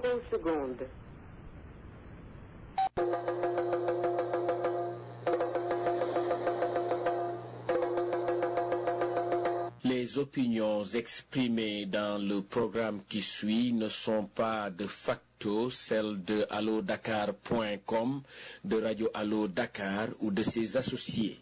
zéro seconde. Les opinions exprimées dans le programme qui suit ne sont pas de facto celles de allodakar.com, de Radio Allo Dakar ou de ses associés.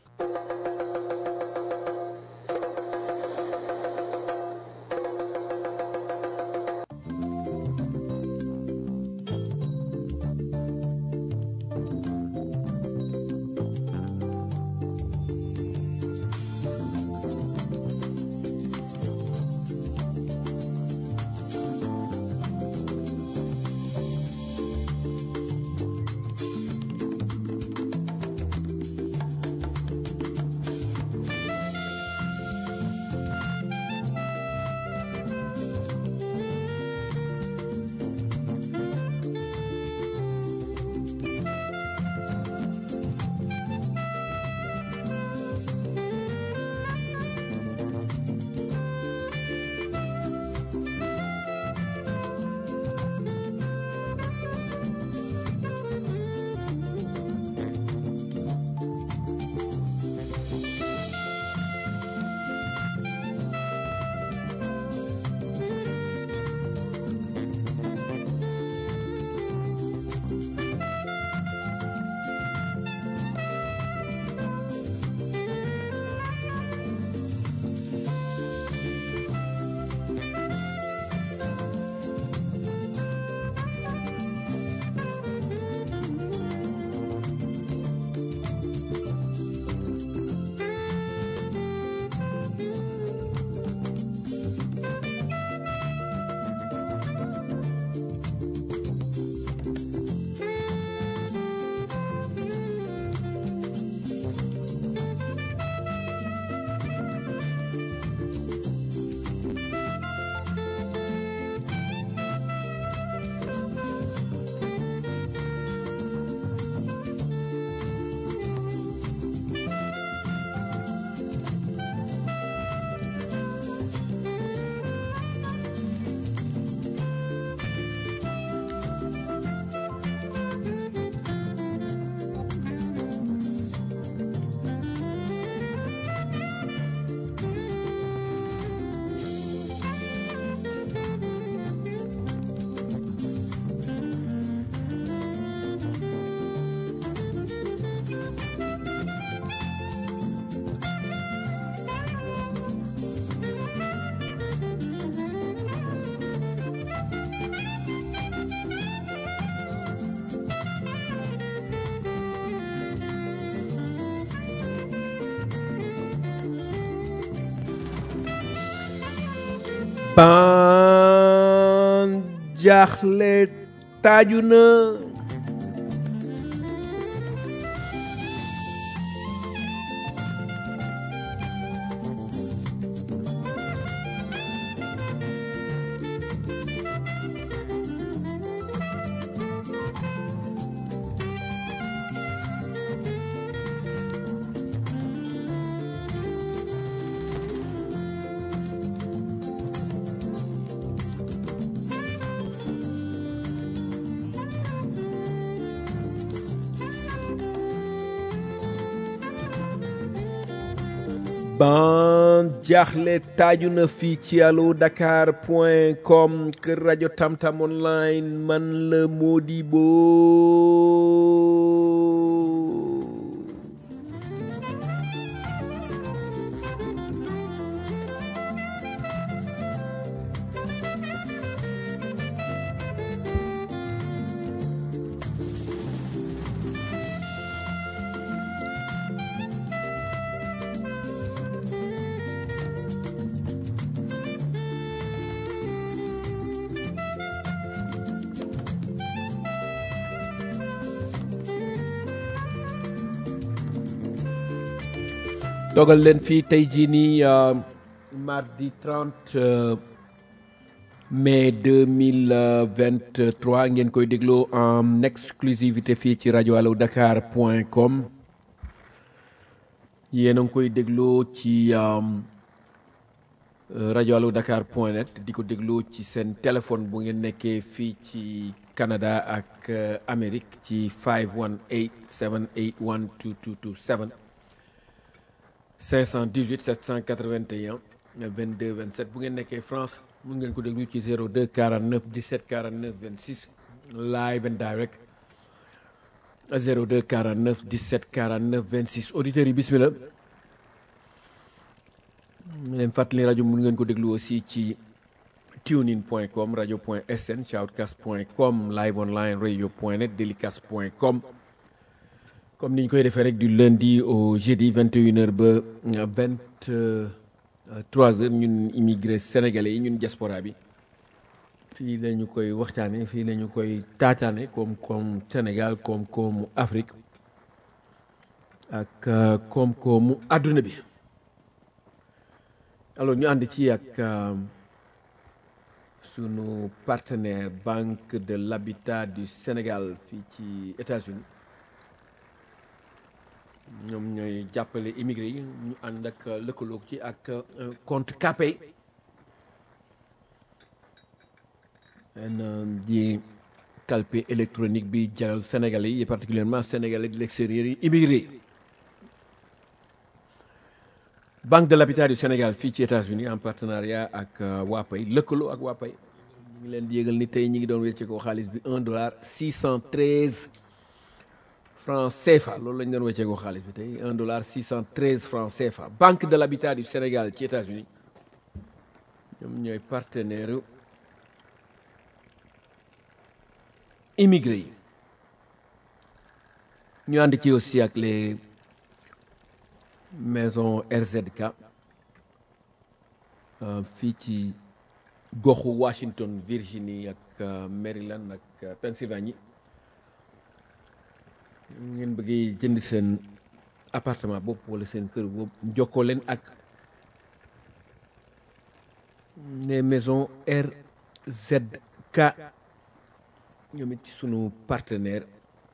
ban jaaxle taaju na ban jaaxle taaju na fii ci allo dakar point com kër rajo tamtam online man la Modibo dogal leen fii tey jii nii euh, mardi 30 euh, mai 2023 ngeen koy dégloo en exclusivité fii ci rajo allo dakar point com yéen a ngi koy dégloo ci euh, rajo allo dakar point net di ko déglu ci seen téléphone bu ngeen nekkee fii ci Canada ak Amérique ci 518 781 2227 518 781 22 27 bu ngeen nekkee France mun ngeen ko déglu ci 02 49 17 49 26 live and direct 02 49 17 49 26 auditeurs yi bismillah leen fàttali rajo mun ngeen ko déglu aussi ci tunein point com radio point sn shoutcast point com live online radio point net delicast point com comme ni ñu koy defee rek du lundi au jeudi 21 heures ba 23 heures ñun immigré sénégalais yi ñun diaspora bi fii la ñu koy waxtaane fii la ñu koy taataane koom koom Sénégal koom koomu Afrique ak koom koomu àdduna bi alors ñu ànd ci ak sunu partenaire Banque de l'Habitat du Sénégal fii ci États-Unis ñoom ñooy jàppale immigré yi ñu ànd ak lëkkaloo ci ak compte Capay en di calpe électronique bi jaral Sénégalais yi particulièrement Sénégalais de l'extérieur yi immigré yi Banque de l'Habitat du Sénégal fii ci États-Unis en partenariat ak Wapay lëkkaloo ak Wapay ñu ngi leen di yëgal ni tey ñi ngi doon wecce ko xaalis bi un dollar six cent treize francs CFA loolu la ñu doon wecce ko xaalis bi tey un dollar six cent treize francs CFA Banque de l'Habitat du Sénégal ci États-Unis ñoom ñooy partenaire immigré yi ñu ànd ci aussi ak les maison RZK fii ci goxu Washington Virginie ak Maryland ak Pennsylvanie ngeen bëggee jënd seen appartement bopp wala seen kër boobu jokkoo leen ak les maisons RZK ñoom it ci sunu partenaire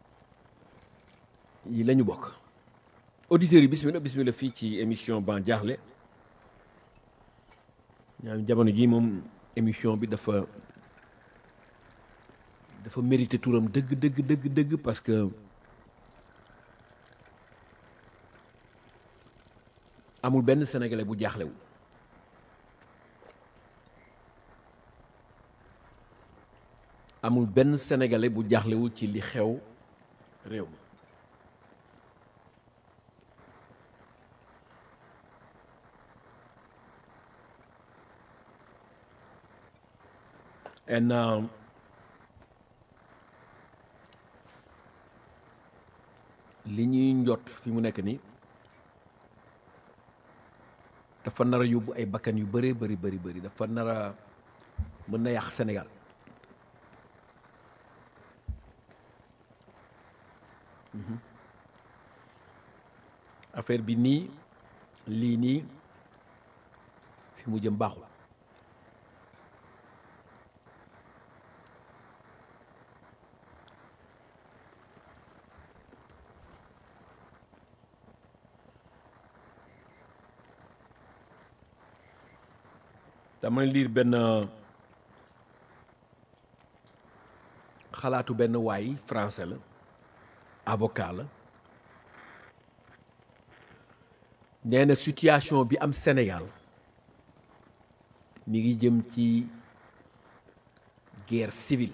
yi la ñu bokk auditeurs yi bismillah bismillah fii ci émission ban jaaxle ñaam jamono ji moom émission bi dafa dafa mérité turam dëgg dëgg dëgg dëgg parce que amul benn sénégalais bu jaaxlewul amul benn sénégalais bu jaaxlewul ci li xew réew mi and um, li ñuy njot fi mu nekk nii dafa nar a yóbbu ay bakkan yu bëree bëri bëri bëri dafa nar a mën na yàq Sénégal affaire bi nii lii nii fi mu jëm baaxul damay liir benn xalaatu benn waay français la avocat la nee na situation bi am Sénégal mi ngi jëm ci guerre civile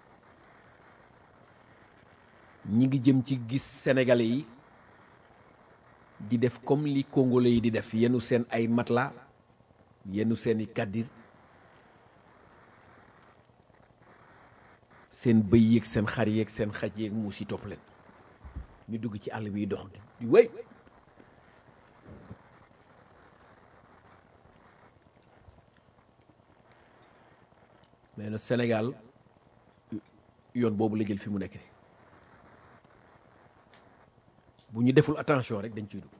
ñi ngi jëm ci gis sénégalais yi di def comme li congolais yi di def yenu seen ay matelas yenu seeni kàddir seen bëy yeeg seen xar yeeg seen xaj yeeg muus yi topp leen ñu dugg ci àll bi dox di wéy mais na Sénégal yoon boobu la jël fi mu nekk nii bu ñu deful attention rek dañ ciy dugg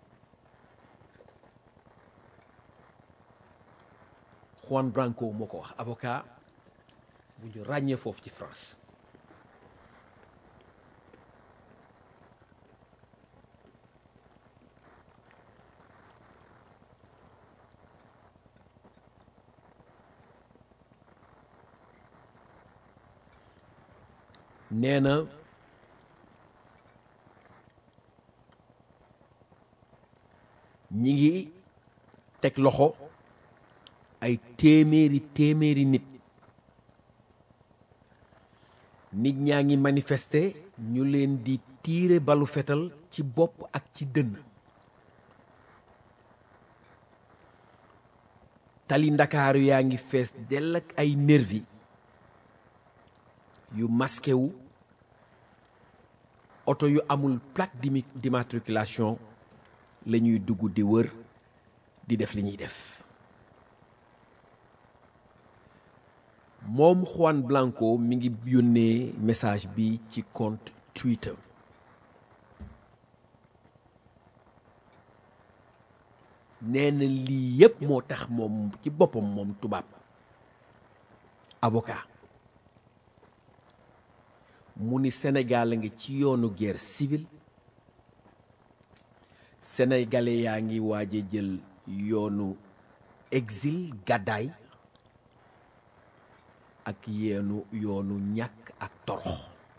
Juan Branco moo ko wax avocat bu ñu ràññee foofu ci France nee na ñi ngi teg loxo ay téeméeri téeméeri nit nit ñaa ngi manifester ñu leen di tiire balu fetal ci bopp ak ci dënn tali ndakaaru yaa ngi fees dell ak ay nervi yu masqué wu oto yu amul plaque d'immi- d'immatriculation la ñuy dugg di wër di def li ñuy def moom Juan Blanco mi ngi yónnee message bi ci compte Twitter nee na lii yépp moo tax moom ci boppam moom tubaab avocat mu ni Sénégal a ngi ci yoonu guerre civile sénégalais yaa ngi waaje jël yoonu exil gàddaay ak yeenu yoonu ñàkk ak torox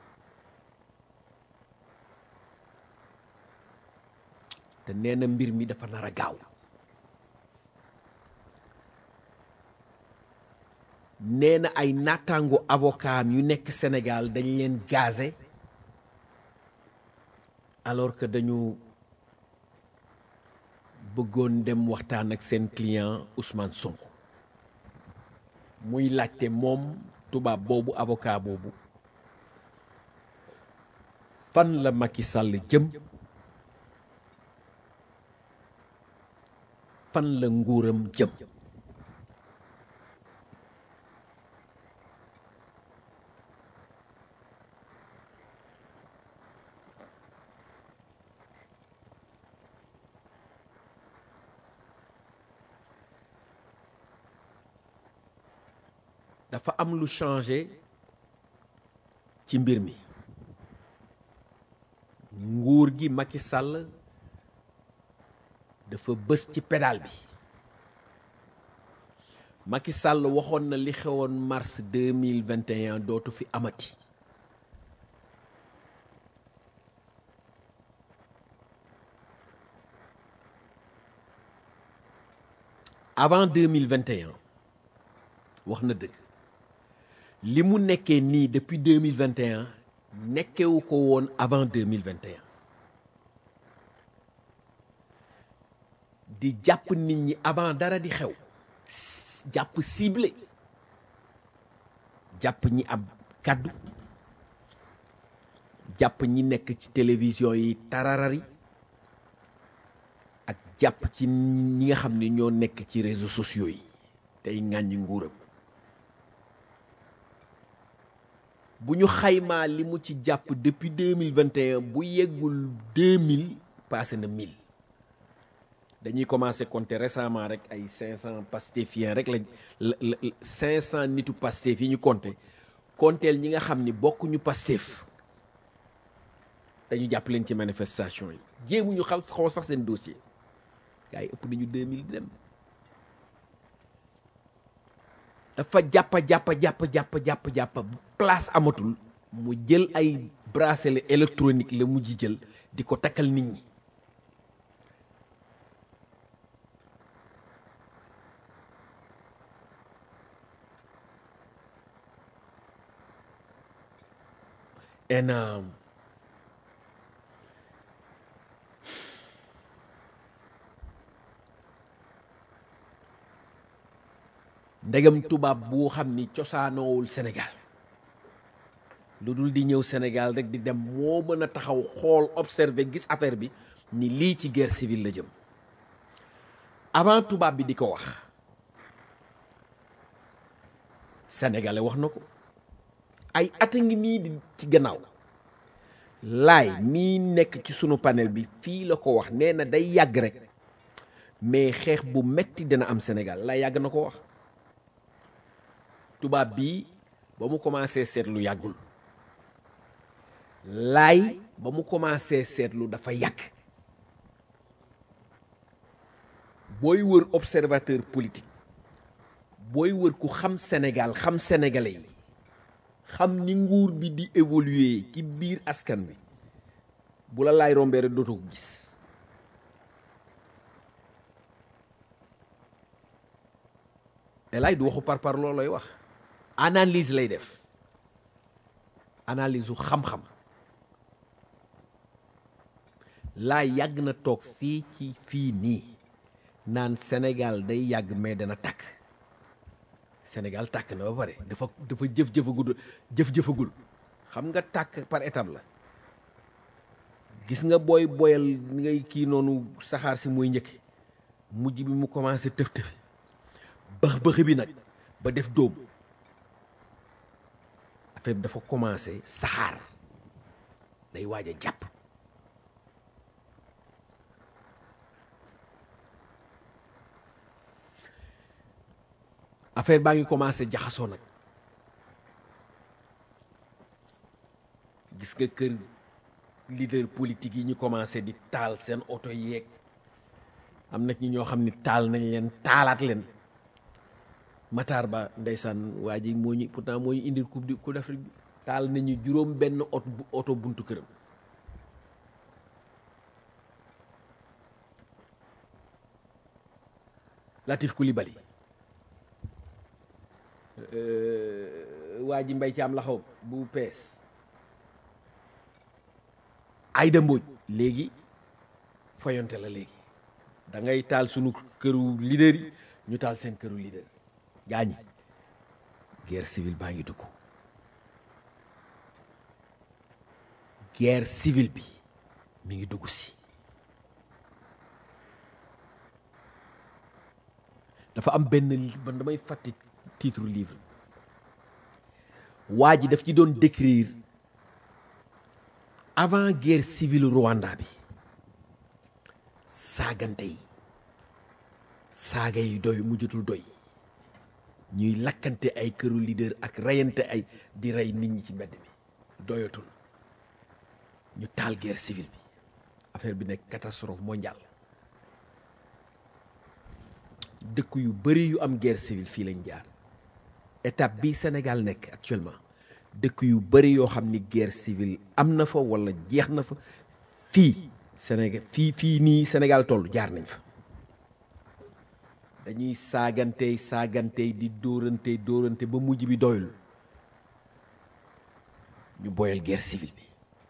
te nee na mbir mi dafa nar a gaaw nee na ay naataango avocat am yu nekk Sénégal dañ leen gazé alors que dañu bëggoon dem waxtaan ak seen client Ousmane Sonko muy laajte moom tubaab boobu avocat boobu fan la Macky Sall jëm fan la nguuram jëm dafa am lu changé ci mbir mi nguur gi Macky Sall dafa bës ci pédale bi Macky Sall waxoon na li xewoon mars 2021 dootu fi amati avant 2021 wax na dëgg li mu nekkee nii depuis 2021 nekkewu ko woon avant 2021 di jàpp nit ñi avant dara di xew s- jàpp ciblé jàpp ñi ab kàddu jàpp ñi nekk ci télévision yi tararari ak jàpp ci ñi nga xam ne ñoo nekk ci réseaux sociaux yi tey ŋàññi nguuram bu ñu xaymaa li mu ci jàpp depuis 2021 bu yeggul 2000 passé na 1000 dañuy commencé compter récemment rek ay 500 pastefiens rek la la la 500 nitu pastef yi ñu compter konteel ñi nga xam ni bokkuñu pastef dañu jàpp leen ci manifestation yi jéemuñu xal xaw sax seen dossier gars yi ëpp nañu 2000 di dem dafa jàppa jàppa jàpp jàpp jàpp jàpp place amatul mu jël ay bracelet électronique la mujj jël di ko takkal nit ñi en euh, ndegam tubaab bu xam ni cosaanoowul Sénégal lu dul di ñëw Sénégal rek di dem moo mën a taxaw xool observer gis affaire bi ni lii ci guerre civile la jëm avant tubaab bi di ko wax sénégalais wax na ko ay at a ngi nii di ci gannaaw laay mii nekk ci sunu panel bi fii la ko wax nee na day yàgg rek mais xeex bu metti dina am Sénégal laay yàgg na ko wax tubaab bii ba mu commencé seetlu yàggul laay ba mu commencé seetlu dafa yàgg booy wër observateur politique booy wër ku xam Sénégal xam sénégalais yi xam ni nguur bi di évoluer ci biir askan bi bu la laay rombee rek dootoo ko gis elay du waxu par par loolu lay wax analyse lay def analyse u xam-xam laa yàgg na toog fii ci fii nii naan Sénégal day yàgg mais dana tàkk Sénégal tàkk na ba pare dafa dafa jëf-jëfagul jëf-jëfagul xam nga tàkk par étape la gis nga booy boyal ni ngay kii noonu saxaar si mooy njëkk mujj bi mu commencé tëf-tëfi bëx bëx bi nag ba def dóom affaire bi dafa commencé saxaar day waaj a jàpp affaire baa ngi commencé jaxasoo nag gis nga kër leader politique yi ñu commencé di taal seen oto yeeg am na ci ñoo xam ni taal nañ leen taalaat leen Matar Ba ndeysaan waa ji moo ñu pourtant moo ñu indil coupe du coupe d'Afrique bi taal nañu juróom benn oto oto buntu këram Latif Coulibaly waa ji mbay ci am laxaw bu pees Aïda Mbodj léegi foyonte la léegi da ngay taal sunu këru leader yi ñu taal seen këru leader gaañi guerre civile baa ngi dugg guerre civile bi mi ngi dugg si dafa am benn man damay fàtte titre livre waa ji daf ci doon décrire avant guerre civile Rwanda bi saagante yi saaga yi doy mujjatul doy ñuy lakkante ay këru leader ak reyante ay di rey nit ñi ci mbedd mi doyatul ñu taal guerre civile bi affaire bi nekk catastrophe mondiale dëkk yu bari yu am guerre civile fii lañ jaar étape bi Sénégal nekk actuellement dëkk yu bari yoo xam ni guerre civile am na fa walla jeex na fa fii Sénégal fii fii nii Sénégal toll jaar nañ fa dañuy saagantey saagantey di dóorante dóorante ba mujj bi doyul ñu boyal guerre civile bi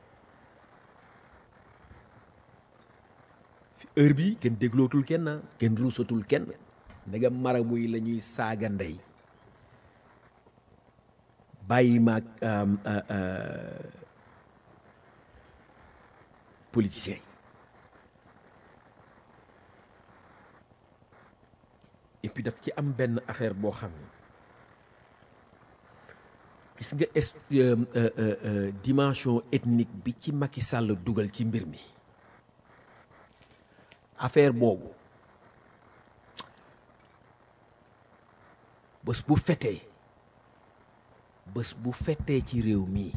heure bi kenn déglootul kenn kenn ruusatul kenn ndegam marabu yi la ñuy saaga ndey bàyyi maag politiciens et puis daf ci am benn affaire boo xam ne gis nga est dimension ethnique bi ci Macky Sall dugal ci mbir mi affaire boobu bés bu fetee bés bu fetee ci réew mii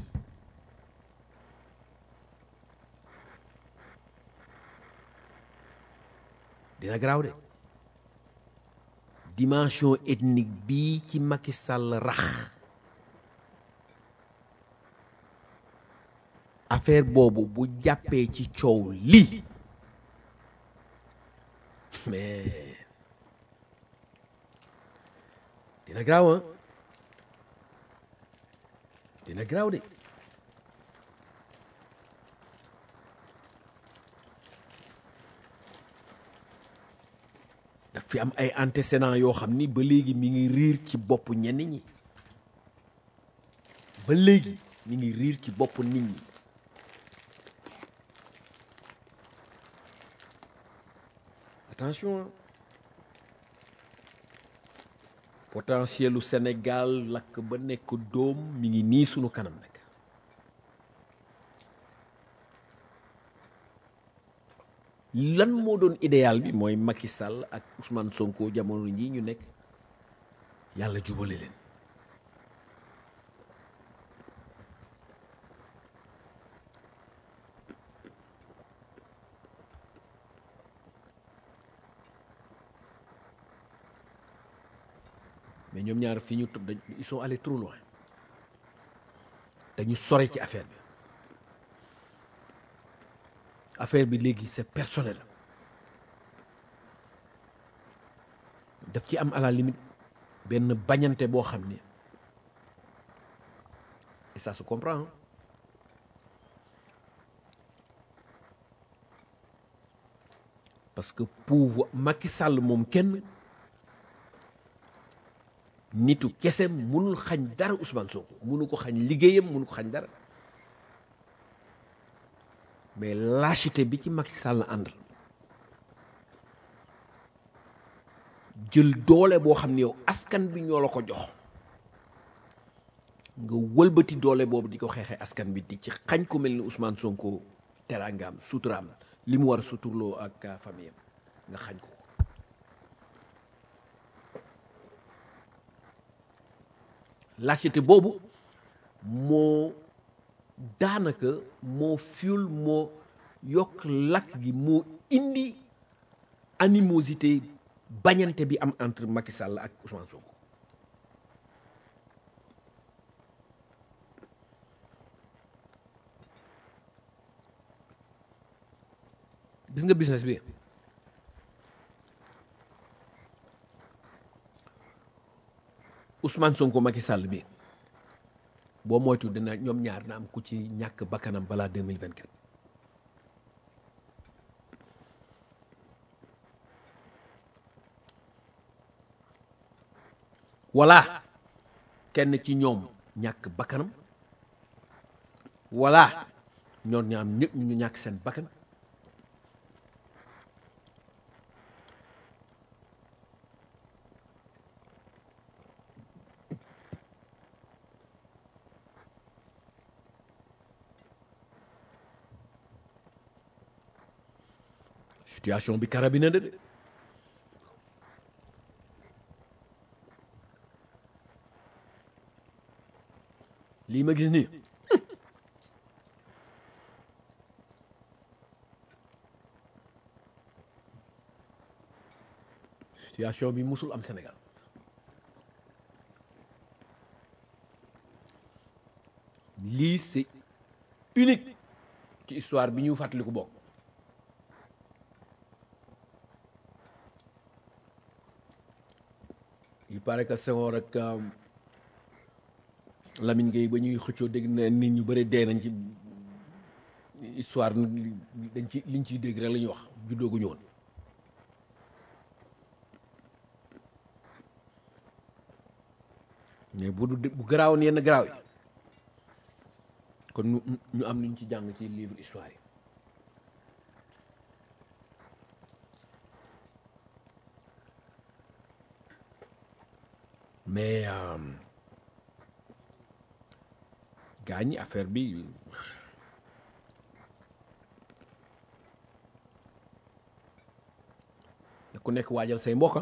dina garaaw de dimension ethnique bii ci Macky Sall rax affaire boobu bu jàppee ci coow lii mais dina garaaw ah dina garaaw de daf fi am ay antécédents yoo xam ni ba léegi mi ngi riir ci bopp ñenn ñi ba léegi mi ngi riir ci bopp nit ñi attention potentielu Sénégal lakk ba nekk doom mi ngi nii sunu kanam nag lan moo doon idéal bi mooy Macky Sall ak Ousmane Sonko jamono ji ñu nekk yàlla jubale leen mais ñoom ñaar fi ñu toog dañ ils sont allés trop loin dañu sore ci affaire bi affaire bi léegi c'est personnel daf ci am à la limite benn bañante boo xam ne et ça se comprend parce que pouvoir Macky Sall moom kenn nitu kese mënul xañ dara Ousmane Sonko mënu ko xañ liggéeyam mënu ko xañ dara mais lâcheté bi ci Macky Sall àndal jël doole boo xam ne yow askan bi ñoo la ko jox nga wëlbati doole boobu di ko xeexee askan bi di ci xañ ko mel ni Ousmane Sonko teraangaam suturaam li mu war a suturloo ak famille am nga xañ ko ko lâcheté boobu moo daanaka moo fiul moo yokk lakk gi moo indi animosité bañante bi am entre Macky Sall ak Ousmane Sonko gis nga business bi Ousmane Sonko Macky Sall bi boo moytu dina ñoom ñaar na am ku ci ñàkk bakkanam balaa 2024 wala kenn ci ñoom ñàkk bakkanam wala ñoom ñaam ñëpp ñu ñàkk seen bakkan situation bi karabina de de lii ma gis nii situation bi musul am Sénégal lii c'est unique ci histoire bi ñu fàttaliku bokk il paraît que Senghor ak Lamine Gueye ba ñuy xëccoo dégg na nit ñu bëri dee nañ ci histoire dañ ci liñ ciy dégg rek la ñuy wax juddoo gu ñëwoon mais bu du bu garaawoon yenn garaaw yi kon ñu ñu am luñ ci jàng ci livre histoire yi mais gaañ affaire bi ku nekk waajal say mbokk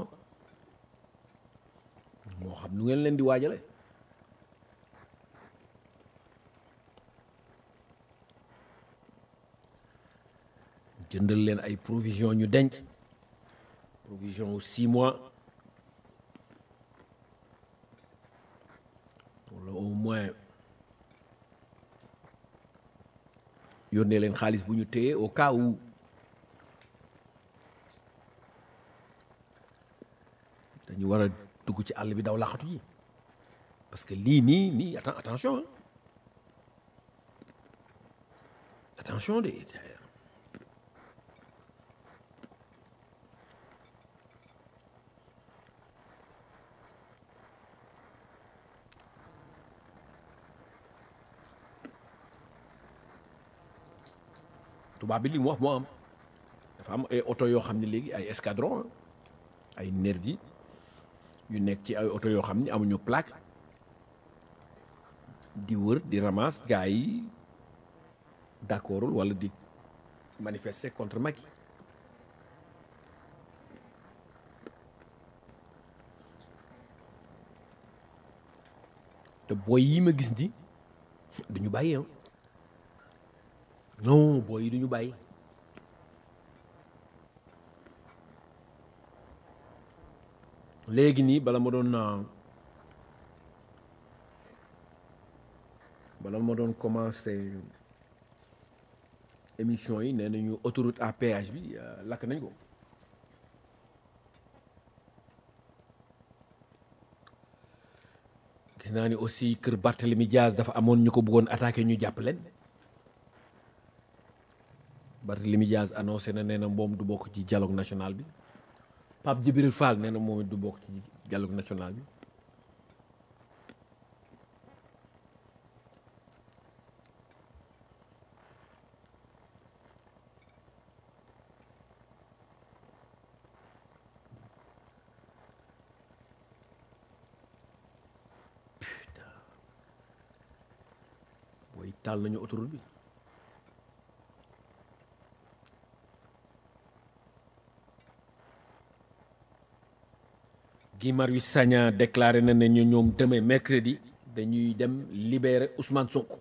moo xam nu ngeen leen di waajale jëndal leen ay provision ñu denc provision wu six mois wala au moins yónnee leen xaalis bu ñu téye au cas où dañu war a dugg ci àll bi daw laxatu ji parce que lii nii nii atten attention attention de tubaab bi li mu wax moo am dafa am ay oto yoo xam ne léegi ay escadron ay nervi yu nekk ci ay oto yoo xam ne amuñu plaque di wër di ramasse gars yi d'accordul wala di manifester contre Macky te booy yi ma gis ni duñu bàyyi ah non booy yi duñu bàyyi léegi nii bala ma doon bala ma doon commencé émission yi nee nañu autoroute à péage bi lakk nañ ko gis naa ni aussi kër Barthélemy Diaz dafa amoon ñu ko bëggoon attaqué ñu jàpp leen Barthélemy Diaz annoncé na nee na moom du bokk ci dialogue national bi Pape Djibril Fall nee na moom it du bokk ci dialogue national bi booy taal nañu autoroute bi Guy Marius Sagna déclaré na ne ñu ñoom demain mercredi dañuy dem libérer Ousmane Sonko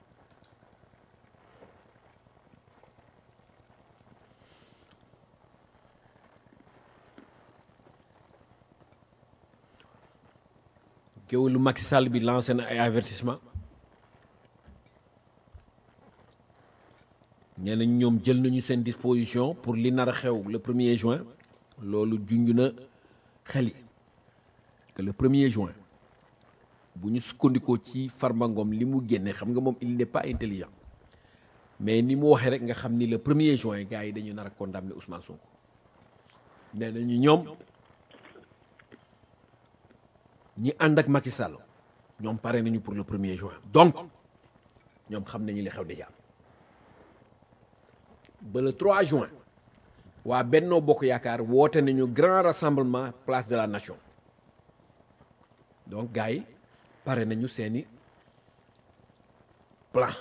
géwélu Macky Sall bi lancé na ay avertissement nee nañ ñoom jël nañu seen disposition pour li nar a xew le premier juin loolu junj na xel yi que le premier juin bu ñu sukkandikoo ci Farba Ngom li mu génne xam nga moom il n'est pas intelligent mais ni mu waxee rek nga xam ni le premier juin gars yi dañu nar a condamner Ousmane Sonko nee nañu ñoom ñi ànd ak Macky Sall ñoom pare nañu pour le premier juin donc ñoom xam nañu li xew déjà ba le 3 juin waa Benno Bokk Yaakaar woote nañu grand rassemblement place de la nation donc gars yi pare nañu seeni plan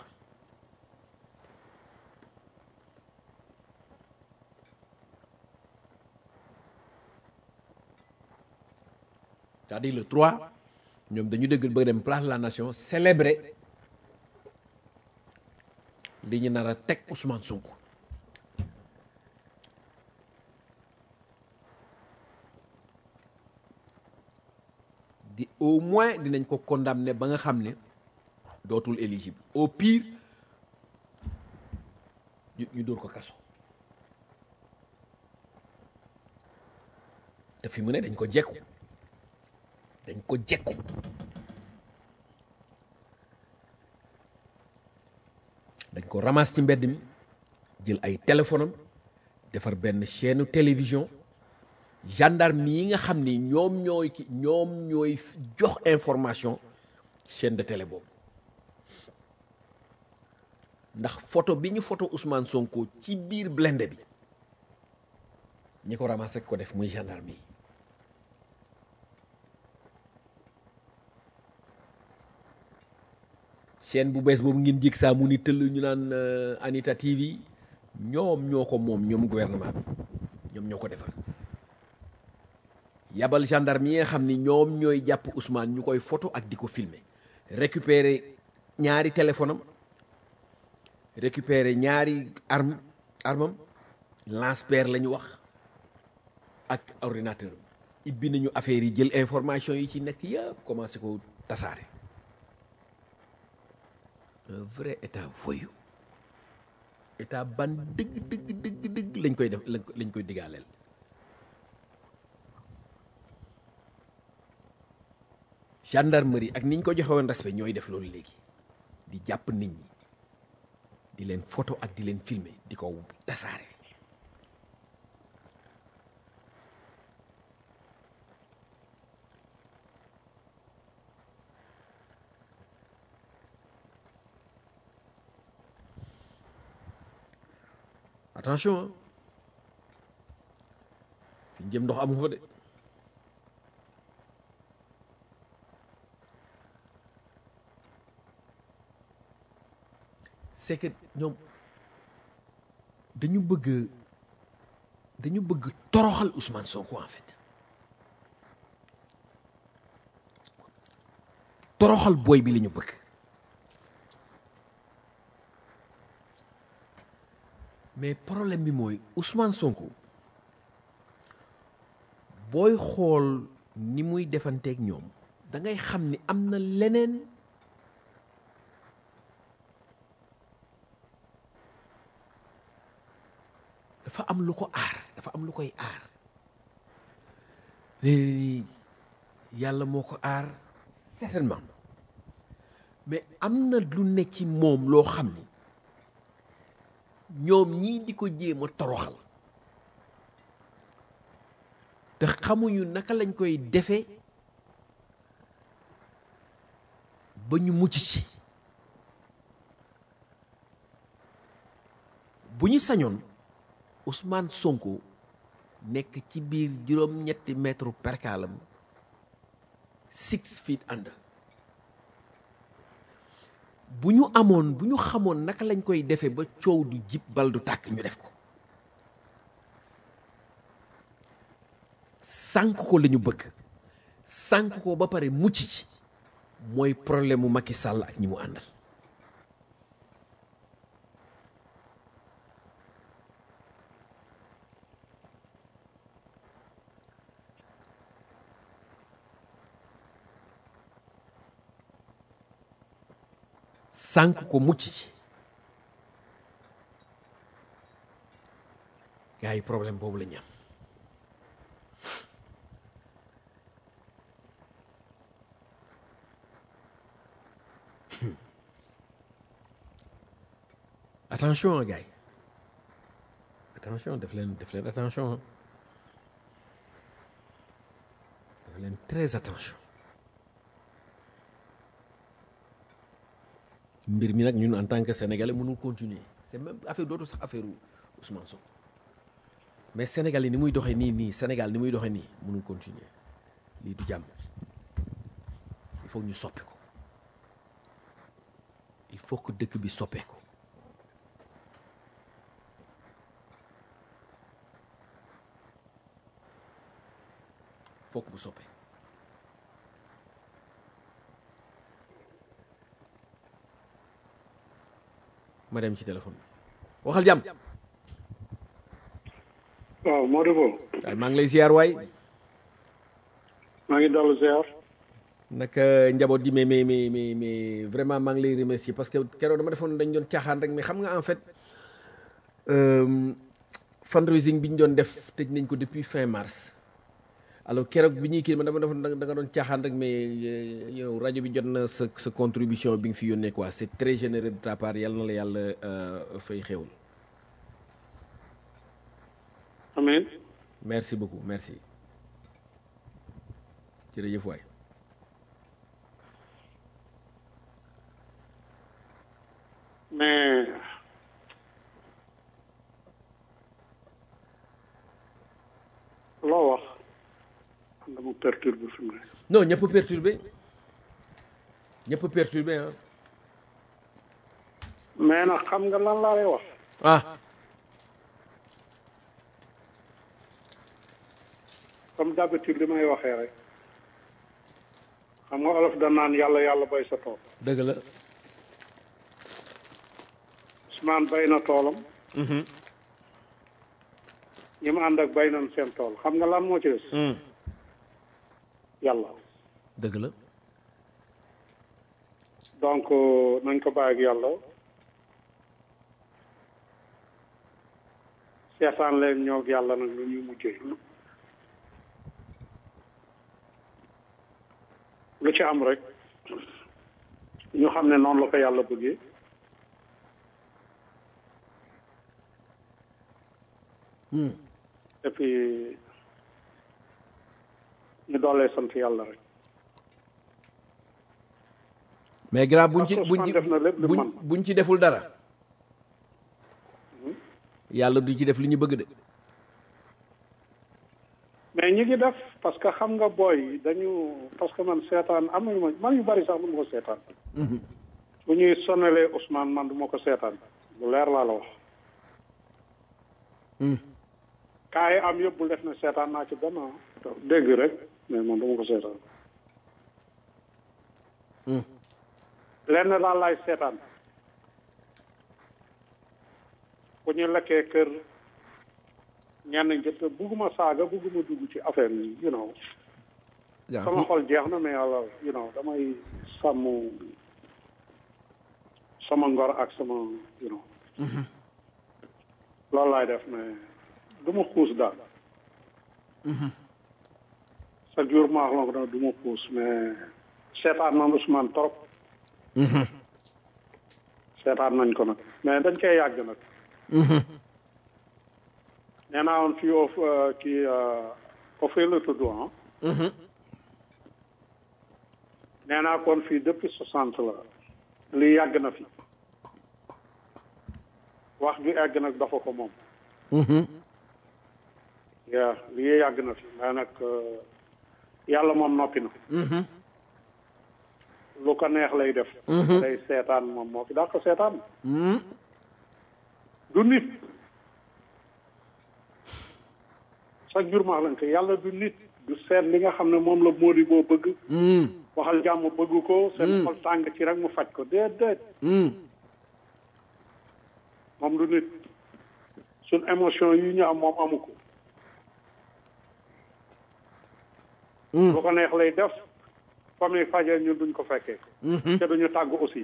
c'est-à-dire le 3 ñoom dañu dëgg bëgg dem place de la nation célébrer li ñu nar a teg Ousmane Sonko di au moins dinañ ko condamner ba nga xam ne dootul éligible au pire ñu ñu dóor ko kaso te fi mu ne dañ ko jekku dañ ko jekku dañ ko ramasse ci mbedd mi jël ay téléphone am defar benn chaîne télévision gendarme yi nga xam ni ñoom ñooy ki ñoom ñooy jox information chaîne de télé boobu ndax photo bi ñu photo Ousmane Sonko ci biir blindé bi ñi ko ramassé ko def muy gendarme yi chaîne bu bees boobu ngeen jég saa mu ni tëll ñu naan Anita TV ñoom ñoo ko moom ñoom gouvernement bi ñoom ñoo ko defar yabal gendarme yi nga xam ni ñoom ñooy jàpp Ousmane ñu koy photo ak di ko filmer récupérer ñaari téléphone am récupérer ñaari arme armam lance-pierre la ñu wax ak ordinateur am ibbi nañu affaire yi jël information yi ci nekk yëpp commencé ko tasaare un vrai état voyou état ban dëgg dëgg dëgg dëgg lañ koy def lañ koy digaaleel gendarmerie ak ni ñu ko joxe woon respect ñooy def loolu léegi di jàpp nit ñi di leen photo ak di leen filmer di ko tasaare attention fi ñu jëm ndox amu fa de c'est que ñoom dañu bëgg dañu bëgg toroxal Ousmane Sonko en fait toroxal booy bi la ñu bëgg mais problème bi mooy Ousmane Sonko booy xool ni muy defanteeg ñoom da ngay xam ni am na leneen dafa am lu ko aar dafa am lu koy aar léegi yàlla moo ko aar certainement mais am na lu ne ci moom loo xam ni ñoom ñii di ko jéem a toroxal te xamuñu naka lañ koy defee ba ñu mucc ci bu ñu sañoon Ousmane Sonko nekk ci biir juróom-ñetti mètre perkaalam six feet under bu ñu amoon bu ñu xamoon naka lañ koy defee ba coow du jib bal du tàkk ñu def ko sànk ko la ñu bëgg sànk ko ba pare mucc ci mooy problème mu Macky Sall ak ñi mu àndal sànk ko mucc ci gars yi problème boobu la ñu am attention gars yi attention def leen def leen attention def leen très attention mbir mi nag ñun en tant que sénégalais mënul continuer c'est même affaire dootu sax affaire Ousmane Sonko mais Sénégal yi ni muy doxee nii nii Sénégal ni muy doxee nii mënul continuer lii du jàmm il faut ñu soppi ko il faut que dëkk bi soppeeku foog mu soppe ma dem ci téléphone bi waxal jàmm waaw Modou Bo waaye maa ngi lay ziar waay maa ngi dallu ziar naka njaboot gi mais mais mais mais mais vraiment maa ngi lay remercier parce que keroog dama defoon dañ doon caaxaan rek mais xam nga en fait euh, fundraising bi ñu doon def tëj nañ ko depuis fin mars alors keroog bi ñuy kii man dama defoon da nga doon caaxaan rek mais yow rajo bi jot na sa sa contribution bi nga fi yónnee quoi c'est très généreux de ta part yàlla na la yàlla euh, fay xewul amiin merci beaucoup merci jërëjëf waay mais loo wax xam nga mu perturbe fi mu ne non ñëpp perturbé ñëpp perturbé ah mais nag xam nga lan laa lay wax ah comme d'habitude li may waxee rek xam nga olof da naan yàlla yàlla bay sa tool dëgg la Ousmane bay na toolam ñi mu ànd ak bay nañ seen tool xam nga lan moo ci des yàlla dëgg la donc nañ ko bàyyi ak yàlla seetaan leen ñoo ak yàlla nag lu ñuy mujjee lu ci am rek ñu xam ne noonu la ko yàlla bëggee et puis ñu doolee sant yàlla rek mais grand buñ ci Parce que buñ ci Ousmane def na lépp lu buñ man. buñ ci deful dara yàlla du ci def li ñu bëgg de mais ñi ngi def parce que xam nga booy dañu parce que man seetaan am nañu ma man yu bari sax du ma ko seetaan bu ñuy sonalee Ousmane man du ma ko seetaan bu leer laa la wax kaa yi am yëpp bu def ne seetaan naa ci benn ah. dégg rek mais man du ma ko seetaan lenn daal laay seetaan bu ñu lekkee kër ñenn njëtt bugguma saaga bugguma dugg ci affaire yi you know sama xol jeex na mais yàlla you know damay sàmm sama ngor ak sama you know loolu laay def mais du ma xuus daal chaque jour ma wax la ko du ma xuus mais seetaan nañ Ousmane trop seetaan nañ ko nag mais dañ koy yàgg nag nee naa woon fii of kii ofee la tudd ah nee naa kon fii depuis soixante la lii yàgg na fi wax ju egg nag dafa ko moom yaa lii yàgg na fi mais nag yàlla moom noppi na lu ko neex lay def day seetaan moom moo fi daa ko seetaan du nit chaque jour maa lañ ko yàlla du nit du seet li nga xam ne moom la Mody boo bëgg waxal jàmm bëgg ko seen xol tàng ci rek mu faj ko déedéet moom du nit suñ émotion yi ñu am moom amu ko lu ko neex lay def fa muy fajee ñun duñ ko fekkee te duñu tàgg aussi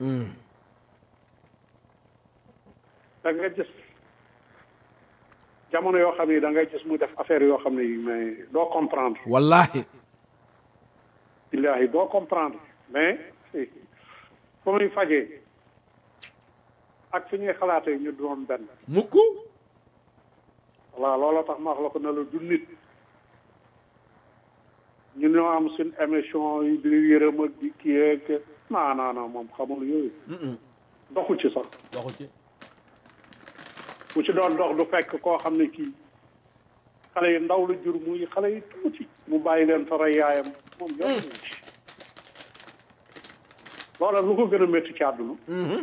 da nga gis jamono yoo xam ne da ngay gis mu def affaire yoo xam ne yi mais doo comprendre wallahi billahi doo comprendre mais fa muy fajee ak fi ñuy xalaatee ñu doon benn mukk voilà looloo tax ma wax la ko ne la du nit ñu ñoo am suñ émission yi di yërëm ak di kii ak non non non moom xamul yooyu doxu ci sax waxu ci bu ci doon dox du fekk koo xam ne kii xale yi ndaw la jur muy xale yi tuuti mu bàyyi leen fa rey yaayam moom yoon ci loola lu ko gën a métti ci àdduna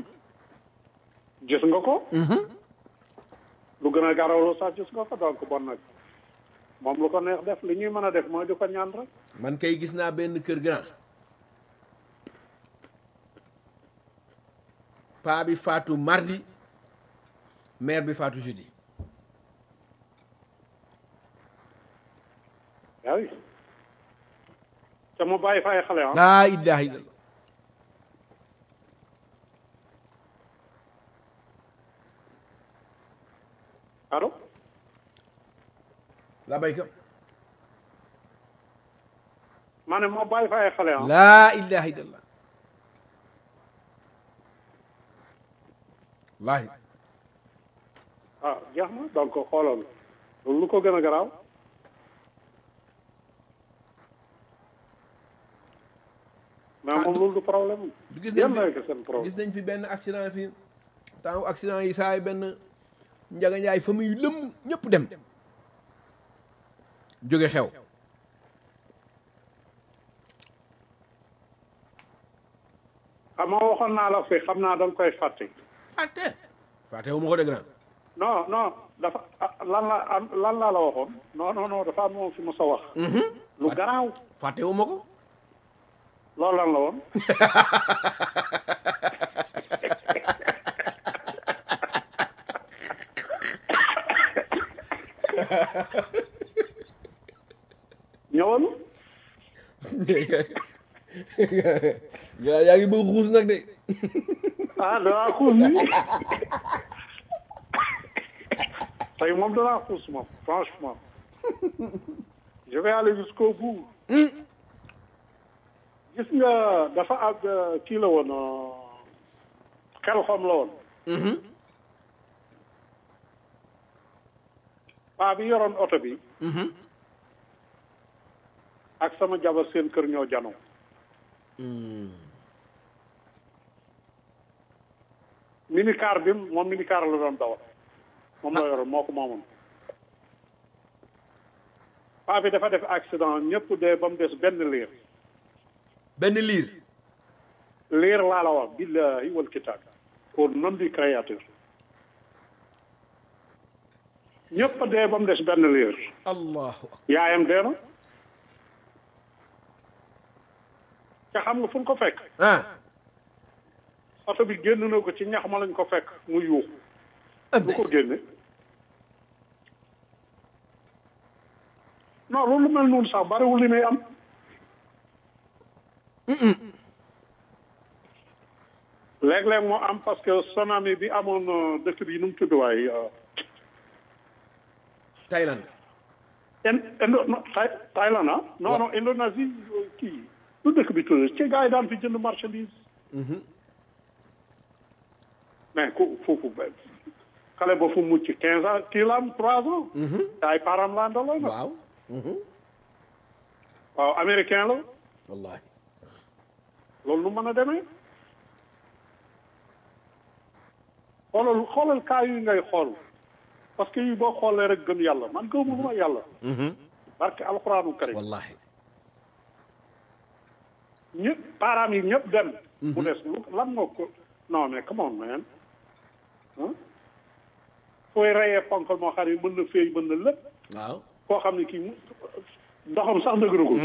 gis nga ko lu gën a garawlu sax gis nga ko donc bon nag moom lu ko neex def li ñuy mën a def mooy di ko ñaan rek man kay gis naa benn kër grand paa bi faatu mardi mère bi faatu jeudi yaa ngi te mu bàyyi fa ay xale ah laa ilaha illallah allo la bayka ma ne moo bàyyi fa ay xale ah laa ilaha illallah wallahi ah jeex na donc xoolal loolu lu ko gën a garaaw mais moom loolu du problème du gis yéen nañ lay fi ko seen problème gis nañ fi benn accident fi temps accident yi saa yi benn njaga njaay fa muy lëmm ñëpp dem jóge xew xam nga waxoon naa la fi xam naa da nga koy fàtte fàtte fàtte wu ma ko de grand non non dafa ah, lan la am- lan laa la waxoon non non non dafa am moom fi mu sa wax lu garaaw fàtte wu ma ko loolu lan la woon ñëwal yaa yaa ngi bëgg xuus nag de ah danaa xuus ni tey moom danaa xuus moom franchement je vais aller jusqu'au bout gis nga dafa ak kii la woon xel xom la woon paa bi yoroon oto bi ak sama jabar seen kër ñoo janoo minicar bi moom minicar la doon dawal moom la yoroon moo ko moomoon paa bi dafa def accident ñëpp dee ba mu des benn liir benn liir liir laa la wax billahi wal kitaab au nom du créateur ñëpp dee ba mu des benn liir allahu akbar yaayam dee na te xam nga fu ñu ko fekk ah oto bi génn na ko ci ñax ma lañ ko fekk mu yuuxu lu ko génne non loolu mel noonu sax bariwul li muy am léeg-léeg moo am parce que tsunami bi amoon euh, dëkk bi nu mu tudd waay euh, Thaïlande in indo no Thaï Thaïlande ah non non Indonésie kii lu dëkk bi tudd ci gars yi daan fi jënd marchandise mais ku foofu ba xale ba fu mucc quinze ans kii la am trois ans te ay parents la andaloon nag waaw waaw américain la wallahi loolu nu mën a demee xoolal xoolal cas yi ngay xool parce que yi boo xoolee rek gëm yàlla man gëmuma yàlla barke alxuraanu karim wallahi ñëpp parents yi ñëpp dem mu des lu lan moo ko non mais come on man ah fooy reyee ponkal moo xam ne mën na féey mën na lépp waaw koo xam ne kii mu ndoxam sax dëgëragul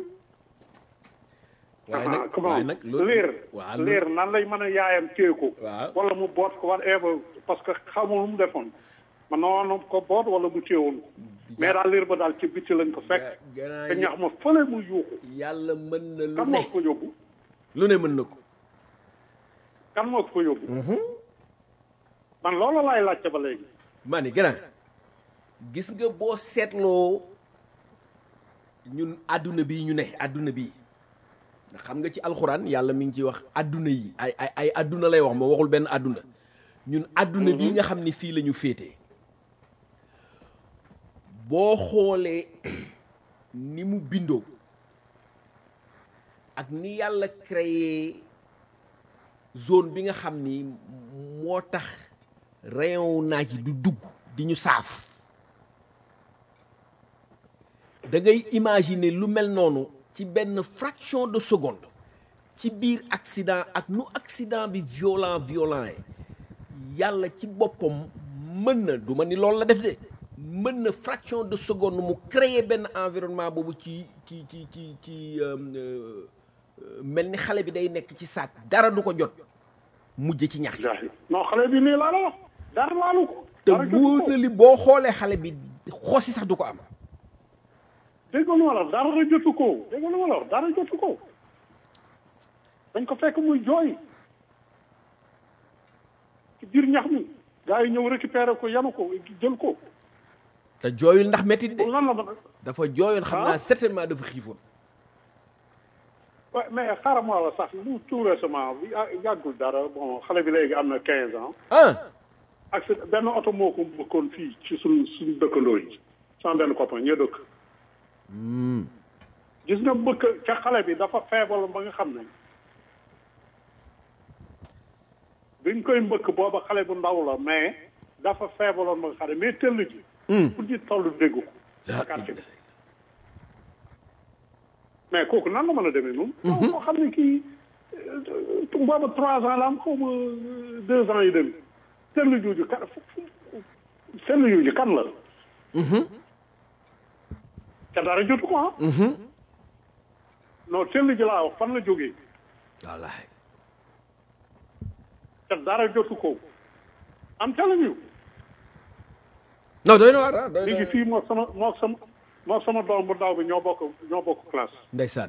waaye nag comment waaye nag loolu liir waaw liir nan lay mën a yaayam téye ko Waaw. wala mu boot ko whatever parce que xamul lu mu defoon man noonu ko boot wala mu téewoon ko mais daal liir ba daal ci bitti lañ ko fekk gannaaw te ñax ma fële mu yuuxu yàlla mën na lu kan ne moo ko fa yóbbu lu ne mën na ko kan moo ko fa yóbbu man loolu laay laajte ba léegi ma ni grand gis nga boo seetloo ñun àdduna bii ñu ne àdduna bii ndax xam nga ci alxuraan yàlla mi ngi ciy wax àdduna yi ay ay ay àdduna lay wax ma waxul benn àdduna ñun àdduna bii nga xam ni fii la ñu féetee boo xoolee ni mu bindoo ak ni yàlla créé zone bi nga xam ni moo tax rayon naaj yi du dugg di ñu saaf da ngay imaginer lu mel noonu ci benn fraction de seconde ci biir accident ak nu accident bi violent violent yi yàlla ci boppam mën na du ma ni loolu la def de mën na fraction de seconde mu créer benn environnement boobu ci ci ci ci ci euh, euh, mel ni xale bi day nekk ci saak dara du ko jot mujj ci ñax jaaxle non xale bi nii laa la wax dara laalu ko te dara jotu wóor ko. na li boo xoolee xale bi xosi sax du ko am dégg nga lu ma la wax dara jotu ko dégg nga lu ma la wax dara jotu ko dañ ko fekk muy jooy ci biir ñax mi gars yi ñëw récupérer ko yanu ko jël ko te jooyul ndax métit de lan la mën a dafa jooyoon xam Ah. naa certainement dafa xiifoon Ouais, mais xaaral ma la sax lu tout récemment bi ah, yàggul dara bon xale bi léegi am na 15 ans ah ak si benn oto moo ko bëkkoon fii ci suñ suñ dëkkandoo yi sama benn copain ñoo dëkk gis nga bëkk ca xale bi dafa feebal ba nga xam ne biñ koy mbëkk booba xale bu ndaw la mais dafa feebaloon ba nga xam ne mais tëll ji pour di toll dégg ko La quartier bi mais kooku nan la mën a demee noonu koo xam ne kii euh, booba trois ans la am xaw ma euh, deux ans yi demi tëll jooju kan tëll jooju kan la te dara jotu ko ah non tëll ji laa wax fan la jógee wallahi te dara jotu ko am telling you non doy na waar ah doy léegi na fii moo sama moo sama moo sama doom bu ndaw bi ñoo bokk ñoo bokk classe ndeysaan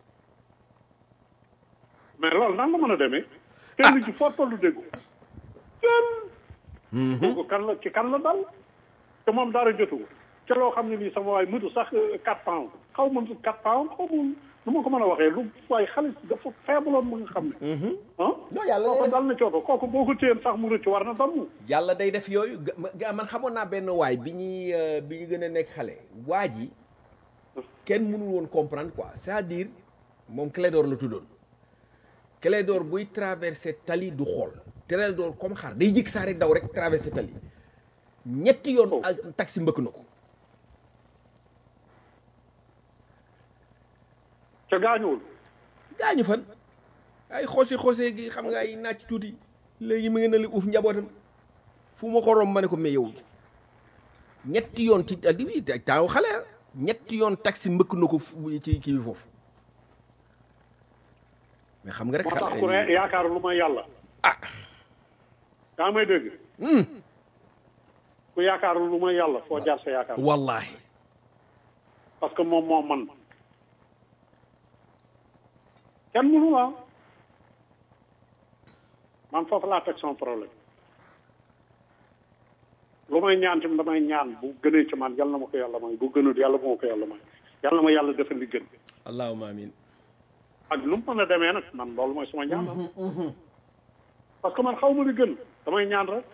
mais loolu nan la mën a demee tëll ji foo tollu déggu tëll kooku kan la ci kan la dal te moom dara jotu ko te loo xam ne nii sama waay mëtu sax quatre pounds xaw ma quatre pounds xaw ma nu ma ko mën a waxee lu waaye xale dafa feebaloon mu nga xam ne ah non yàlla kooku day dal na cooto kooku boo ko téyeen sax mu rëcc war na damm yàlla day def yooyu ga- ma- ga- man xamoon naa benn waay bi ñuy euh, bi ñu gën a nekk xale waa ji kenn mënul woon comprendre quoi c'est-à-dire moom Clédor la tuddoon Clédor buy traversé tali du xool Clédor comme xar day jëkk saa rek daw rek traversé tali ñetti yoon Oh. ak taxi mbëkk na ko ca gaañuwul gaañu fan ay xosi xosee gi xam nga ay nàcc tuuti léegi mu ngi na li uuf njabootam fu ma ko romb ma ne ko mais yow ñetti yoon ci ak bi taaw xale ah ñetti yoon taxi mbëkk na ko fu- ci kii bi foofu mais xam nga rek moo tax xale ku ne yaakaar lu ma yàlla ah yaa may dégg ku yaakaar lu ma yàlla foo jaar sa yaakaar wallahi parce que moom moo man kenn mënu la man foofu laa teg son problème lu bu may ñaan tamit damay ñaan bu gënee ci man yàlla na ma ko yàlla may bu gënul yàlla bu ma ko yàlla may yàlla na ma yàlla defal li gën allahumma amin ak nu mu mën a demee nag man loolu mooy suma ñaan parce que man xaw ma li gën damay ñaan rek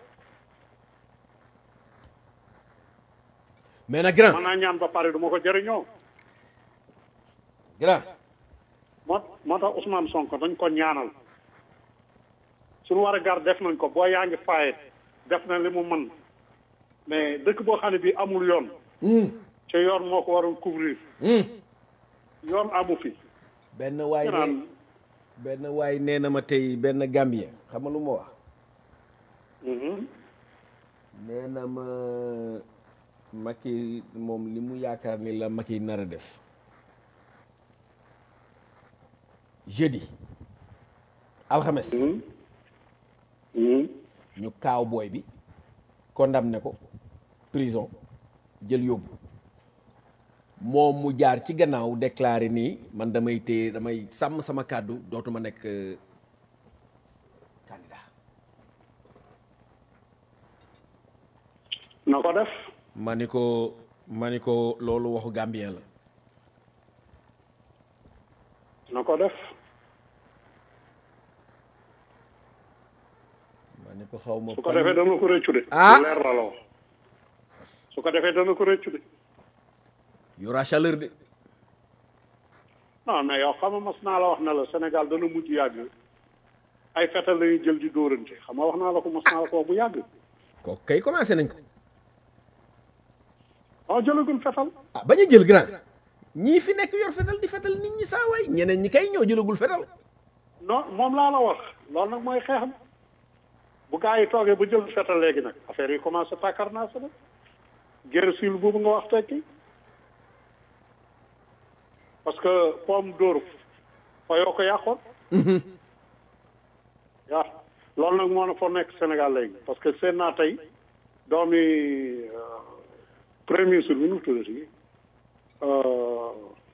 mais nag grand man naa ñaan ba pare du ma ko jëriñoo grand moo moo tax Ousmane Sonko dañ ko ñaanal suñu war a gar def nañ ko boo yaa ngi faaye def na li mu mën mais dëkk boo xam ne bii amul yoon te yoon moo ko waroon couvrir yoon amu fi benn waay ñu ne naan benn waay nee na ma tey benn Gambien xam nga lu ma wax mhm. nee na ma Macky moom li mu yaakaar ni la Macky nar a def jeudi alxames Mhm. Mhm. ñu kaaw booy bi condamné ko prison jël yóbbu moom mu jaar ci gannaaw déclaré nii man damay téye damay sàmm sama kàddu dootuma nekk euh, candidat na ko def ma ni ko ma ni ko loolu waxu gambien la na ko def ma ni ko xaw ma su ko defee dana ko rëccu de Ah. leer la la wax su ko defee dana ko rëccu de y aura chaleur de non mais yow xam nga mas naa la wax na la Sénégal dana mujj yàgg ay fetal la ñuy jël di dóorante xam nga wax naa la ko mas naa la ko wax bu yàgg ko kay commencé nañ ko waaw jëlagul fetal ah bañ a jël grand ñii fi nekk yor fetal di fetal nit ñi saa waay ñeneen ñi kay ñoo jëlagul fetal non moom laa la wax loolu nag mooy xeexam bu gaa yi toogee ba jël fetal léegi nag affaire yi commencé tàkkar naa sa nag guerre civile boobu nga wax tekki parce que pomme dóor fa yoo ko yàqoon waaw loolu nag moo na foo nekk Sénégal léegi parce que seen naa tey doomi euh, premier ministre bi nu mu tuddati euh,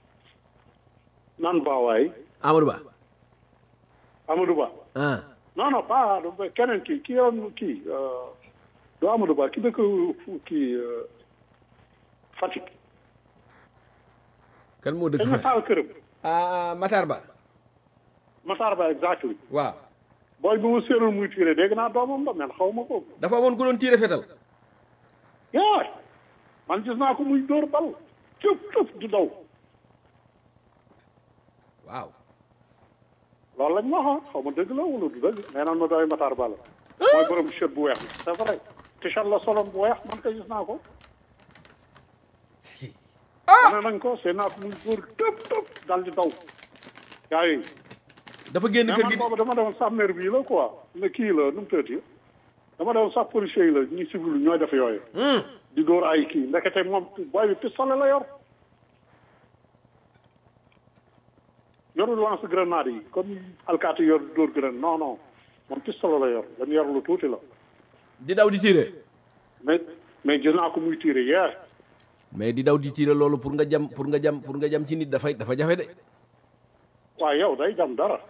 nan baawaay Amadou Ba Amadou Ba ah non non pas du- keneen kii kii yoon kii euh, du Amadou Ba ki dëkk fu- kii euh, Fatick kan moo dëkk dañ ma fa taal këram ah Matar Ba Matar Ba exactly waaw booy bi ma séeroon muy tiré dégg naa doomam la men xaw ma ko dafa amoon ku doon tiire fetal yaa man gis naa ko muy dóor bal tëf tëf di daw waaw loolu lañ ma waxoon xaw ma dëgg la wala du dëgg nee naan ma doy Matar Ba la mooy borom t-shirt bu weex bi c'est vrai t-shirt la soloon bu weex man kay gis naa ko wane nañ ko seen naa ko muy dóor tëf tëf dal di daw yaa yi dafa génn mais kër man gi boobu dama demoon sàmmeer bii la quoi ne kii la nu mu tëddee dama demoon sax policier yi la ñuy civil ñooy def yooyu. di dóor ay kii ndekete moom booy bi pistolet la yor. yorul lance grenade yi comme alkaati yor dóor grenade non non moom pistolet la yor dañu yor lu tuuti la di daw di tiire mais mais gis naa ko muy tiire yeer mais di daw di tiire loolu pour nga jam pour nga jam pour nga jam ci nit dafay dafa jafe de waaye yow day jam dara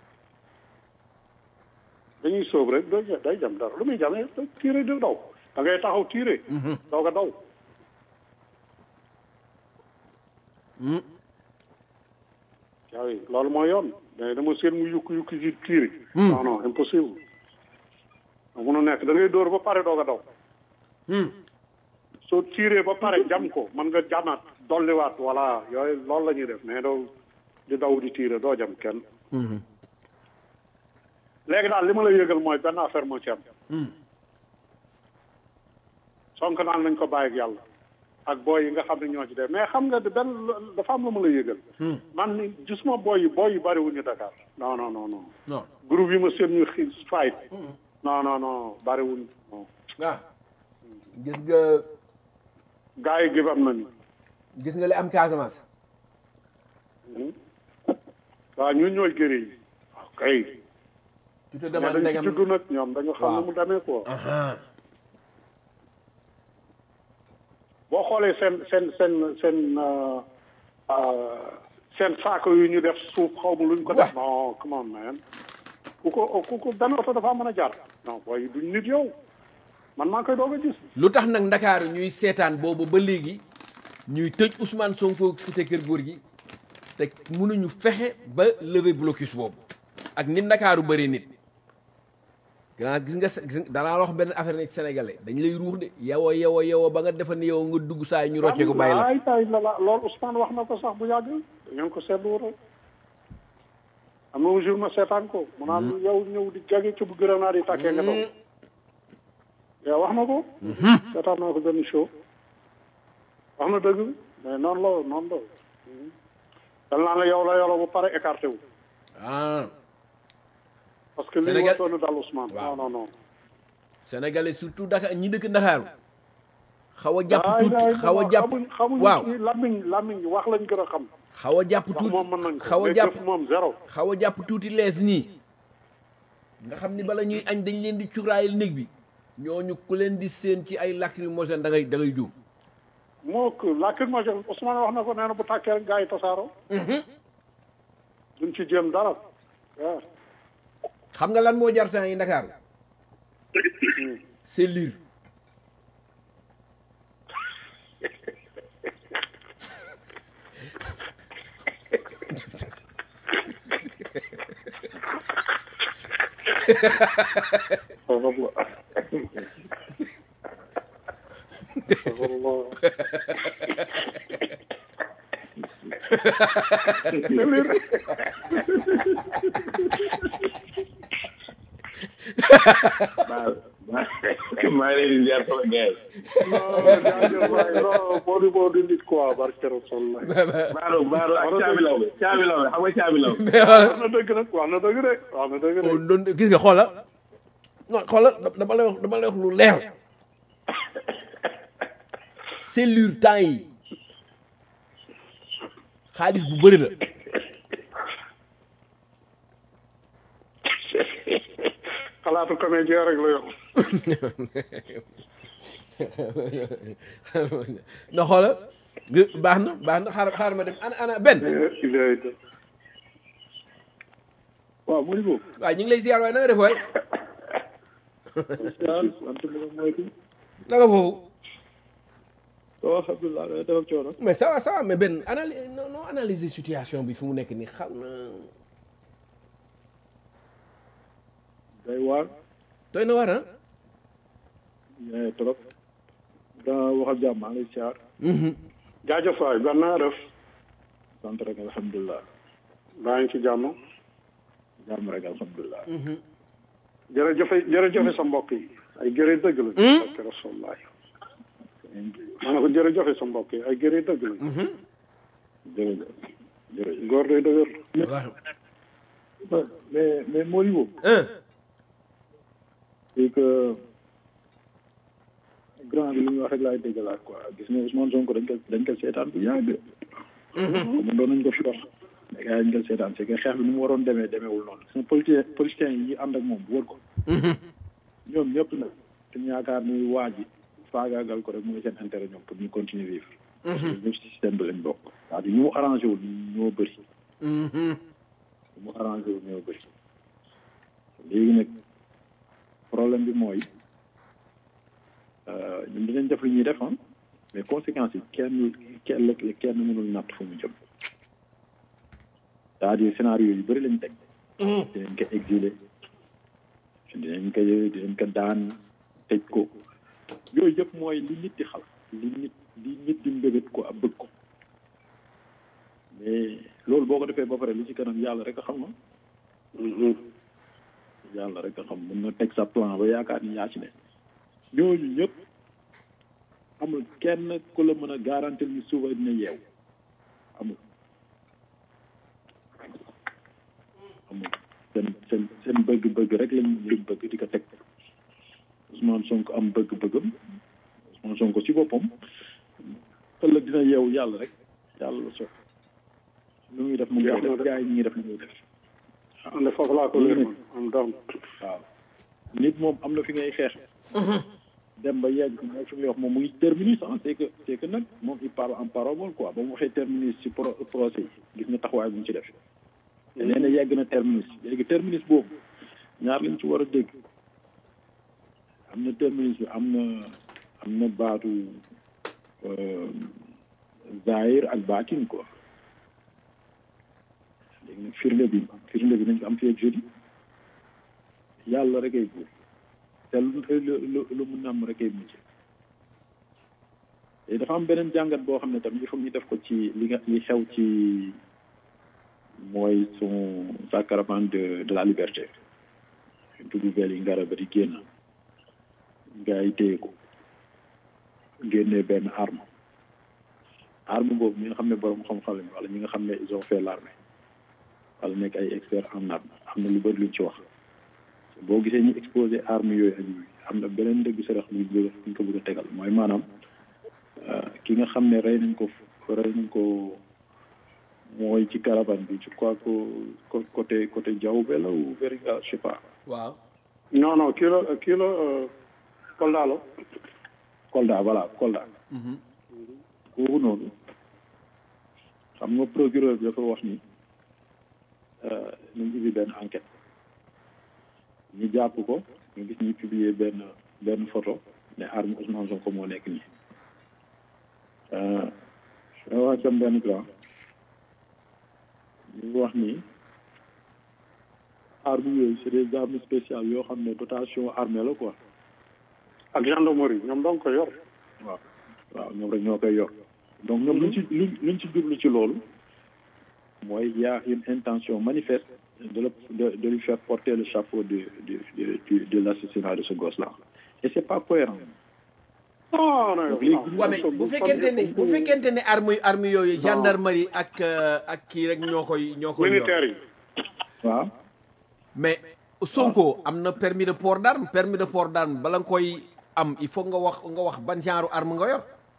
dañuy sóob rek day day jam dara lu muy jamee day tiire di daw da ngay taxaw tiire doog a daw waaw loolu mooy yoon mais dama seen mu yukki yukki ci tiire non non impossible da mun a nekk da ngay dóor ba pare doog a daw soo tiiree ba pare jam ko mën nga jamaat dolliwaat voilà yooyu loolu la ñuy def mais doo di daw di tiire doo jam kenn léegi daal li ma la yëgal mooy benn affaire moo ci am sonk naan nañ ko bàyyi ak yàlla ak booy yi nga xam ne ñoo ci def mais xam nga benn dafa am lu ma la yëgal man ni gisuma booy yi booy yi bariwuñu Dakar non non non non non groupe yi ma seen ñu xi fight non non non bariwuñu non ah gis nga gars yi gib am nañu gis nga li am Casamance waaw ñun ñooy gëri yi waaw kay tu te mais demandes dañu ci ndegam juddu nag ñoom dañu xam Waaw. ne mu demee quoi Aha. boo xoolee seen seen seen seen euh, euh, seen saako yu ñu def suuf xaw ma luñ ko def non come on man ku ko ku ko benn oto dafa mën a jaar non booy duñ nit yow man maa koy doog a gis lu tax nag ndakaaru ñuy seetaan boobu ba léegi ñuy tëj Ousmane Sonko cité kër góor gi te mënuñu fexe ba lever blocus boobu ak ni ndakaaru bëri nit grand gis nga gis nga danaa wax benn affaire nekk sénégalais dañ lay ruux de yow yow yow ba nga defa ni yow nga dugg saa yi ñu rocce ko bàyyi la ay tay la la loolu Ousmane wax na ko sax bu yàgg ngeen ko seetlu rek am na jour ma seetaan ko mu naan yow ñëw di jage ci bu grenade yi tàkkee nga daw yow wax na ko seetaan naa ko benn show wax na dëgg mais noonu la noonu la dal naa la yow la yoro bu pare écarté wu ah parce que li Sénégal- wartoon dal Ousmane Waaw. non non non sénégalais surtout Dakar ñi dëkk ndakaaru xaw a jàpp ay tuuti ay xaw a jàpp xamuñ xamuñ waaw ci lamiñ lamiñ wax lañ gën a xam xaw a jàpp wax tuuti moom mën nañ ko xaw a mais jàpp jëf moom zéro xaw a jàpp tuuti lees nii nga xam ni bala ñuy añ dañ leen di cuuraayal néeg bi ñooñu ku leen di séen ci ay lacrymogène da ngay da ngay juum moo ko lacrymogène Ousmane wax na ko nee na bu tàkkee rek gars yi tasaaroo duñ ci jéem dara waaw xam nga lan moo jar temps yi Ndakaaru c'est lire maa maa ngi leen di ziar sama gars jaajëf waay non moo di moo di nit quoi barke Rasulullah yi. Baaro Baaro ak Caabi Law bi Caabi Law bi xam nga Caabi Law bi. wax na dëgg nag wax na dëgg de wax na dëgg de oh doon gis nga xoola non xoola dama lay wax dama lay wax lu leer c'est lire temps yi xaalis bu bëri la xalaatu comédien rek la yor na xoola nga- baax na baax na xaar xaar ma dem ana ana benn ilay waaw mu ngi boobu. waaye ñu ngi lay ziar waaye na nga def waay waaw sant bi la mooy kii. na nga foofu waaw alhamdulilah da dafa coono. mais ça va ça va mais benn analy non non analyser situation bi fi mu nekk nii xam na day waar. doy na war ah mais trop. daa waxal jàmm maa ngi lay ziar. jaajëf waay ban naa def sant rek alhamdulilah. baa ngi ci jàmm jàmm rek alhamdulilah. jërëjëfe jërëjëfe sa mbokk yi ay gërë dëgg la barke Rasulullah ma ne ko jërëjëfe sa mbokk yi ay gërë dëgg la jërëjëf jërëjëf. góor day dëgër waaw mais mais Moribo. ah c'est que grand bi li ñu wax rek laay déggalaat quoi gis nga Ousmane Sonko dañ ko dañ ko seetaan bu yàgg. comme doon nañ ko fi wax. mais gars yi dañ ko seetaan c'est que xeex bi ni mu waroon demee demeewul noonu. gis nga politicien politiciens yi ànd ak moom wër ko. ñoom ñëpp nag dañu yaakaar ni waa ji faagaagal ko rek mooy seen intérêt ñoom pour ñu continuer vivre. ñëpp si système bi lañ bokk. c'est-à-dire ñu mu arrangé wul ñoo bëri. ñu mu arrangé wul ñoo bëri. léegi nag problème bi mooy ñun dinañ def lu ñuy def ah mais conséquences yi kenn kenn kenn mënul natt fu mu jëm c'est-à-dire scénario yu bëri lañ teg. dinañ ko exiler dinañ ko dinañ ko daan tëj ko yooyu yëpp mooy li nit di xal li nit li nit di mbébét ko ab bëgg ko mais loolu boo ko defee ba pare li ci kanam yàlla rek a xam nga yàlla rek a xam mën nga teg sa plan ba yaakaar ni yaa ci ne ñooñu ñëpp amul kenn ku la mën a garantir ni suba dina yeew amul amul seen seen seen bëgg-bëgg rek lañ lañ bëgg di ko teg Ousmane Sonko am bëgg-bëggam Ousmane Sonko ci boppam ëllëg dina yeewu yàlla rek yàlla la so lu muy def mu ngi def gars yi ñu ngi def lu muy def am na foofu laa ko leer man am doom waaw nit moom am na fi ngay xeex dem ba yegg mooy fi muy wax moom mu ngi terminus ah c'est que c'est que nag moom il parle en parabole quoi ba mu waxee terminus ci pro procès yi gis nga taxawaay bu mu ci def te nee na yegg na terminus léegi terminus boobu ñaar lañ ci war a dégg am na terminus bi am na am na baatu zahir ak baatin quoi léegi nag firnde bi firnde bi nañ ko am fii ak jeudi yàlla rek ay buur te lu lu lu mu namm rek ay mujj te dafa am beneen jàngat boo xam ne tam il faut ñu def ko ci li nga li xew ci mooy son sa caravane de de la liberté dugg vel yi ngara ba di génn gars yi téye ko génnee benn arme arme boobu ñi nga xam ne borom xam-xam lañ wala ñi nga xam ne ils ont fait l'armée wala nekk ay experts en arme am na lu bëri luñ ci wax boo gisee ñu exposé arme yooyu ak yooyu am na beneen dëgg sarax buñ bëgg buñ ko bëgg a tegal mooy maanaam ki nga xam ne rey nañ ko rey nañ ko mooy ci caravane bi je crois que côté côté Diaoubé la ou Veringa je sais pas. waaw. non non kii la kii la Kolda la. Kolda voilà Kolda. kooku noonu xam nga procureur bi dafa wax ni ñu ubbi benn enquête ñu jàpp ko ñu gis ñu publier benn benn photo ne arme Ousmane Sonko moo nekk nii. ma wax sam benn grand ñu wax ni armes yooyu c'est des armes spéciales yoo xam ne dotation armée la quoi ak gendarmerie ñoom dong ko yor. waaw waaw ñoom rek ñoo koy yor donc ñoom luñ ci luñ luñ ci jublu ci loolu mooy y a une intention manifeste de le de de lui faire porter le chapeau de de de de l'assassinat de ce gosse là et c'est pas cohérent non non waaw mais bu fekkente ne bu fekkente ne arme arme yooyu gendarmerie ak ak kii rek ñoo koy ñoo koy yor militaire yi. waaw mais Sonko am na permis de port d'arme permis de port d'arme bala nga koy am il faut nga wax nga wax ban genre arme nga yor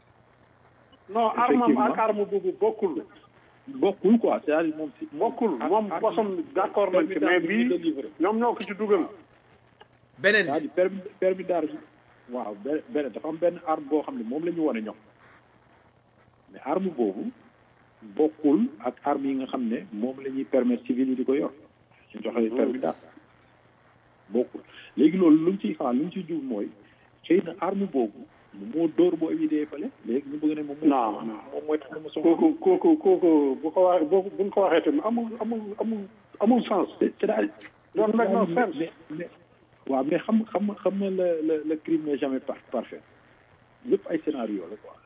non arme ak arme boobu bokkul. bokkul quoi c'est-à-dire moom si bokkul moom bosom d'accord nañ ci mais bii ñoom ñoo ko ci dugal. beneen bi c'est-à-dire permis permis d'arme waaw benn benn dafa am benn arme boo xam ne moom la ñu wane ñoom mais arme boobu bokkul ak arme yi nga xam ne moom la ñuy permettre civil yi di ko yor ñu joxe permis d'arme bokkul léegi loolu lu ñu ciy xaar lu ñu ciy jub mooy xëy na arme boobu moo dóor boo yi dee fële léegi ñu bëgg ne moom non moom mooy tax mu soxla kooku kooku kooku bu ko waxee bu buñ ko waxee tamit amul amul amul amul sens. c'est-à-dire doon nag non sens. mais mais waaw mais xam xam xam na le le le crime n'est jamais par parfait yëpp ay scénario la quoi.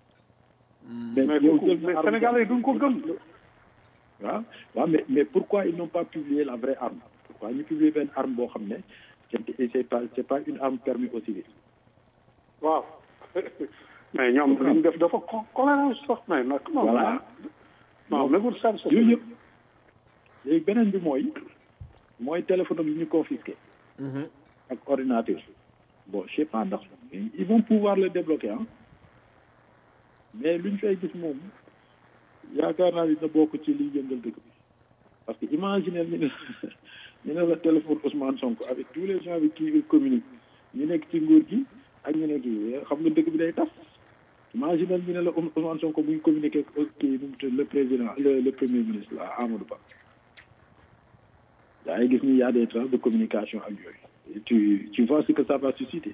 mais yow kooku jël mais na arme Sénégalais yi duñ ko gëm. waaw waaw mais mais pourquoi ils n'ont pas publié la vraie arme pourquoi ñu publier benn arme boo xam ne c'est c'est pas c'est pas une arme permis aux civils waaw mais ñoom li ñu def dafa co cohérence sax mais nag. non voilà non nagul sens. yooyu yëpp léegi beneen bi mooy mooy téléphone am yi ñu confisqué ak ordinateur bon je sais pas ndax ils vont pouvoir le débloquer ah mais luñ fay gis moom yaakaar naa dina bokk ci liy yëngal dëkk bi parce que imaginez ñu ne ñu ne la téléphone Ousmane Sonko avec tous les gens avec qui il communique ñu nekk ci nguur gi ak ñu nekk yi xam nga dëkk bi day tas imaginez ñu ne la Ousmane Sonko muy communiquer ak kii nu mu tudd le président le le premier ministre la Amadou Ba yaa ngi gis ni y a des traces de communication ak yooyu Et tu tu vois ce que ça va susciter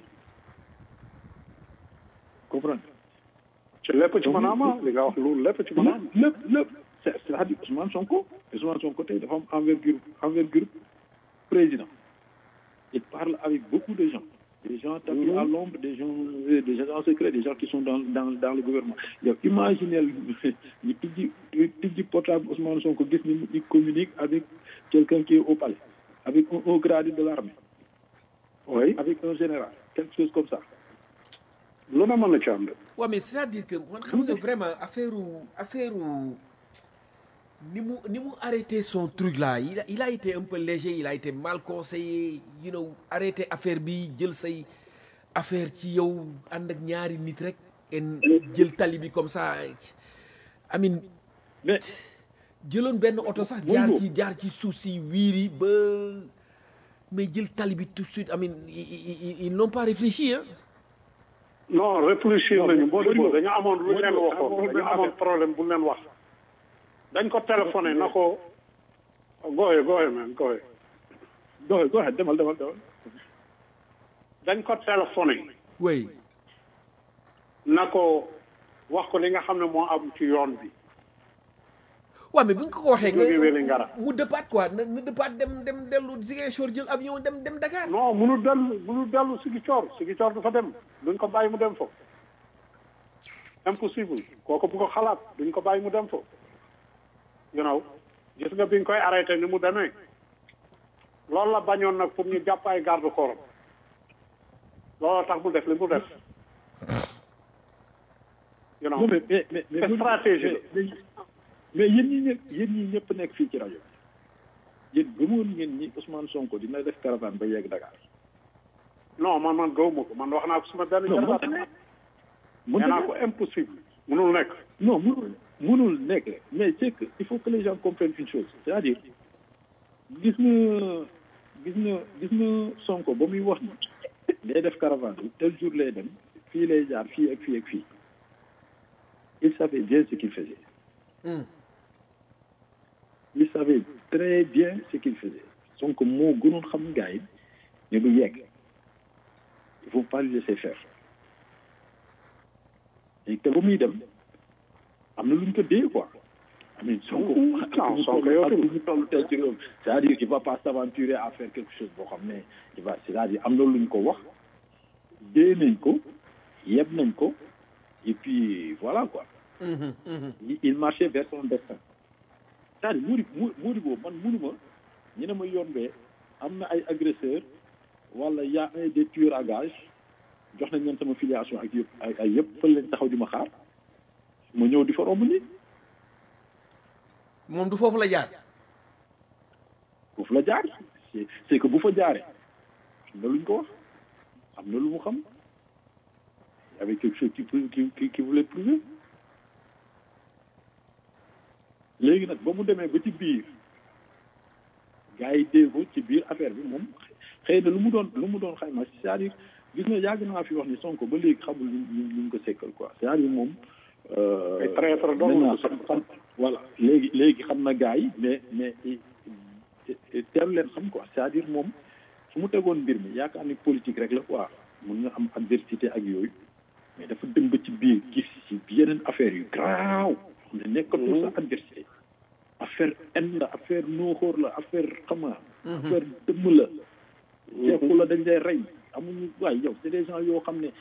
comprendre ci lépp ci mën a am ah li nga wax loolu lépp ci mën a am. lépp lépp c'est c'est-à-dire Ousmane Sonko Ousmane Sonko tey dafa am envergure envergure président il parle avec beaucoup de gens des gens tapis à l'ombre des gens euh, des agents secrets des gens qui sont dans dans dans le gouvernement yow imaginez ñu tijji tijji portable Ousmane Sonko gis ni il communique avec quelqu'un qui est au palais avec un haut gradé de l'armée oui avec un général quelque chose comme ça lu ne mën na ci am de. waaw mais c'est-à-dire que man xam nga vraiment affaire affaire ni mu ni mu arrêté son truc là il a il a été un peu léger il a été mal conseillé you know arrêté affaire bi jël say affaire ci yow ànd ak ñaari nit rek en jël tali bi comme ça amin mais jëloon benn oto sax jaar ci jaar ci suuf si wiiri ba mais jël tali bi tout de suite amin ils n'ont pas réfléchi hein non réfléchir nañu boo Modibo, déggoo dañu amoon lu ñu leen Modibo, waxoon xam nga dañu amoon problème bu ñu leen wax dañ ko téléphoné na ko gooye gooye man gooye go go ahead demal demal demal dañ ko téléphoné oui na ko wax ko li nga xam ne moo am ci yoon bi waaw mais bu ñu ko ko waxee Mu jógee Vélingara. mu dëppaat quoi na na dëppaat dem dem dellu Ziguinchor jël avion dem dem Dakar non munu dellu munu dellu Ziguinchor Ziguinchor dafa dem duñ ko bàyyi mu dem fo impossible kooku bu ko xalaat duñ ko bàyyi mu dem fo you know gis nga biñ koy arrêté ni mu demee loolu la bañoon nag pour ñu jàpp ay garde corps looloo tax mu def li mu def you know non mais mais mais mais C'est stratégie la. mais mais yéen ñi ñëpp yéen ñi ñëpp nekk fii ci rajo yéen gëmoon ngeen ni Ousmane Sonko dina def caravane ba yegg Dakar. non man man gëw ma ko man wax naa ko suma benn non jarbaat mënta nekk. nee mënta naa nekk. ko impossible munul nekk non mënul mënul nekk mais c'est que il faut que les gens comprennent une chose c'est-à-dire gis nga gis nga gis nga Sonko ba muy wax ni day def caravane bi tel jour lay dem fii lay jaar fii ak fii ak fii il savait bien ce qu'il faisait il savait très bien ce qu'il faisait Sonko moo gënoon xam gars yi ne du yegg il faut pas le laisser faire et te ba muy dem am na lu ñu ko dee quoi amin Sonko non, Sonko yow ak tamit. ñu toll tey ci réew c'est-à-dire qu'il va pas s'aventurer à faire quelque chose boo xam ne il va c'est-à-dire am na lu ñu ko wax dee nañ ko yeb nañ ko et puis voilà quoi il- il marchait vers son destin c'est-à-dire muuri mu muuri boobu man munuma ñu ne ma yoon bee am na ay agresseurs wala y a un des tueurs à gage jox nañ leen sama filiation ak yëpp ay ay yëpp fële lañ taxaw di ma xaar ma ñëw di fa romb nii moom du foofu la jaar foofu la jaar c'est c'est que bu fa jaaree am na lu ñu ko wax am na lu mu xam y avait quelque chose qui peut- qui qui qui voulait prouver léegi nag ba mu demee ba ci biir gars yi dégg ko ci biir affaire bi moom xëy na lu mu doon lu mu doon xayma c'est-à-dire gis nga yàgg naa fi wax ni Sonko ba léegi xamul lu lu lu mu ko sekkal quoi c'est-à-dire moom. euh, Ay traître dong maintenant la xam xam voilà léegi léegi xam na gars yi mais mais teel leen xam quoi c'est-à-dire moom su mu tegoon mbir mi yaakaar ni politique rek la quoi mun nga am adversité ak yooyu mais dafa dem ba ci biir gis ci yeneen affaire yu graaw xam ne nekkatul sa adversité affaire en la affaire nooxóor la affaire xama affaire dëmm la jeexu la dañ lay rey amuñu waaye yow c'est des gens yoo xam ne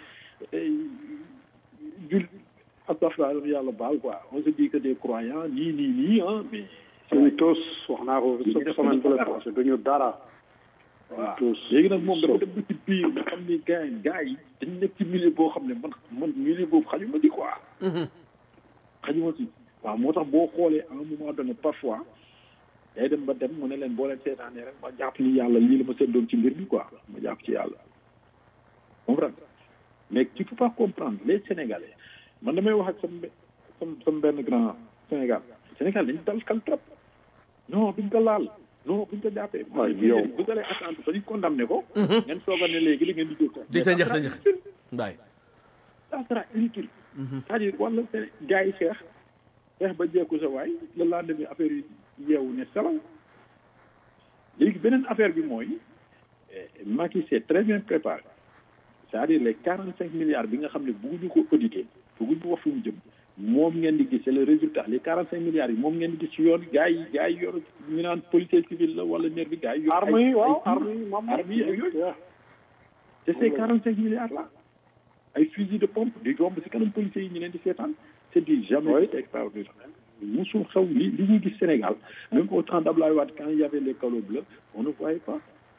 jul astafra yàlla baal quoi on se dit que des croyants nii nii nii ah mais suñu tos wax naa ko semaine bu la passé duñu dara waaw tous léegi nag moom dafa dem ba ci biir nga xam ni gars yi gars yi dañ nekk ci milieu boo xam ne man man milieu boobu xajuma ci quoi xajuma ci waaw moo tax boo xoolee à un moment donné parfois day dem ba dem mu ne leen boo leen seetaanee rek ma jàpp ni yàlla lii la ma seddoon ci mbir mi quoi ma jàpp ci yàlla comprendre mais tu peux pas comprendre les sénégalais man damay wax ak sam sam sam benn grand sénégal sénégal dañ dal kal trop non duñ ko laal non buñ ko jàppee Waay, yow. bu dalee attente ba ñu condamné ko ngeen sooga ne léegi li ngeen di dóor di ta njax ta njax ndaay ça sera inutile c'est-à-dire wala seen gars yi xeex xeex ba jeeku sa waay le lendemain affaire yi yeewu ne salaw léegi beneen affaire bi mooy eh, Macky s'est très bien préparé c'est-à-dire les quarante cinq milliards bi nga xam ne bëgguñu ko auditer bëgguñu wax fu mu jëm moom ngeen di gis c'est le résultat les quarante cinq milliards yi moom ngeen di gis ci yoon gars yi gars yi yor ñu naan policier civil la wala nervi gars yi yor armes yi ay- waaw ay- armes yi moom armes yi ak yooyu Yeah. te ces quarante cinq milliards là ay fusil de pompe di romb si kanam policiers yi ñu leen di seetaan c'est du jamais Oui. fait extraordinaire musul xew li li ñuy gis Sénégal même au temps d'Abdoulaye Wade quand il y avait les calots bleus on ne voyait pas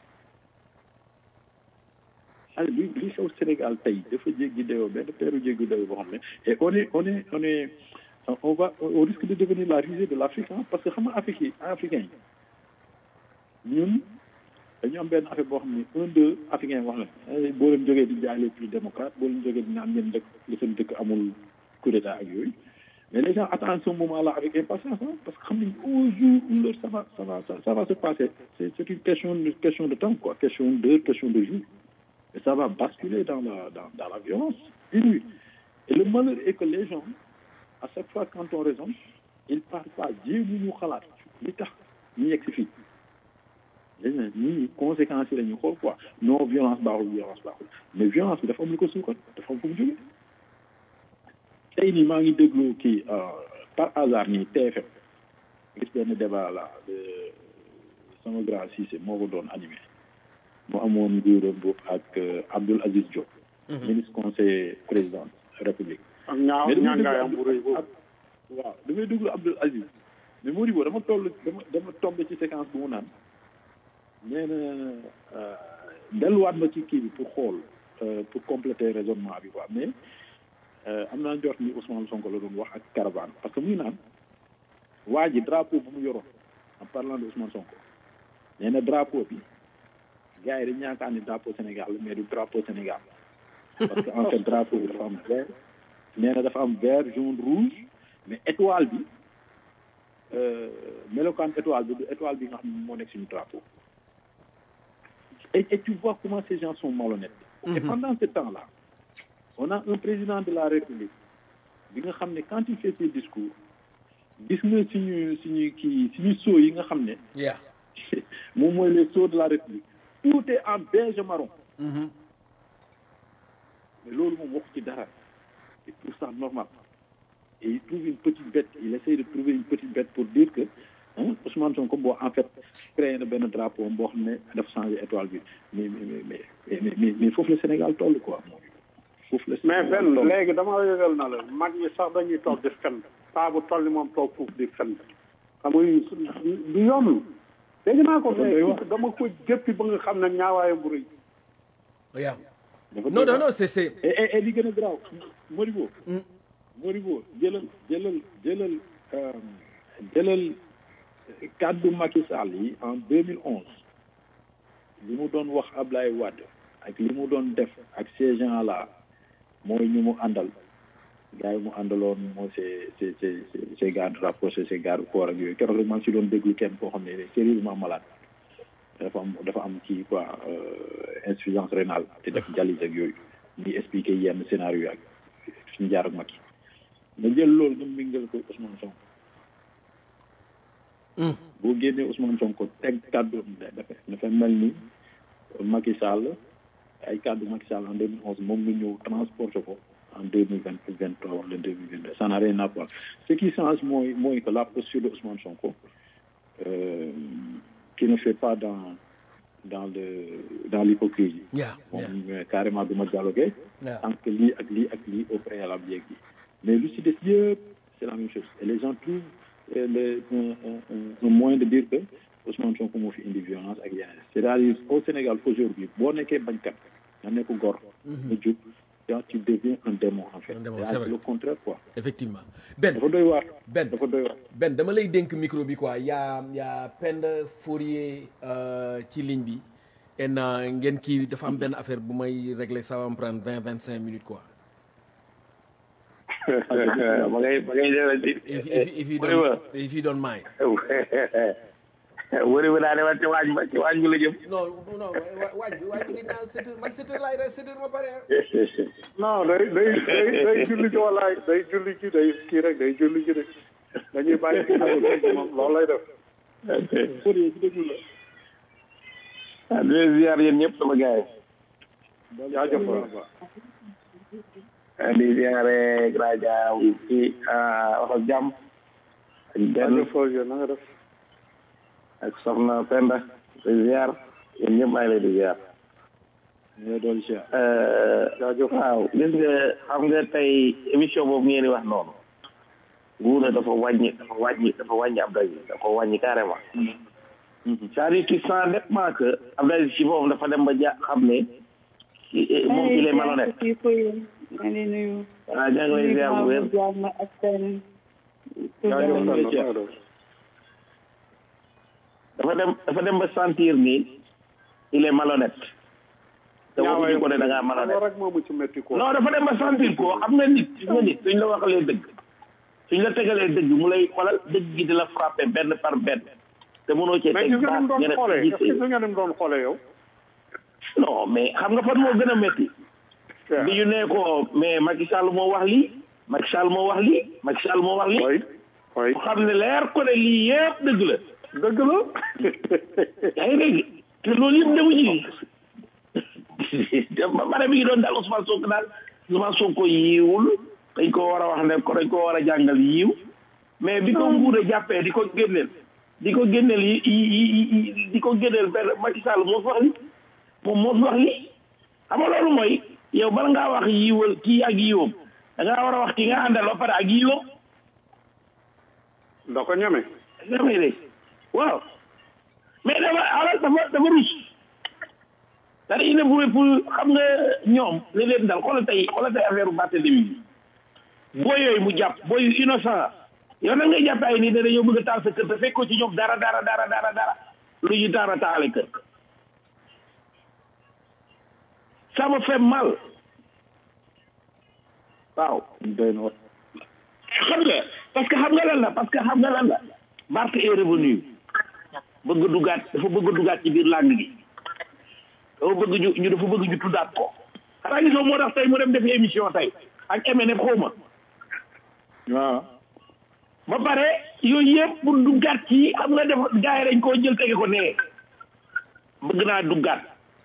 ay li li xew Sénégal tey dafa jéggi dayoo benn peeru jéggi dayoo boo xam ne et on est on est on est on va on risque de devenir la risée de l'Afrique hein, parce que xam nga Afrique yi africain yi ñun dañu am benn affaire boo xam ne un deux africain wax la eh, boo leen jógee di jaay les plus démocrates boo leen jógee di naan ngeen dëkk li seen dëkk amul coup d'état ak yooyu mais les gens attendent ce moment là avec impatience hein, parce que xam nañ au jour où leur ça va ça va ça, ça va se passer c'est c'est une question une question de temps quoi question d'heure question de jour et ça va basculer dans la dans, dans la violence inouïe et le malheur est que les gens à chaque fois quand on raisonne ils partent pas jéemu ñu xalaat li tax ñu yegg si fii léegi nag nit ñi conséquences yi la ñuy xool quoi non violence baaxul violence baaxul mais violence bi dafa am lu ko suukat dafa am fu mu jógee tey nii maa ngi déglu kii par hasard nii TFM gis benn débat là de sama grand Cissé moo ko doon animé mu amoon nguuram boobu ak Abdoul Aziz Diop ministre conseiller président république ak ñaaw ñaangaayam bu rëy boobu waaw damay déglu Abdoul Aziz mais Modibo dama toll dama dama tombé ci séquence bu mu naan nee na delluwaat ma ci kii bi pour xool pour compléter raisonnement bi quoi mais am naa njort ni Ousmane Sonko la doon wax ak caravane parce que muy naan waa ji drapeau bu mu yoroon en parlant de Ousmane Sonko nee na drapeau bi gars yi dañ yaakaar ni drapeau Sénégal mais du drapeau Sénégal parce que en fait drapeau bi dafa am vert nee na dafa am vert jaune rouge mais étoile bi melokaan étoile bi du étoile bi nga xam ne moo nekk suñu drapeau et, et tu vois comment ces gens sont malhonnêtes et pendant ce temps-là on a un président de la République bi nga xam ne quand il fait ses discours gis nga suñu suñu kii suñu sceaux yi nga xam ne yeah moom mooy les sceaux de la République tout est en beige marron mais loolu moom waxu ci dara il trouve ça normal et il trouve une petite bête il essaie de trouver une petite bête pour dire que hein, Ousmane Sonko boo en fait créé na benn drapeau boo xam ne dafa changé étoile bi mais mais mais mais mais mais foofu la Sénégal toll quoi foofu la mais Sénégal benn toll. léegi dama yëgal na la mag ñi sax dañuy toog di fen paa bu toll ni moom toog foofu di fen xam nga yu- du yomb dégg naa ko Dafa doy waar. mais dama ko jëppi ba nga xam ne ñaawaayam bu rëy yeah dafa non doy non waar. non c'est c'est et et et li gën a garaaw Modibo Modibo jëlal jëlal jëlal euh, jëlal kàddu Macky Sall yi en 2011 li mu doon wax Ablaye Wade ak li mu doon def ak ces gens là mooy ñu mu àndal gars yi mu àndaloon moo c'est c'est c'est c'est ces gardes rapprochés ces gardes corps ak yooyu keroog rek maa ngi si doon déglu kenn koo xam ne il est sérieusement malade dafa am dafa am kii quoi euh, insuffisance rénale te def dialyse ak yooyu ñuy expliquer yenn scénario yi ak suñu jaar ak Macky nga jël loolu nga mingal ko Ousmane Sonko boo génnee Ousmane Sonko teg kàddu dafa dafa mel ni Macky Sall ay kàddu Macky Sall en 2011 moom nga ñëw transporté ko en 2023 wala 2022 ça n'a rien à voir ce qui change mooy mooy que la posture de Ousmane Sonko euh, qui ne fait pas dans dans le dans l'hypocrisie yeah yeah moom euh, carrément du ma dialoguer Yeah. tant que lii ak lii ak lii au préalable yeeg yi mais lu ci des yëpp c'est la même chose et les gens trouvent euh, le un, un, un, un moyen de dire que Ousmane Sonko moo fi indi violence ak yeneen c'est-à-dire au Sénégal aujourd'hui boo nekkee bañkat nga nekk gor nga jub yaa tu deviens un démon en fait Un démon, Et c'est c'est vrai. le contraire quoi effectivement Ben dafa doy waar Ben dafa doy waar Ben dama lay dénk micro bi quoi y a y a Penda Fourier euh, ci ligne bi et na ngeen kii dafa am benn affaire bu may régler ça va me prendre vingt vingt cinq minutes quoi ma ngay ma ngay def di if if if you wëri wa don't if you don't mind wëri wa daa demal ci waañ ba ci waañ bi la jëm non non wa- waaj bi waaj bi ngi naan sept heures man sept heures laay rek sept heures ma pare ah. non day day day day julli ci walaay day julli ci day kii rek day julli ci de dañuy bàyyi ci nag moom loolu lay def Fourier ci déglu la ah di leen ziar yéen ñëpp sama gars jaajëf waaw yi di ziare grand jaaw ci wax ak jàmm ak benn jaajëf Fourier na nga def ak soxna Penda di ziar yéen ñëpp maa ngi leen di ziar ñoo doon cher jaajëf waaw gis nga xam nga tey émission boobu ngeen di wax noonu nguur dafa wàññi dafa wàññi dafa wàññi Abdou Aziz dafa wàññi carrément c'est-à-dire tu sens nettement que Abdou Aziz ci boppam dafa dem ba ja xam ne i- moom il est malhonnête kii koy maa ngi nuyu. waaw ñaa ngi lay ziar bu wér jàmm ak seen. jaajëf Fourier. na nga def dafa dem dafa dem ba sentir ni il est malhonnête te waxuñu ko ne da ngaa malhonnête rek moomu ci métti ko non dafa dem ba sentir ko xam nga nit gis nga nit suñ la waxalee dëgg suñ la tegalee dëgg mu lay xoolal dëgg gi di la frappé benn par benn te mënoo cee mais teg gis nga ni mu baat doon nga xoolee ne est-ce que gis nga ni mu doon xoolee yow non mais xam nga fan moo gën a métti bi ñu nee ko mais Macky Sall moo wax lii Macky Sall moo wax lii Macky Sall moo wax lii oui oui mu xam ne leer ko ne lii yëpp dëgg la dëgg la yaa ngi dégg te loolu yëpp demu ci ba pare mi ngi doon daal Ousmane Sonko daal Ousmane Sonko yiiwul dañ ko war a wax ne ko dañ ko war a jàngal yiiw mais bi ko nguur a jàppee di ko génneel di ko génneel yi yi di ko génneel benn Macky Sall moo fi wax li moom moo fi wax li xam nga loolu mooy yow bala ngaa wax yiiwal kii ak yiiwam da ngaa war a wax ki nga àndal ba pare ak yiiwam da ko ñeme nga may dégg waaw mais dafa alal dafa dafa rus dara il ne pouvait pour xam nga ñoom li leen dal xoolal tey xoolal tey affaire bu Barthélemy bi boo yooyu mu jàpp boo yu innocent yow nag ngay jàpp ay nii ne dañoo bëgg a taal sa kër te fekkoo ci ñoom dara dara dara dara dara lu ñu dara taale kër ça me fait mal waaw doy na wat xam nga parce que xam nga lan la parce que xam nga lan la Barth est revenu bëgg a dugaat dafa bëgg a dugaat ci biir làng gi dafa bëgg ñu ñu dafa bëgg ñu tuddaat ko xanaa gisoo moo tax tey mu dem defi émission tey ak MNF xawma waaw ba pare yooyu yëpp pour duggaat ci xam nga def gars yi dañ koo jël tege ko nee bëgg naa duggaat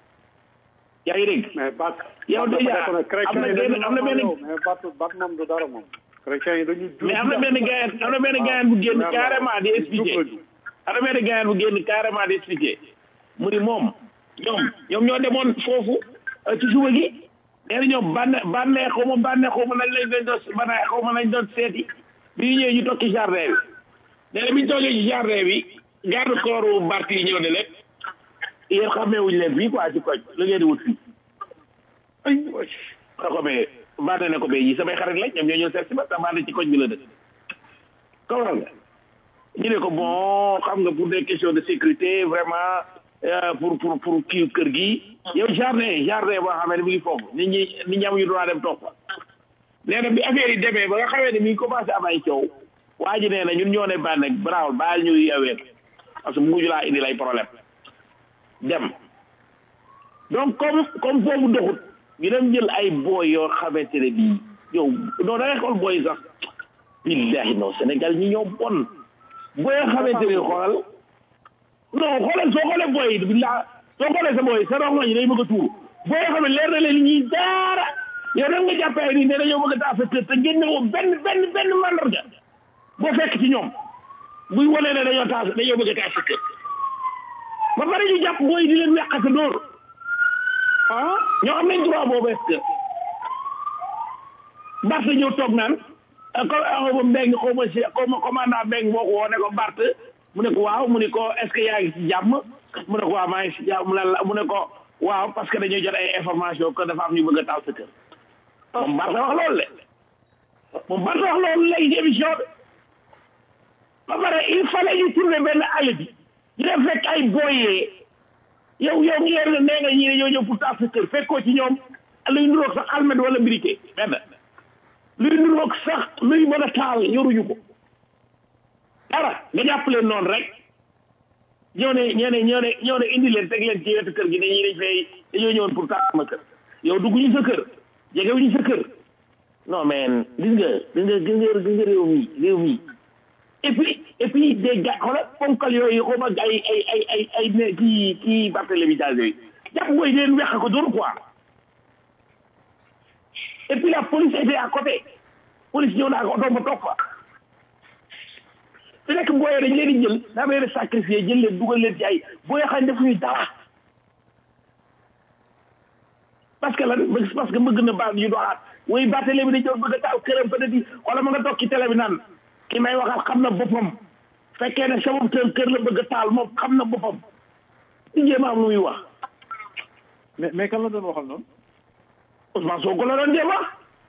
yaa ngi dégg mais bat yow déjà am na benn am na benn mais bat bat moom du dara moom chrétien yi dañuy mais am na benn gayan am na benn gayan bu génn carrément di expliquer am na benn gayan bu génn carrément di expliquer mu ni moom ñoom ñoom ñoo demoon foofu ci suba gi nee na ñoom bànne bànnee xaw ma bànnee xaw ma nañ lañ doon bànnee xaw ma nañ doon seeti bi ñu ñëwee ñu toog ci jardin bi nee na bi ñu toogee ci jardin bi garde corps Barth yi ñëw ne leen yéen xàmmeewuñu leen fii quoi ci koñ la ngeen di wut fii ay na ko mais bànne ne ko mais yi samay xarit lañ ñoom ñoo ñëw seet si ma te bànne ci koñ bi la dëkk comprends nga ñu ne ko bon xam nga pour des questions de sécurité vraiment pour pour pour kii kër gi yow jardin jardin boo xamee ne mi ngi foofu nit ñi nit ñi amuñu droit dem toog fa nee na bi affaire yi demee ba nga xamee ne mi ngi commencé am ay coow waa ji nee na ñun ñoo ne bànne baraawul baal ñu yeween parce que mujj laa indi lay problème dem donc comme comme foofu doxut ñu dem jël ay booy yoo xamante ne bii yow non da ngay xool booy sax billahi non Sénégal ñi ñoo bon booy yoo xamante ne xoolal non xoolal soo xoolee booy yi billah soo xoolee sa booy sa rongo ñi day bëgg a tuur booy yoo xam ne leer na leen ñuy daara yow dem nga jàppee nii ne dañoo bëgg a taal sa kër te génne woo benn benn benn mandarga boo fekk ci ñoom buy wane ne dañoo taal dañoo bëgg a taal sa kër ba pare ñu jàpp booy di leen weqate dóor ah ñoo am nañ droit boobu est-ce que Barth ñëw toog naan xaw ma mbeng xaw ma si xaw ma commandant mbeng moo ko woo ne ko Barth mu ne ko waaw mu ne ko est-ce que yaa ngi si jàmm mu ne ko waaw maa ngi si jàmm mu ne la mu ne ko waaw parce que dañoo jot ay information que dafa am ñu bëgg a taal sa kër moom Barth wax loolu le moom Barth wax loolu léegi ci émission bi ba pare il fallait ñu trouver benn alibi ñu def fekk ay booyee yow yow ngi yor nee nga ñii ne ñoo ñëw pour taal sa kër fekkoo ci ñoom luy nuroog sax almet wala briquet benn luy nuroog sax luy mën a taal yoruñu ko dara nga jàpp leen noonu rek ñoo ne ñoo ne ñoo ne ñoo ne indi leen teg leen ci wetu kër gi ne ñii dañ fay dañoo ñëwoon pour taal sama kër yow dugguñu sa kër jegewuñu sa kër non mais gis nga gis nga gis nga gis nga réew mi réew mi et puis et puis des gars xoolal ponkal yooyu xaw ma ay ay ay ay ay ne kii kii Barthélémy Dias yooyu jàpp mooy leen weq ko dóor quoi et puis la police était à côté police ñëw naa ko oto ba topp fa fi nekk booyee dañ leen di jël daa leen sacrifié jël leen dugal leen ci ay booyee xam ne defuñu dara parce que lan parce que bëgg na baal ñu doxaat woy Barthélémy dañ doon bëgg a taal këram peut être wala ma nga toog ci télé bi naan ki may waxal xam na boppam fekkee ne sama kër kër la bëgg a taal moom xam na boppam di jéem a am lu muy wax mais mais kan la doon waxal noonu Ousmane Sonko la doon jéem wax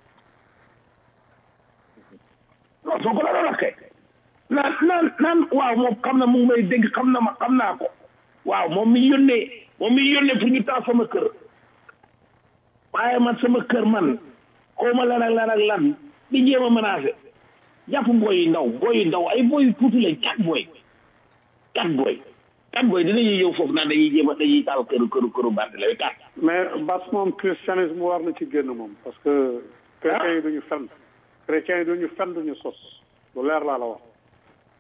non Sonko la doon wax kay naan naan naan waaw moom xam na mu ngi may dégg xam na ma xam naa ko waaw moom mi yónnee moom mi yónnee pour ñu taal sama kër waaye man sama kër man xaw ma lan ak lan ak lan di jéem a menacé jàpp booy yu ndaw booy yu ndaw ay booy yu tuuti lañ quatre booy quatre booy quatre booy dinañuy ñëw foofu naan dañuy jéem a dañuy taal këru këru këru Barthélémy quatre mais bas moom christianisme war na ci génn moom parce que chrétiens yi duñu fen chrétiens yi duñu fen duñu sos lu leer laa la wax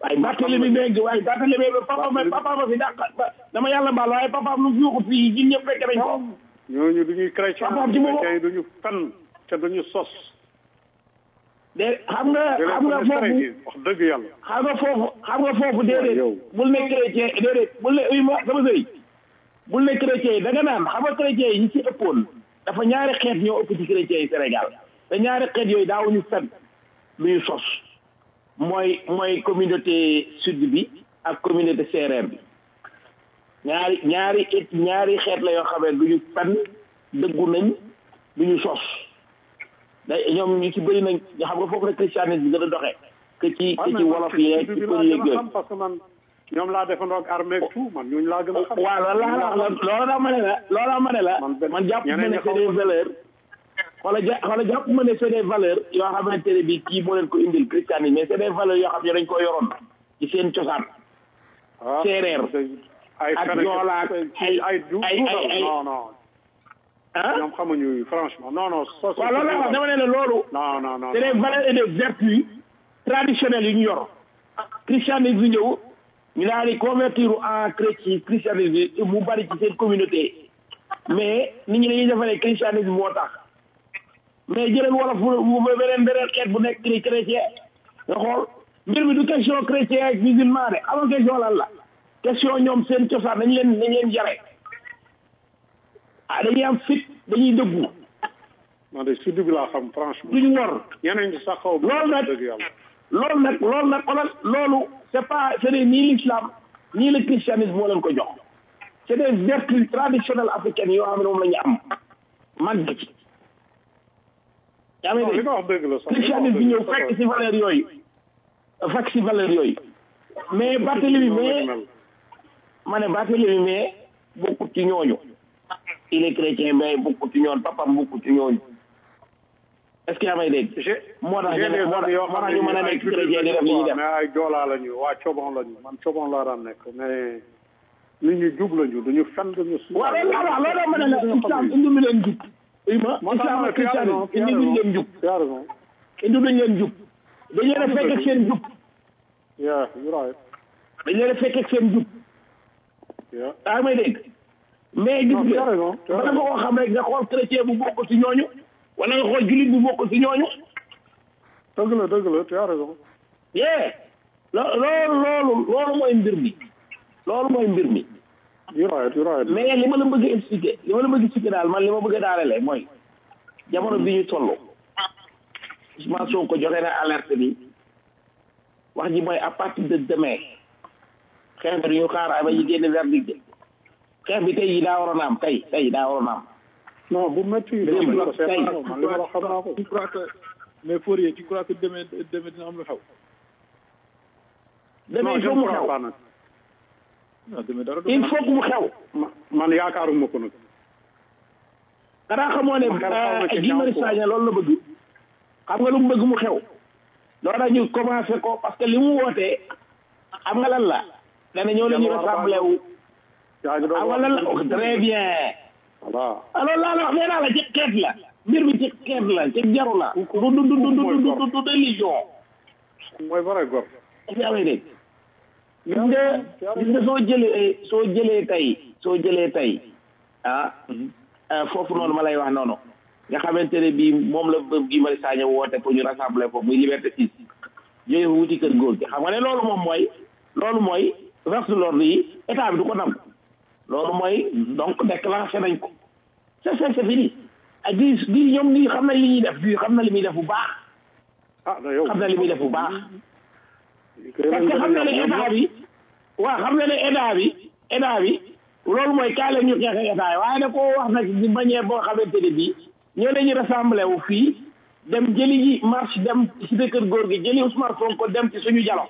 waaye Barthélemy Mbengue waaye Barthélemy papa ma papa ma fi dàq dama yàlla baal waaye papa lu fi waxu fii ñun ñëpp fekk nañ ko ñooñu duñuy chrétien Papa ci boppam. chrétien yi duñu fen te duñu sos de xam nga xam nga foofu wax dëgg yàlla xam nga foofu xam nga foofu déedéet yow. bul ne chrétien déedéet bul ne uy ma sama sëy bul ne chrétien yi da nga naan xam nga chrétien yi ñi ci ëppoon dafa ñaari xeet ñoo ëpp ci chrétien yi Sénégal te ñaari xeet yooyu daawuñu fen lu ñu sos mooy mooy communauté sud bi ak communauté séeréer bi ñaari ñaari it ñaari xeet la yoo xam ne du ñu fen dëggu nañ du ñu sos da ñoom ñu ci bëri nañ nga xam nga foofu la christianisme bi gën a doxee que ci que ci wolof yeeg ci pël yeeg yooyu parce que man ñoom laa defandoo ak armée ak tout man ñooñu laa gën a xam waaw loolu laa la loolu laa ma ne la loolu laa ma ne la Man benn- man jàpp ma ñeneen ne ñi c'est xaw des ma- valeurs wala ja wala jàpp ma ne c'est des valeurs yoo xamante ne bi kii moo leen ko indil christianisme mais c'est des valeurs yoo xam ne dañ ko yoroon ci seen cosaan ah séeréer. ay ak feneen Joola ak ay ay du ay- duudal ay- ay- non non ah ñoom xamuñu yooyu franchement non non sos waaw loolu la wax dama ne la loolu non non non c'est des valeurs et des vertus traditionnelles yu ñu yor christianisme bi ñëw ñu daal di convertir en chrétien christianisme bi mu bari ci seen communauté mais nit ñi dañuy defaree christianisme moo tax mais jëleen wolof bu bu beneen beneen xeet bu nekk chri- chrétien nga xool mbir mi du question chrétien ak musulman de amoon question lan la question ñoom seen cosaan dañ leen dañ leen jare ah dañuy am fit dañuy dëggu man de sud bi laa xam franchement duñu wor ñeneen ñi sax xaw Loolu nag- dëgg yàlla loolu nag loolu nag xoolal loolu c'est pas c'est des ni l'islam ni le christianisme moo leen ko jox c'est des vertus traditionnelles africaines yoo xam ne moom la ñu am màgg ci yaa ngi non li dégg nga wax dëgg la sax christianisme bi ñëw fekk ci valeur yooyu fekk ci valeur yooyu mais Barthélemy mais ma ne Barthélemy mais bokkut ci ñooñu il est chrétien mais bokkut ci ñooñu papam bokkut ci ñooñu est-ce que yaa may dégg moo tax ñu ne moo tax moo tax ñu mën a nekk chrétien di def li ñuy def mais ay joolaa lañu waa cobon lañu man cobon laa daan nekk mais nit ñu jub lañu duñu fen duñu su waaw loolu laa wax loolu laa mën a la islam indi mu leen jub oui ma moo tax islam ma ak ne tu as christianisme raison, tu as indi duñ leen jub tu as raison indi duñ leen jub dañ leen a fekk ak seen jub yeah you're right dañ leen a fekk ak seen jub yeah yaa may dégg mais gis non tu as nga raison tu as bala nga raison koo xam rek nga xool chrétien bu bokk ci ñooñu wala nga xool julit bu bokk ci ñooñu dëgg la dëgg la tu as raison yee lo- loolu loolu loolu mooy mbir mi loolu mooy mbir mi you're right you're right mais li ma la bëgg a expliquer li ma la bëgg a expliquer daal man li ma bëgg a daanele mooy jamono bi ñu toll Ousmane Sonko joxe na alerte bi wax ji mooy à partir de demain xeex bi duñu xaar ba ñu génne verdict de xeex bi tey yi daa waroon a am tey tey daa waroon a am non bu métti yi Démb dama la, ko seetaan tey. man li ma wax xam naa ko tu crois que mais Fourier tu crois que demain demain dina am lu xew demain non il je faut ne mu crois xew pas nag non demain dara du il xew. faut que mu xew Ma- man yaakaaruma ko nag xanaa xamoo ne Ma xel xaw na ci Guy Marius ñaaw ko. Sagna loolu la bëgg xam nga lu mu bëgg mu xew loolu daal ñu commencé ko parce que li mu wootee xam nga lan la dana ñëw la ñu rassemblé wu yaa ngi doon xam nga lan la oh, très bien voilà alors laa la wax nee naa la ci xeet la mbir mi ci xeet la ci jaru la du du du du du du du du religion mooy vrai gor yaa ngi dégg gis nga gis nga soo jëlee soo jëlee tey soo jëlee tey ah ah, foofu noonu ma lay wax noonu nga xamante ne bii moom la ba Guy Marius Sagna woote pour ñu rassembler foofu muy liberté six jóge fa wuti kër góor gi xam nga ne loolu moom mooy loolu mooy force de l'ordre yi état bi du ko nangu loolu mooy donc déclenché nañ ko c'est c'est c'est fini ak di di ñoom nii xam nañ li ñuy def di xam na li muy def bu baax ah da yow xam na li muy def bu baax parce que xam na ne état bi waaw xam na ne état bi état bi loolu mooy kaay la ñu xeex état yi waaye da koo wax nag di manière boo xamante ne bii ñoo dañuy rassemblé wu fii dem jëli ji marche dem ci kër góor gi jëli Ousmane Sonko dem ci suñu jalo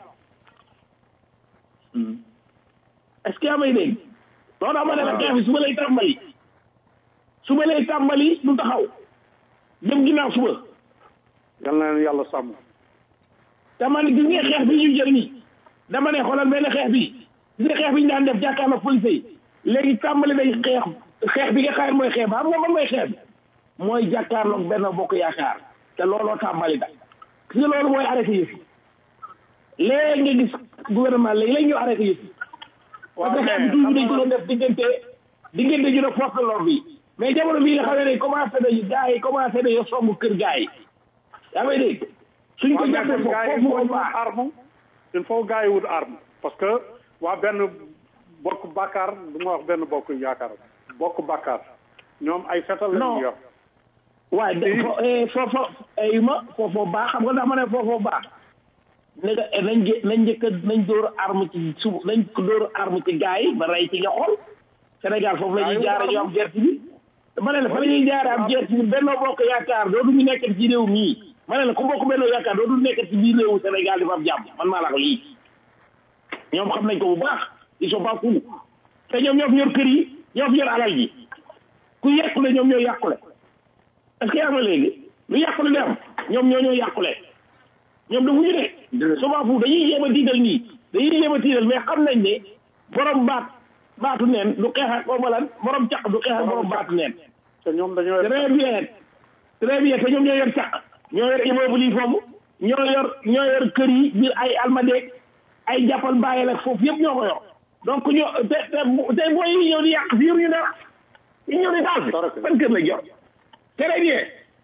est-ce que yaa may dégg loolu dama ne la xeex bi suba lay tàmbali suba lay tàmbali du taxaw dem ginnaaw suba yal na leen yàlla sàmm dama ne gis nga xeex bi ñu jël nii dama ne xoolal benn xeex bi gis nga xeex bi ñu daan def jàkkaarloo police yi léegi tàmbali day xeex xeex bi nga xam mooy xeex ba xam nga man mooy xeex bi mooy jàkkaarloog benn bokk yaakaar te looloo tàmbali da gis nga loolu mooy arrêté yëf yi léegi nga gis gouvernement léegi léegi ñu arrêté yëpp parce que xeex toujours dañ ko doon def diggante diggante ñu ne force de l'ordre yi mais jamono bii nga xam ne commencé nañu gars yi commencé nañu somb kër gars yi yaa may dégg suñ ko jàppee foofu foofu wut ko baax arme il faut gars yi wut arme parce que waa benn bokk bàkkaar du ma wax benn bokk yaakaar bokk bàkkaar ñoom ay fetal la Non. ñu yor waaye de fo eh, foofu ay ma foofu baax xam nga dama ne foofu baax ne nga eh, nañ jë- nañ njëkk a nañ dóor arme ci suuf nañ ko dóor arme ci gars yi ba rey ci nga xool Sénégal foofu la ñuy jaare ñu am gerte bi ma ne la fa la ñuy jaare am gerte bi Benno Bokk Yaakaar dootuñu nekk ci réew mii ma ne la ku bokk Benno Yaakaar dootu nekk ci biir réewu Sénégal di fa am jàmm man maa la ko lii ñoom xam nañ ko bu baax ils sont pas fous te ñoom ñoo fi yor kër yi ñoo fi yor alal ji ku yàqule ñoom ñoo yàqule est-ce que yaa ngi léegi lu yàqule di am ñoom ñoo ñoo yàqule ñoom dafa ñu ne souvent fu dañuy yéem a tiital nii dañuy yéem a tiital mais xam nañ ne borom baat baatu neen du xeex ak xawma lan borom caq du xeex ak borom baatu neen te ñoom dañoo yor très bien très bien te ñoom ñoo yor caq ñoo yor immeuble yi foofu ñoo yor ñoo yor kër yi biir ay almadeeg ay jàppal bàyyil ak foofu yëpp ñoo ko yor donc ñoo te te te booy yi ñëw di yàq fi yor ñu dara ñu ñëw di taal fi ban kër la jor très bien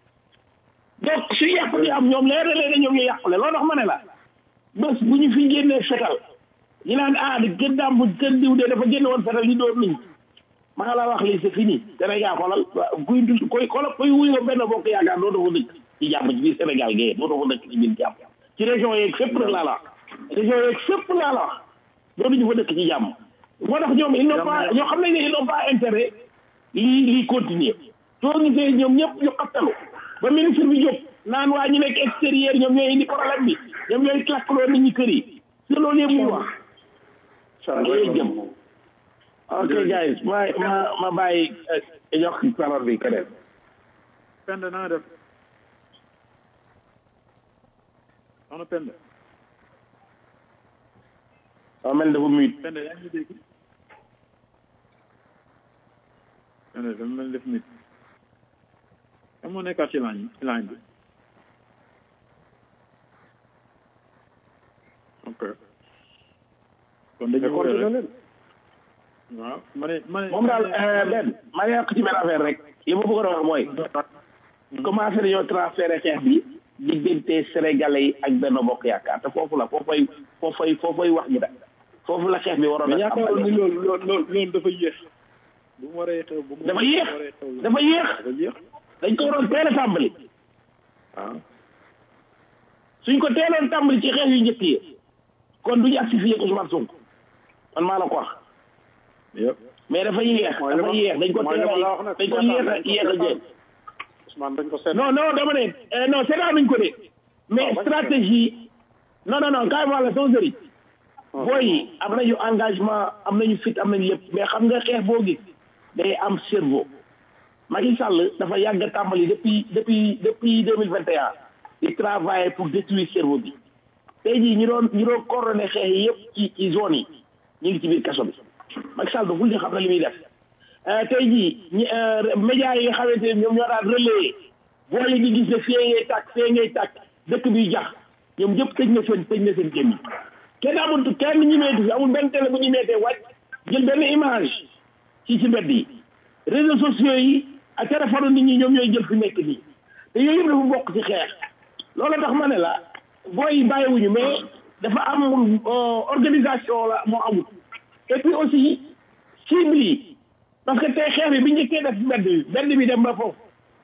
donc su yàq di am ñoom leer na leen ne ñoom ñu yàqule loolu tax ma ne la bés bu ñu fi génnee fetal ñu naan ah di gën daam bu gën diw de dafa génne woon fetal yi doon niñ ma nga la wax lii c'est fini Sénégal xoolal kuy dul koy xoolal kuy wuyu benn bokk yaakaar doo dafa dëkk ci jàmm ci biir Sénégal gee doo dafa dëkk ci biir jàmm ci région yeeg fépp nag laa la wax région yeeg fépp laa la wax doo duñu fa dëkk ci jàmm moo tax ñoom ils n'ont pas ñoo xam nañ ne ils n'ont pas intérêt lii lii continuer soo gisee ñoom ñëpp ñu xattalu ba ministre bi jóg naan waa ñu nekk extérieur ñoom ñooy indi problème bi ñoom ñooy clackloo nit ñi kër yi si loolu yëpp mu wax loolu jëm ok guys ma ma ma bàyyi jox parole bi keneen Penda na nga def soxna Penda waaw mel dafa muyit Penda yaa ngi dégg Penda dafa mel def nit kan moo nekkaat ci lañ ci lañ bi ok kon dañuy wóor rek waaw ma ne ma ne moom daal benn ma yokk ci benn affaire rek li ma bëggoon a wax mooy commencé nañoo transféré xeex bi diggante sénégalais yi ak benn bokk yaakaar te foofu la foofay foofay foofay wax ji da foofu la xeex bi waroon mais a yaakaaroon ni loolu loolu loolu loolu dafa yéex bu mu waree xew bu mu dafa yéex waree xew dafa yéex dafa yéex dañ ko waroon teel a tàmbali waaw suñ ko teeloon tàmbali ci xeex yu njëkk yi kon duñu agsi fii ak Ousmane Sonko man maa la ko wax yëpp mais dafa yéex Mooy li dafa ma- yéex dañ ko mooy li teel ma la wax a nag, dañ ko yéex a yéex a jël Ousmane dañ ko seet non non dama ne eh, non seetaanuñ ko de mais bañ stratégie non non non kaay ma la sama sëriñ booy yi am nañu engagement am nañu fit am nañu lépp mais xam nga xeex boo gis day am cerveau Macky Sall dafa yàgg a tàmbali depuis depuis depuis deux mille vingt et un di travailler pour détruire cerveau bi tey jii ñu doon ñu doon coordonné xeex yi yëpp ci ci zone yi ñu ngi ci biir kaso bi Macky Sall daful di xam na li muy def Euh, tey jii ñi médias yi nga xamante ne ñoom ñoo daan relayer boo leen di gis ne fee ngay tàkk fee ngay tàkk dëkk bi jax ñoom ñëpp tëj na seen tëj na seen gémmiñ kenn amul kenn ñu meeti fi amul benn télé bu ñu meetee wàcc jël benn image ci ci mbedd yi réseaux sociaux yi ak téléphone nit ñi ñoom ñooy jël fi nekk nii te yooyu yëpp dafa bokk ci xeex loolu tax ma ne la booy yi bàyyiwuñu mais dafa am euh, organisation la moo amul et puis aussi cible yi parce que tey xeex bi bi njëkkee def mbedd bi mbedd bi dem ba foofu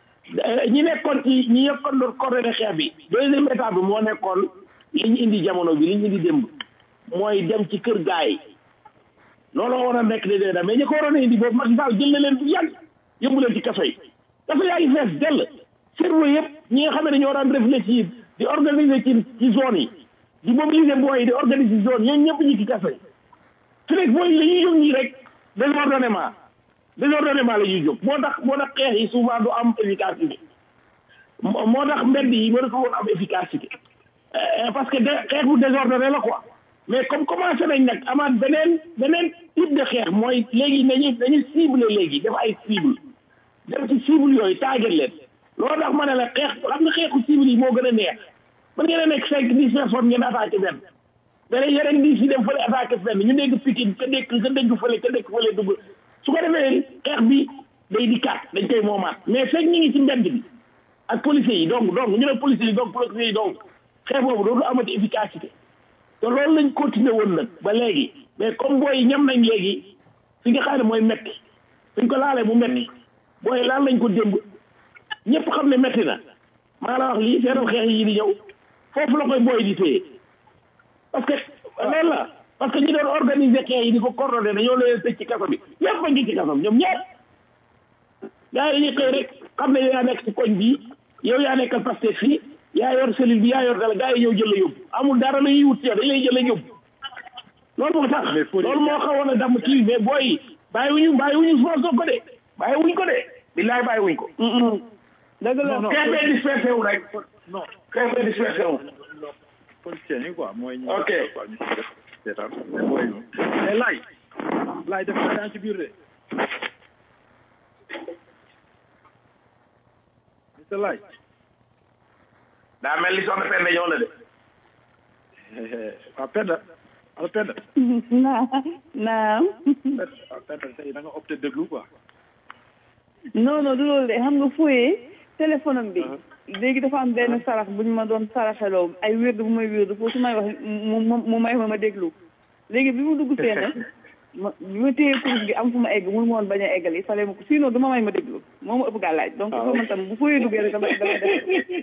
Eh, ñi nekkoon ci ñi nekkoon doon coordonné xeex bi deuxième étape bi moo nekkoon li ñu indi jamono bi li ñu indi démb mooy dem ci kër gaay yi looloo war a nekk de dee mais ñi ko waroon a indi boobu Macky Sall jël na leen bu yàgg yóbbu leen ci kaso yi kaso yaa ngi fees dell cerveau yëpp ñi nga xam ne dañoo daan réfléchir di organiser ci ci zone yi di mobiliser booy yi di organiser zone ñooñu ñëpp ñi ci kaso yi su nekk booy yi dañuy jóg ñii rek désordonnement désordonnement la ñuy jóg moo tax moo tax xeex yi souvent du am efficacité moo moo tax mbedd yi mënatu woon am efficacité Euh, parce que de xeex bu désordonné la quoi mais comme commencé nañ nag amaat beneen beneen type de xeex mooy léegi nañu nañu cible léegi def ay cible dem ci cible yooyu taagat leen loolu tax ma ne la xeex xam nga xeexu cible yi moo gën a neex mën ngeen a nekk cinq dix personnes ngeen attaqué benn nga ne yeneen di si dem fële attaqué fenn ñu dégg Pikine ka dégg ka dégg fële ka dégg fële dugg su ko defee xeex bi day di kat dañ koy moomaat mais fekk ñu ngi ci mbedd bi ak policiers yi donc donc ñu ne policiers yi donc policiers yi donc xeex boobu dootu amati efficacité te loolu lañ continuer woon nag ba léegi mais comme booy ñam nañ léegi fi nga xam ne mooy metti suñ ko laalee mu metti booy laal lañ ko démb ñëpp xam ne metti na maa la wax lii seetal xeex yi di ñëw foofu la koy booy di téye parce que loolu la parce que ñi doon organiser xeex yi di ko coordonné dañoo leen tëj ci kaso bi ñëpp a ngi ci kaso bi ñoom ñëpp gars yi dañuy xëy rek xam ne yow yaa nekk ci koñ bii yow yaa nekkal Pastef fii yaa yor cellule bi yaa yor dala gars yi ñëw jël la yóbbu amul dara la ñuy wut ci yow dañ lay jël la yóbbu loolu moo tax loolu moo xawoon a damm kii mais booy yi bàyyiwuñu bàyyiwuñu Sonko ko de bàyyiwuñ ko de billaay bàyyiwuñ ko dëgg la xeex bee dispersé wu rek non xeex bee dispersé wu politiciens yi quoi mooy ñi Ok. quoi ñu def seetaan mais booy ñoom mais laay laay def naa yaa ngi ci biir de monsieur laay daa mel ni soxna Penda ñëw na de waaw Penda ala Penda naa naam waaw Penda tey da nga opté déglu quoi non non du loolu de xam nga fooyee téléphone am bi léegi dafa am benn sarax bu ñu ma doon saraxeloo ay wérdu bu may wérdu foofu su may wax mu mu mu may ma ma déglu léegi bi mu dugg see nag ma bi ma téye kurus gi am fu ma egg mënu ma woon bañ a eggal il fallait ma ko sinon du ma may ma déglu moo ma ëpp gàllaaj donc il faut man tam bu fooyee duggee rek dama dama def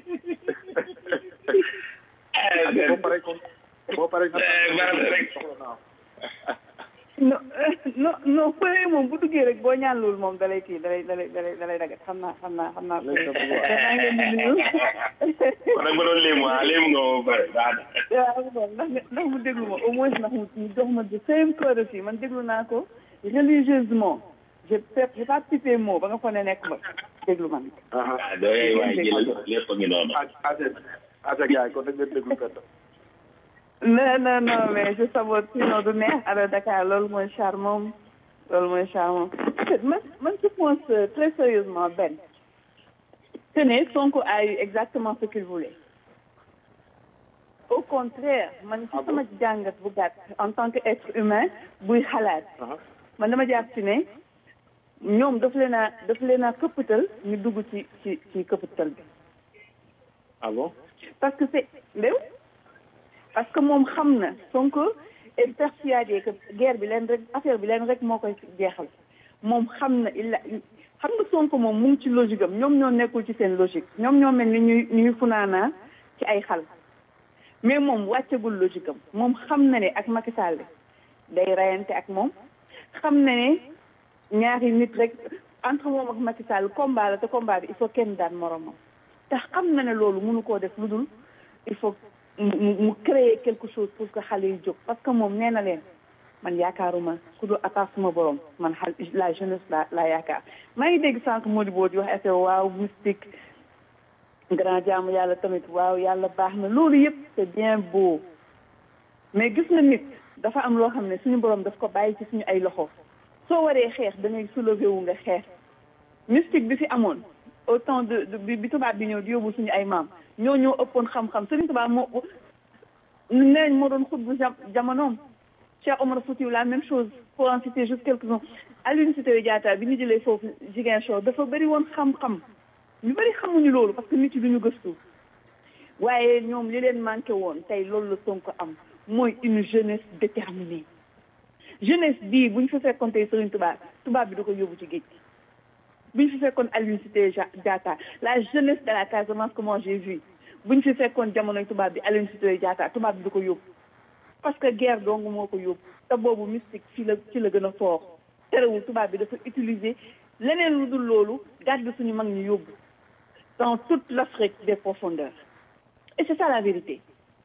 boo paree kon boo paree nga soxla naa non non non fooyee moom bu duggee rek boo ñaan loolu moom dalay kii dalay dalay dalay dalay dagat xam naa xam naa xam naa ko maa ngi leen di nuyu kon nag ma doon léemu ah léemu nga ma bare baax na waaw bon ndax ndax mu déglu ma au moins ndax mu mu jox ma de same courtesy man déglu naa ko religieusement j'ai fait j'ai pas pipé mot ba nga fa ne nekk ma déglu man. ah doy waay jël lépp a ngi noonu ase ase gars yi kon nag ngeen déglu Penda non non non mais je sabote sinon du neex alors Dakar loolu mooy charmant loolu mooy charmant en fait man man je pense euh, très sérieusement Ben que ne Sonko a eu exactement ce qu'il voulait au contraire man ci sama jàngat bu gàtt en tant que être humain buy xalaat man dama jàpp ci ne ñoom daf leen a daf leen a këppatal ñu dugg ci ci ci këppatal bi ah bon parce que c'est ndéw parce que moom xam na Sonko est persuadé que guerre bi leen rek affaire bi leen rek moo koy jeexal moom xam na il a xam nga Sonko moom mu ngi ci logique am ñoom ñoo nekkul ci seen logique ñoom ñoo mel ni ñuy ñuy funaanaa ci ay xal mais moom wàccagul logique am moom xam na ne ak Macky Sall day rayante ak moom xam na ne ñaari nit rek entre moom ak Macky Sall combat la te combat bi il faut kenn daan moromam te xam na ne loolu mënu koo def lu dul il faut mu mu créer quelque chose pour que xale yi jóg parce que moom nee na leen man yaakaaruma ku dul attaque suma borom man xal la jeunesse la la yaakaar maa ngi dégg sànq Mody Bo di wax affaire waaw mystique grand jaamu yàlla tamit waaw yàlla baax na loolu yëpp c'est bien beau mais gis nga nit dafa am loo xam ne suñu borom daf ko bàyyi ci suñu ay loxo soo waree xeex da ngay soulever wu nga xeex mystique bi fi amoon au temps de de bi tubaab bi ñëw di yóbbu suñu ay maam ñoo ñoo ëppoon xam-xam Sëriñ Tuubaa moo neeñ moo doon xutbu jamonoom Cheikh Omar Foutiyou la même chose pour en citer juste quelques-uns Aline Sitoé Diatta bi ñu jëlee foofu Ziguinchor dafa bëri woon xam-xam ñu bëri xamuñu loolu parce que nit yi duñu gëstu waaye ñoom li leen manqué woon tey loolu la Sonko am mooy une jeunesse déterminée jeunesse bii bu ñu fa fekkoon tey Sëriñ Tuubaa tubaab bi da ko yóbbu ci géej gi bu ñu fi fekkoon Aline Sitoé Diatta la jeunesse de la Casamance comment j'ai vu bu ñu fi fekkoon jamonoy tubaab bi Aline Sitoé Diatta tubaab bi da ko yóbbu parce que guerre dong moo ko yóbbu te boobu mystique ci la ci la gën a fort terewul tubaab bi dafa utiliser leneen lu dul loolu gàddu suñu mag ñu yóbbu dans toute l'Afrique des profondeurs et c'est ça la vérité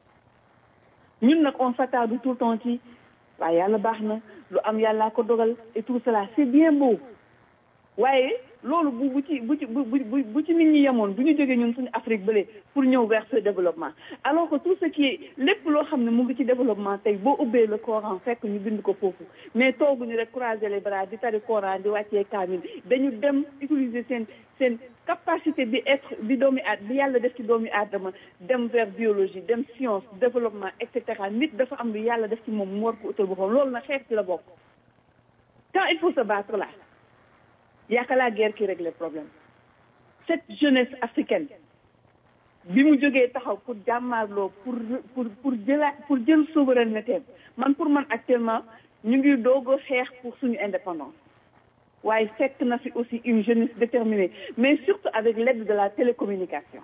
ñun nag on s'attarde tout le temps ci waaye yàlla baax na lu am yàllaa ko dogal et tout cela c'est bien beau waaye loolu bu bu ci bu ci bu bu bu ci nit ñi yemoon bu ñu jógee ñun suñu Afrique bële pour ñëw vers ce développement alors que tout ce qui est lépp loo xam ne mu ngi ci développement tey boo ubbee le Coran fekk ñu bind ko foofu mais tooguñu rek croiser les bras di tari Coran di wàccee kaamil dañu dem utiliser seen seen capacité bi être bi doomi aad bi yàlla def ci doomi aadama dem vers biologie dem science développement et cetera nit dafa am lu yàlla def ci moom mu war ko utal boppam loolu na xeex ci la bokk quand il faut se battre là y a que la guerre qui règle les problèmes cette jeunesse africaine bi mu jógee taxaw pour jàmmaarloo pour pour pour jëla pour jël souveraineté man pour man actuellement ñu ngi doog a xeex pour suñu indépendance waaye fekk na fi aussi une jeunesse déterminée mais surtout avec l'aide de la télécommunication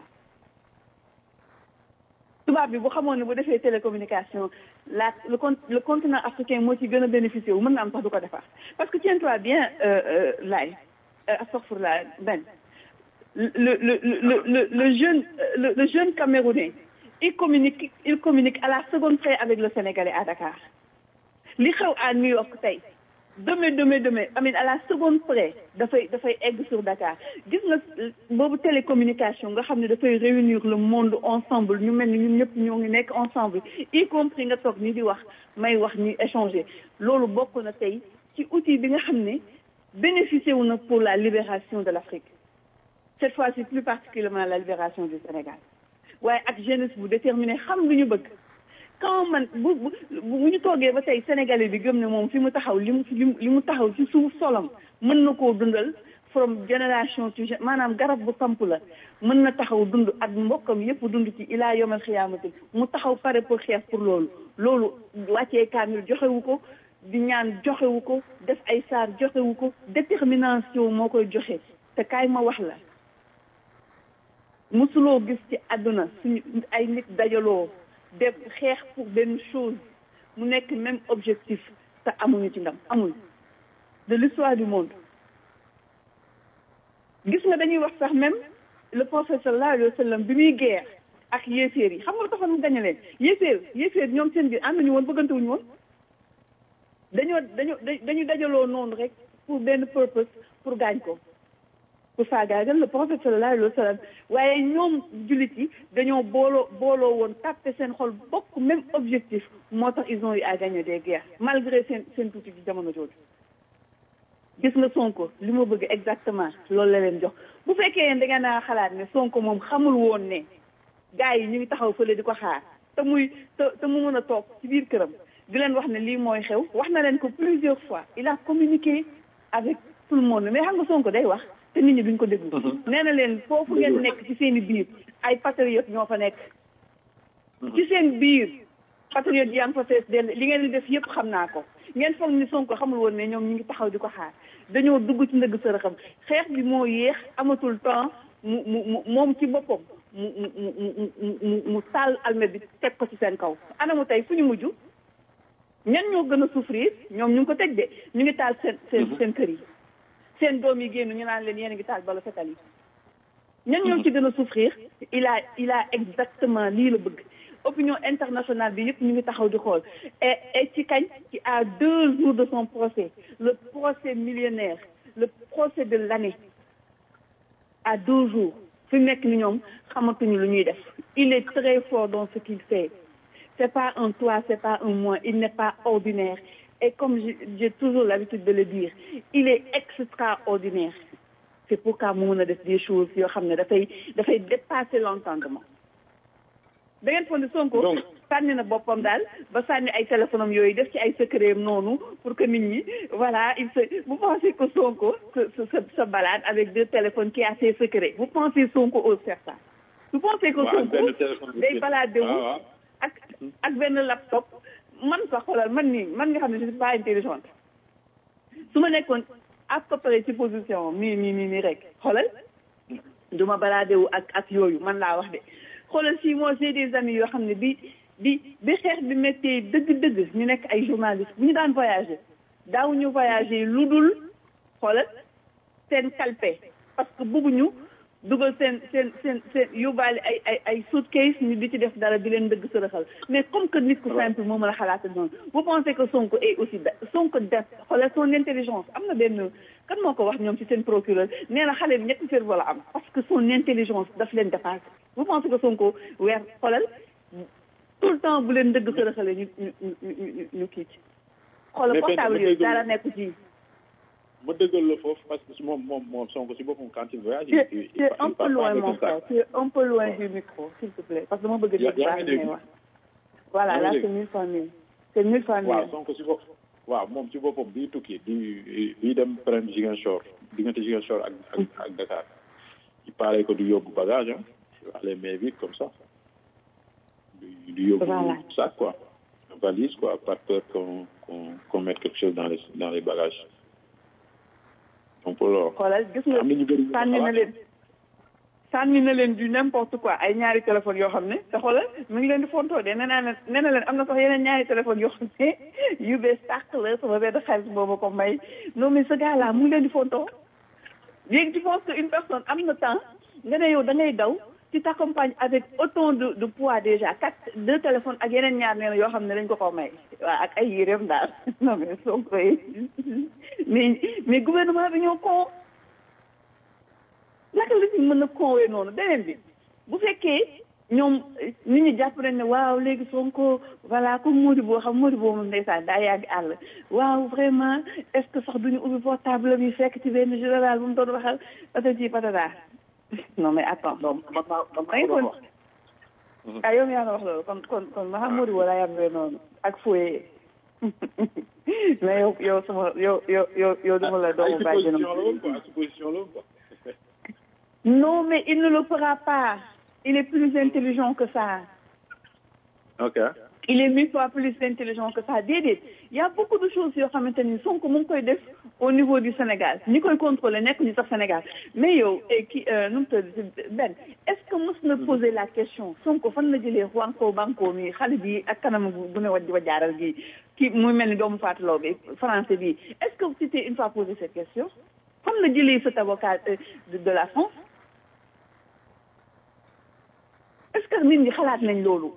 tubaab bi bu xamoon ne bu defee télécommunication la le con le continent africain moo ci gën a bénéficié wu mën na am sax du ko defar parce que tiens-toi bien laay astaghfirullah ben le le le le le jeune le, le jeune camerounais il communique il communique à la seconde près avec le sénégalais à Dakar li xew à New York tey demain demain demain amin à la seconde près dafay dafay egg sur Dakar gis nga boobu télécommunication nga xam ne dafay réunir le monde ensemble ñu mel ni ñun ñëpp ñoo ngi nekk ensemble y compris nga toog ni di wax may wax ñuy échanger loolu bokk na tey ci outil bi nga xam ne bénéficié wu na pour la libération de l'Afrique cette fois-ci plus particulièrement la libération du Sénégal waaye ak jeunesse bu déterminé xam lu ñu bëgg quand man bu bu bu ñu toogee ba tey sénégalais bi gëm ne moom fi mu taxaw li mu li mu taxaw ci suuf solam mën na koo dundal from génération to maanaam garab bu samp la mën na taxaw dund ak mbokkam yépp dund ci ilaa yomal xiyaamati mu taxaw pare pour xeex pour loolu loolu wàccee kaamil joxewu ko di ñaan joxewu ko def ay saar joxewu ko détermination moo koy joxe te kaay ma wax la mosuloo gis ci àdduna suñu ay nit dajaloo def xeex pour benn chose mu nekk même objectif te amuñu ci ndam amul de l'histoire du monde gis nga dañuy wax sax même le prophète sallallahu alayhi wa sallam bi muy guerre ak yéeféer yi xam nga lu taxoon mu gañe leen yéeféer yéeféer ñoom seen biir ànd nañu woon bëggante wuñu woon dañoo dañoo dañu dajaloo noonu rek pour benn purpose pour gaañ ko pour faagaagal le prophète sallallahu alayhi wa sallam waaye ñoom jullit yi dañoo booloo booloo woon tàppe seen xol bokk même objectif moo tax ils ont eu à gagner des guerres malgré seen seen tuuti ci jamono jooju gis nga Sonko li ma bëgg exactement loolu la leen jox bu fekkee yéen da ngeen a xalaat ne Sonko moom xamul woon ne gars yi ñu ngi taxaw fële di ko xaar te muy te te mu mën a toog ci biir këram di leen wax ne lii mooy xew wax na leen ko plusieurs fois il a communiqué avec tout le monde mais xam nga Sonko day wax te nit ñi duñ ko déglu. nee na leen foofu ngeen nekk ci seen i biir ay patriotes ñoo fa nekk. ci seen biir patriotes yi am fa fees dell li ngeen di def yëpp xam naa ko ngeen foog ni Sonko xamul woon ne ñoom ñu ngi taxaw di ko xaar dañoo dugg ci ndëgg sërëxam xeex bi moo yéex amatul temps mu mu mu moom ci boppam mu mu mu mu mu taal almet bi teg ko ci seen kaw. anamu tey fu ñu mujj ñan ñoo gën a souffrir ñoom ñu ngi ko teg de ñu ngi taal seen seen seen kër yi. seen doom yi génn ñu naan leen yéen a ngi taal bala fetal yi ñan ñoo ci gën a souffrir il a il a exactement lii la bëgg opinion internationale bi yëpp ñu ngi taxaw di xool et et ci kañ ci à deux jours de son procès le procès millionnaire le procès de l'année à deux jours fi nekk ni ñoom xamatuñu lu ñuy def il est très fort dans ce qu'il fait c'est pas un toi c'est pas un moi il n'est pas ordinaire et comme j'ai toujours l'habitude de le dire il est extraordinaire c'est pourquoi mu mën a def des choses yoo xam ne dafay dafay dépasser l'entendement da ngeen foog ne Sonko sànni na boppam daal ba sànni ay téléphone am yooyu def ci ay secret noonu pour que nit ñi voilà il se vous pensez que Sonko se se se balade avec deux téléphones qui a ses secrets vous pensez Sonko ose faire ça vous pensez que Sonko day balade wu ak ak benn laptop man sax xoolal man nii man nga xam ne je suis pas intelligente su ma nekkoon à peu près ci position mii mii mii nii rek xoolal du ma balade wu ak ak yooyu man laa wax de xoolal si moi j'ai des amis yoo xam ne bi bi bi xeex bi méttee dëgg-dëgg ñu nekk ay journalistes bu ñu daan voyager daaw ñu voyager lu dul xoolal seen kalpe parce que bëgguñu dugal seen seen seen seen yóbbaale ay ay ay suitcase ñu di ci def dara di leen dëgg sërëxal mais comme que nit ku simple moo mën a xalaat noonu vous pensez que Sonko est aussi Sonko def xoolal son intelligence am na benn kan moo ko wax ñoom ci seen procureur nee na xale bi ñetti cerveau la am parce que son intelligence daf leen dépassé vous pensez que Sonko weer xoolal tout le temps bu leen dëgg sërëxale ñu ñu ñu ñu kii ci xoolal portable yooyu dara nekku ci ma dëggal la foofu parce que moom moom moom Sonko si boppam quand il voyage. tu es tu es un peu loin mon frère tu es un peu loin du micro s'il te plaît parce que dama bëgg a dégg baax li ngay wax. voilà là c'est mille fois mille c'est mille fois mille. waaw Sonko si bopp waaw moom si boppam bii tukki di di dem prendre Ziguinchor diggante Ziguinchor ak ak ak Dakar il paraît que du yóbbu bagage ah il va les mains vides comme ça du du yóbbu sac quoi valise quoi par peur qu'on qu'on qu'on mette quelque chose dans les dans les bagages. xoolal gis nga sànni na leen sànni na leen du n'importe quoi ay ñaari téléphone yoo xam ne te xoolal mu ngi leen di fontoo de nee naa ne nee na leen am na sax yeneen ñaari téléphone yoo xam ne yu bees tàq la sama benn xarit boobu ko may non mais ce gars là mu ngi leen di fontoo léegi tu penses que une personne am na temps nga ne yow da ngay daw tu t'accompagnes avec autant de de poids déjà quatre deux téléphones ak yeneen ñaar nee na yoo xam ne dañ ko ko may waaw ak ay yéreem daal non mais soo koy mais mais gouvernement bi ñoo kon naka la ñu mën a conwee noonu beneen bi bu fekkee ñoom nit ñi jàpp nañ ne waaw léegi Sonko voilà comme Mody boo xam Mody boo moom ndeysaan daa yàgg àll waaw vraiment est-ce que sax duñu ubbi portable bi fekk ci benn général bu mu doon waxal patati patata non mais attends non man maa man maa ko wax. ah yow yaa wax loolu kon kon kon ma xam Mody boo laa yàggee noonu ak fooyee mais yow yow sama yow yow yow yow duma la doomu bàjjenam supposition la quoi. non mais il ne le fera pas il est plus intelligent que ça ok il est mille fois plus intelligent que ça déedéet y a beaucoup de choses yoo xamante ni Sonko mu ngi koy def au niveau du Sénégal ñi koy contrôler nekk ñu sax Sénégal mais yow ki nu mu tudd Ben est-ce que mos na poser la question Sonko fan la jëlee Juanko Banco mi xale bi ak kanam bu ne waj wa jaaral gi ki muy mel ni doomu Fatou bi français bi est-ce que vous s'étiez une fois posé cette question fan la jëlee cet avocat de la France est-ce que nit ñi xalaat nañ loolu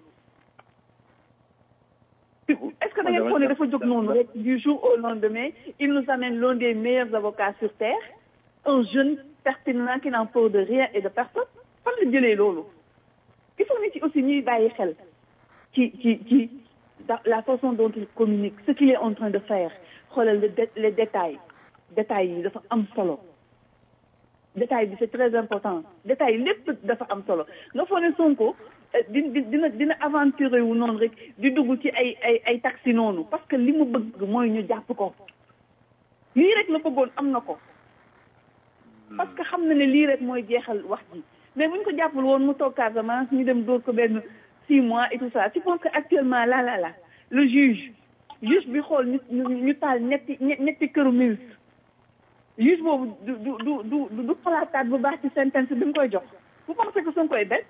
est-ce que da ngeen foog ne dafa jóg noonu rek du jour au lendemain il nous amène l'un des meilleurs avocats sur terre un jeune pertinent qui n'en peur de rien et de personne fan la jëlee loolu il faut nit ci aussi ñuy bàyyi xel ci ci ci la façon dont il communique ce qu'il est en train de faire xoolal les détails détails yi dafa am solo détail bi c'est très important détail lépp dafa am solo nga foog ne Sonko di dina dina aventuré wu noonu rek di dugg ci ay ay ay taxi noonu parce que li mu bëgg mooy ñu jàpp ko lii rek la bëggoon am na ko parce que xam na ne lii rek mooy jeexal wax ji mais bu ñu ko jàppul woon mu toog Casamance ñu dem dóor ko benn six mois et tout ça tu penses que actuellement là là là le juge juge bi xool ñu ñu taal ñetti ñetti këru ministre juge boobu du du du du du xalaataat bu baax ci sentence bi mu koy jox vous pensez que Sonko koy bet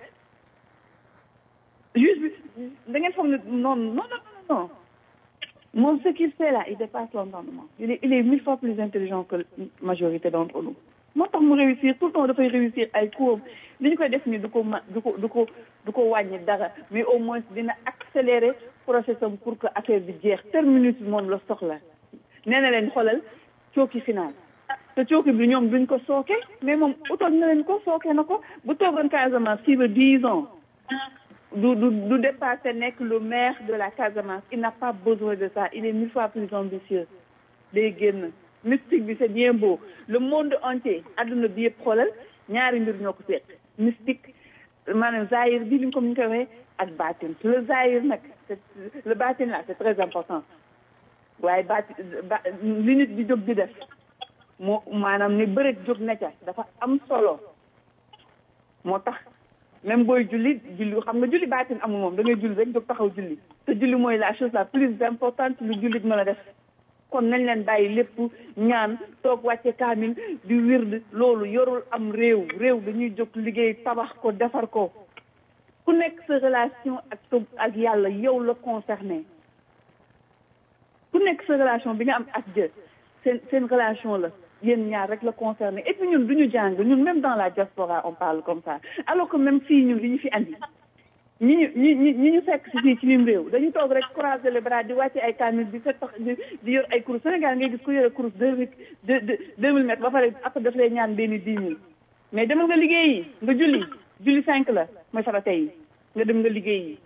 juge bi da ngeen foog ne non non non non moom ce qu'il fait là il dépasse l'entendement il est il est mille fois plus intelligent que majorité d'entre nous moo tax mu réussir tout le temps dafay réussir ay cours li ñu koy def nii du ko ma du ko du ko du ko wàññi dara mais au moins dina accélérer processus am pour que affaire bi jeex terminus bi moom la soxla nee na leen xoolal cooki final te cooki bi ñoom duñ ko sooke mais moom utoon na leen ko sooke na ko bu toogoon Casamance fii ba dix ans du du du dépasser nekk le maire de la Casamance il n'a pas besoin de ça il est mille fois plus ambitieux day génn mystique bi c'est bien beau le monde entier adduna bi yëpp xoolal ñaari mbir ñoo ko seet mystique maanaam zahir bi li ñu ko ñu koy waxee ak baatin le zahir nag c'est le baatin là c'est très important waaye baatin ba li nit di jóg di def moo maanaam ni bëreet jóg na ca dafa am solo moo tax même booy julli julli xam nga julli baatin amul moom da ngay julli rek jóg taxaw julli te julli mooy la chose la plus importante lu jullit mën a def kon nañ leen bàyyi lépp ñaan toog wàcce kaamil di wird loolu yorul am réew réew dañuy jóg liggéey tabax ko defar ko ku nekk sa relation ak ak yàlla yow la concerné ku nekk sa relation bi nga am ak Dieu seen seen relation la yéen ñaar rek la concerné et puis ñun du ñu jàng ñun même dans la diaspora on parle comme ça alors que même fii ñun li ñu fi andi ñi ñu ñi ñi ñi ñu fekk si fii ci lim réew dañu toog rek croiser les bras di wàcce ay kaamil di fekk di di yor ay kurus Sénégal ngay gis ku yore kurus deux mille deux deux mille mètres ba pare après daf lay ñaan benn dix mille mais demal nga liggéeyi nga julli julli cinq la mooy farata yi nga dem nga liggéeyi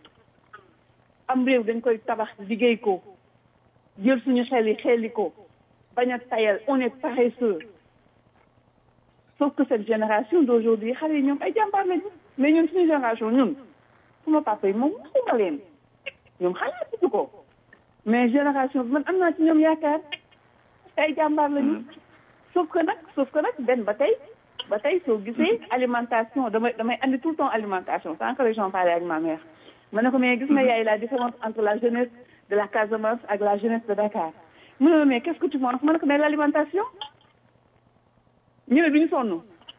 am réew dañ koy tabax liggéey ko jël suñu xel yi xeli ko bañ a tayal on est paresseux sauf que cette génération d'aujourd'hui xale yi ñoom ay jàmbaar lañu mais ñun suñu génération ñun suma papa yi moom xuma leen ñoom xalaatuñu ko mais génération bi man am naa ci ñoom yaakaar ay jàmbaar lañu sauf que nag sauf que nag benn ba tey ba tey soo gisee alimentation damay damay andi tout le temps alimentation sans que les gens parlent avec ma mère ma ne ko mais gis nga yaay la différence entre la jeunesse de la Casamance ak la jeunesse de Dakar mu ne ma mais qu'est-ce que tu penses ma ne ko mais l'alimentation ñu ne duñu sonn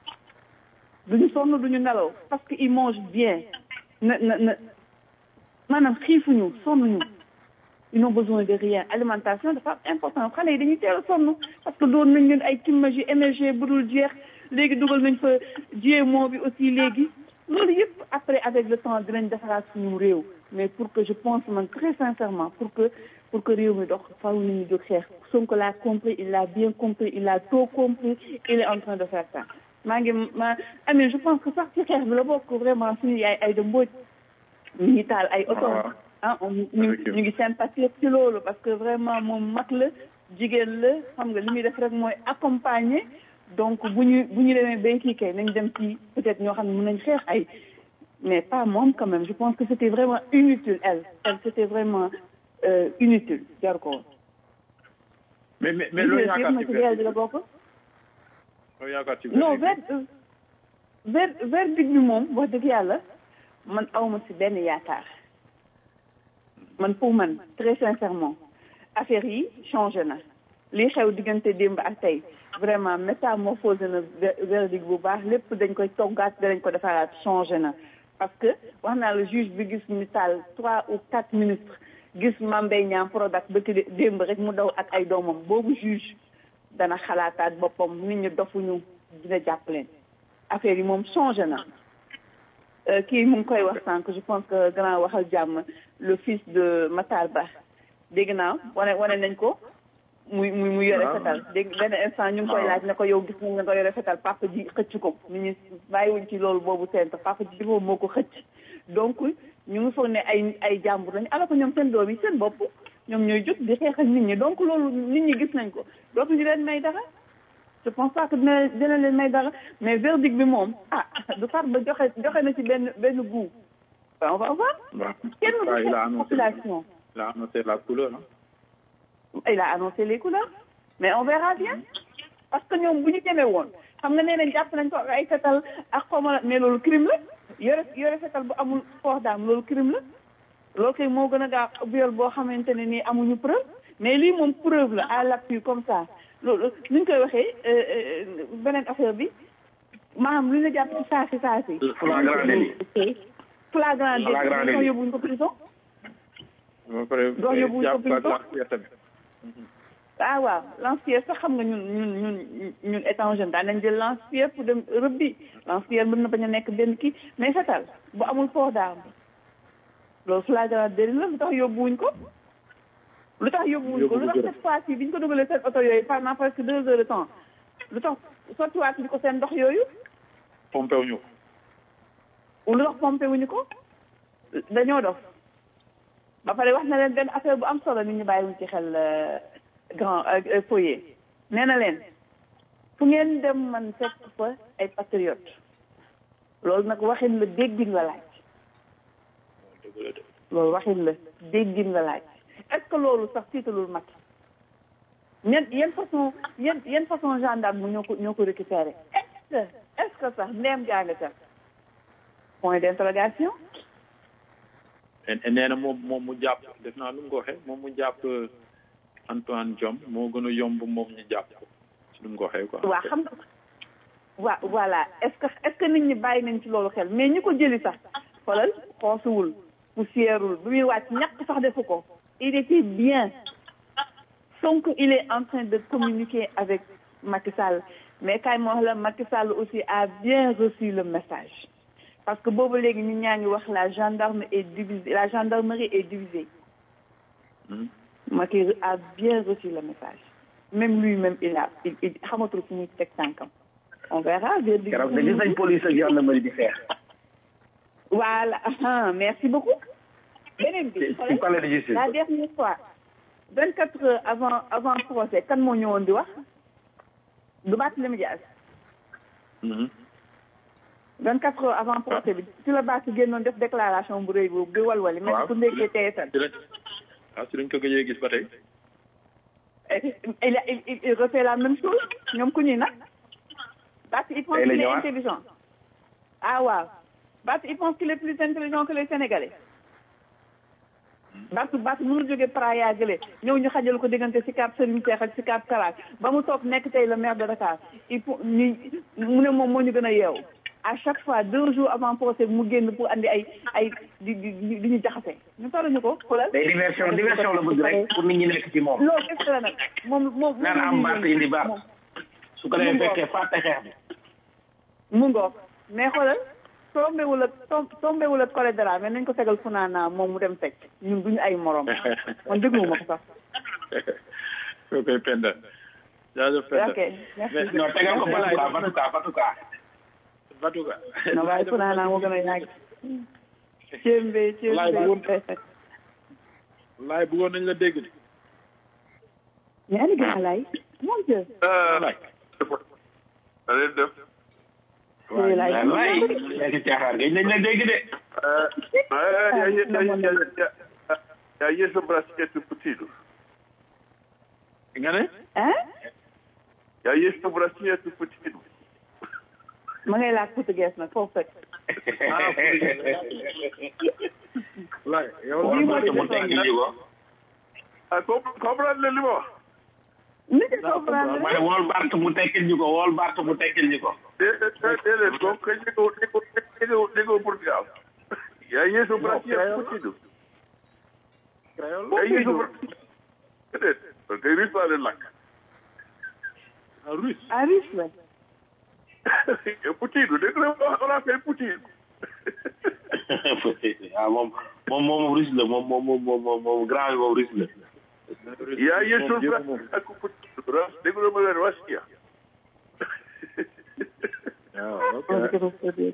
duñu sonn duñu nelaw parce que ils mangent bien na na na maanaam xiifuñu sonnuñu ils n'ont besoin de rien alimentation dafa important xale yi dañuy teel a sonn parce que doon nañ leen ay timage yu émergé bu dul jeex léegi dugal nañ fa GMO bi aussi léegi loolu yëpp après avec le temps dinañ defaraat suñu réew mais pour que je pense man très sincèrement pour que pour que réew mi dox faaw nit ñi jóg xeex Sonko l'a compris il l'a bien compris il a tout compris il est en train de faire ça maa ngi ma amee je pense que sax ci xeex bi la bokk vraiment suñu yaay ay de mbooj ñu ngi taal ay oto ah ñu ñu ngi sympathie ci loolu parce que vraiment moom mag la jigéen la xam nga li muy def rek mooy accompagner donc bu ñu bu ñu demee bay kii kay nañ dem ci peut-être ñoo xam ne mën nañ xeex ay mais pas moom quand même je pense que c'était vraiment inutile elle elle c'était vraiment euh, inutile jar ko mais mais mais loolu yaakaar ci matériel bi la bokk loolu yaakaar ci non ver ver verdict bi moom wax dëgg yàlla man awma ci benn yaakaar man pour man très sincèrement affaire yi changé na li xew diggante démb ak tey vraiment métamorphosé na verdict bu baax lépp dañ koy toggaat danañ ko defaraat changé na parce que wax naa la juge bi gis ñu taal trois ou quatre ministres gis Mame Mbaye Niang Prodac ba ci démb rek mu daw ak ay doomam boobu juge dana xalaataat boppam nit ñi dofuñu dina jàpp leen affaire yi moom changé na kii mu ngi koy wax sànq je pense que grand waxal jàmm le fils de Matar Ba dégg naa wane wane nañ ko muy muy muy yore fetal dégg benn instant ñu ngi koy laaj ne ko yow gis nañ nga ko yore fetal papa ji xëcc ko nit ñi bàyyiwuñ ci loolu boobu seen papa ji boobu moo ko xëcc donc ñu ngi foog ne ay ay jàmbur lañu alors que ñoom seen doom yi seen bopp ñoom ñooy jóg di xeex ak nit ñi donc loolu nit ñi gis nañ ko dootuñu leen may dara je pense pas que dina dina leen may dara mais verdict bi moom ah du far ba joxe joxe na ci benn benn goût on va voir kenn du xeex population il a annoncé la couleur il a annoncé les couleurs mais on verra bien parce que ñoom bu ñu demee woon xam nga nee nañ jàpp nañ ko ay fetal ak xawma mais loolu crime la yore yore fetal bu amul port d'arme loolu crime la loolu kay moo gën a gaaw viol boo xamante ne nii amuñu preuve mais lii moom preuve la à l'appui comme ça loolu ni ñu koy waxee beneen affaire bi maanaam lu ñu la jàpp ci saa si saa si. flagrant délit. flagrant délit Flagrant délit. doo yóbbuñ ko prison. ba pare Doo yóbbu jàpp ko ak prison. lanceur tamit ah waaw lance-pierre sax xam nga ñun ñun ñun ñun étant jeune daan nañ jël lance-pierre pour dem rëbbi lance-pierre mën na bañ a nekk benn kii mais fetal bu amul port d'arme loolu flagrant délit la lu tax yóbbuwuñ ko lu tax yóbbuwuñ ko lu tax cette fois ci bi ñu ko dugalee seen oto yooyu pendant presque deux heures de temps lu tax sottiwaat ñu ko seen ndox yooyu pompé wuñu ko lu tax pompé wuñu ko dañoo dof ba pare wax na leen benn affaire bu am solo nit ñi bàyyiwuñ ci xel euh, grand euh, foyer nee na leen fu ngeen dem man fekk fa ay patriote loolu nag waxin la déggin la laaj loolu waxin la déggin la laaj est-ce que loolu sax tiitalul mag ñen yan façon yan yan façon gendarme mu ñoo ko ñoo ko récupéré est-ce que est-ce que sax ndeem jaa nga ca point d'interrogation nee na moom moom mu jàpp def naa lu mu ko waxee moom mu jàpp Antoine Diome moo gën a yomb moom ñu jàpp ko ci lu mu ko waxee quoi. waa xam nga waa voilà est-ce que est-ce que nit ñi bàyyi nañ ci loolu xel mais ñi ko jëli sax xoolal xoosuwul poussièreul bi muy wàcc ñàkk sax defu ko il était bien Sonko il est en train de communiquer avec Macky Sall mais kaay ma wax la Macky Sall aussi a bien reçu le message parce que boobu léegi ñun ñaa ngi wax la gendarme est divisée la gendarmerie est divisée Macky a bien reçu le message même lui-même il a il il xamatul fu muy teg tànkam on verra verdict keroog de gis nañ police ak gendarmerie di xeex voilà ah, merci beaucoup beneen bi ci ci palais de justice la dernière fois vingt quatre heures avant avant procès kan moo ñëwoon di wax du Barthélémy Dias vingt quatre heures avant procès bi ci la Barth génnoon def déclaration bu rëy boobu di walwali mel ni ku ndekkee TFM ci lañ waaw ci lañ ko gëjee gis ba tey il, il, il, il refait la même chose ñoom ku ñuy nag Barth il pense Tey la qu'il est ñëwaat. intelligent ah waaw Barth il pense qu'il est plus intelligent que les Sénégalais Barth Barth mënu jóge Praia gële ñëw ñu xajal ko diggante Sicap Serigne Cheikh ak Sicap Kalaat ba mu toog nekk tey le maire de Dakar il faut ñu mu ne moom moo ñu gën a yeewu à chaque fois deux jours avant procès mu génn pour andi ay ay di di di di ñu jaxase ñu faruñu ko xoolal day diversion diversion la bëgg rek pour nit ñi nekk ci moom loolu est la nag moom moom naan am baat indi baat su ko defee fekkee fàtte xeex bi mu ngoog mais xoolal tombewul ak tom tombewul ak collègue dara mais nañ ko tegal fu naa naa moom mu dem teg ñun duñu ay morom man dégluwuma ko sax soo koy penda jaajëf penda ok merci non tegal ko batuka batuka batuka Batuka non waaye fu naa naa moo gën a yàgg cémbe Laay bu cémbe laay bëggoon nañ la dégg de ñaari gën a lay mon dieu laay da leen def Yooyu laay waay nekk caaxaan gañ nañ la dégg de ya yeso braccietto putino nga ne hein ya yeso braccietto putino ma ngay laaj portugais nag foofu fekk laay yow Lii moo Barth mu tekkil ñu ko ah com- comprendre le li ma wax ni ko comprendre ma ne wool Barth mu tekkil ñu ko wool Barth mu tekkil ñu ko déedéet déedéet moom kay déggoo déggoo déggoo déggoo Portugal ya yeso braccietto putino créole ya yeso braccietto déedéet parce que russe laa leen lakk russe ah riche la putino dégg nga on a fait putino ah moom moom moom russe la moom moom moom moom moom grand bi moom russe la ya yeso braccietto putino dégg nga ma leen waskia waaw ok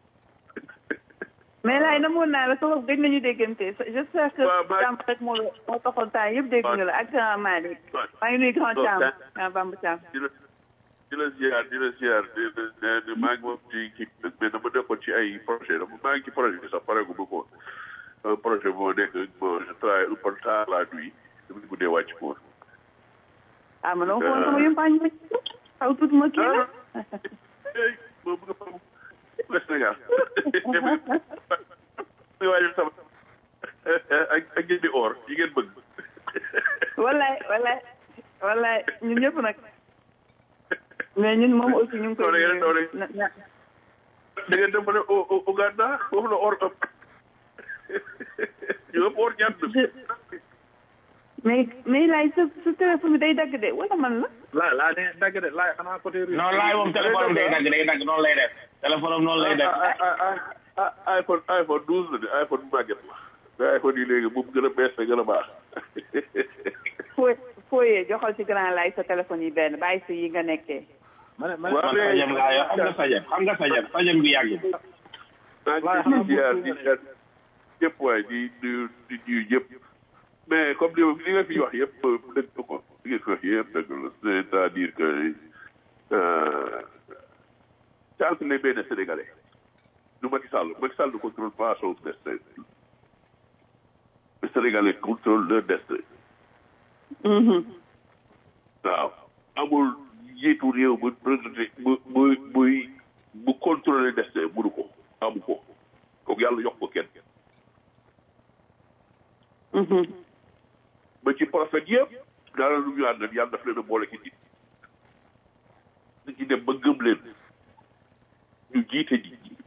mais laay namoon naa la soxla gëj nañu déggante j'espère que Waaw, ba- Thiam rek moo moo taxoon temps yëpp dégg nga la ak grand Malick maa ngi nuyu grand Thiam ah Bamba Thiam di la di la ziar di la ziar di la di maa ngi moom ci kii mais dama nekkoon ci ay projet dama maa ngi ci projet bi sax pare gu ma ko un projet moo nekk bon je travaille un peu tard la nuit dama guddee wàcc ko ah ma ne ko woon sama yumpaañ ma xaw tuuti ma kii la ey moo bëgg a fam le Sénégal muy waajal sama ak ak ngeen di or yi ngeen bëgg wallaay wallaay wallaay ñun ñëpp nag mais ñun moom aussi ñu ngi koy Doole ngeen doole. na- na- da ngeen dem ba ne O- O- Uganda foofu la or ëpp ñu ëpp or ñaat mais mais laay sa sa téléphone bi day dagg de wala man la laay laay ne dagg de laay xanaa côté russe non laay moom téléphone am day dagg day dagg noonu lay def téléphone am noonu lay def ah ah iPhone iPhone douze la de iPhone bu màgget la mais iPhone yi léegi moom gën a bees la gën a baax foo fooyee joxal ci grand laay sa téléphone yi benn bàyyi si yi nga nekkee ma ne ma ne waaw man sajam laa yor xam nga sajam xam nga sajam sajam bi yàgg maa ngi di ziar di ziar yëpp waaye di di di nuyu yëpp mais comme li li nga fi wax yëpp dëgg la ko li nga fi wax yëpp dëgg la c'est-à-dire que euh, c'est entre les mains des Sénégalais du Macky Sall Macky Sall ne contrôle pas son destin les Sénégalais contrôlent leur destin waaw amul njiitu réew bu président bu bu buy bu contrôler destin mënu ko amu ko kooku yàlla jox ko kenn ba ci prophète yëpp dara lu ñu àndal yàlla daf leen a boole ci nit nit ñi dem ba gëm leen ñu jiite nit ñi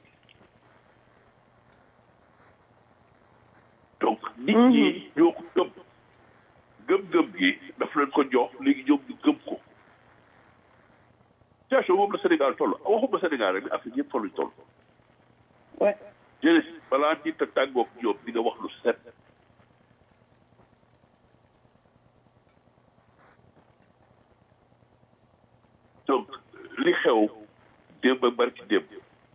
donc nit ñi ñoo ko gëm gëm-gëm gi daf leen ko jox léegi ñoom ñu gëm ko situation boobu la Sénégal toll waxuma Sénégal rek mais Afrique yëpp fa lañ toll ouais jërëjëf balaa nit a tàggoog ñoom di nga wax lu set donc li xew démb ak barki démb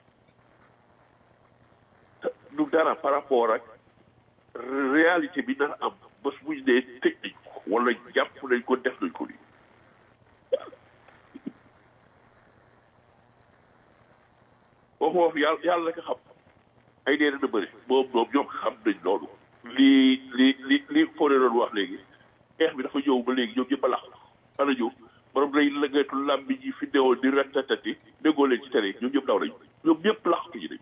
du dara par rapport ak réalité bi nar am bés bu ñu nee tëj nañ ko wala jàpp nañ ko def nañ ko nii waxu wax yàlla yàlla rek a xam ay dee dana bëri moom moom ñoom xam nañ loolu lii li li li Fodé doon wax léegi xeex bi dafa ñëw ba léegi ñoom ñëpp a lax ana ñëw borom lay lëngatu làmbi ji fi newoon di ratatati déggoo leen ci tere ñoom ñëpp daw nañ ñoom ñëpp laxtu ji nañ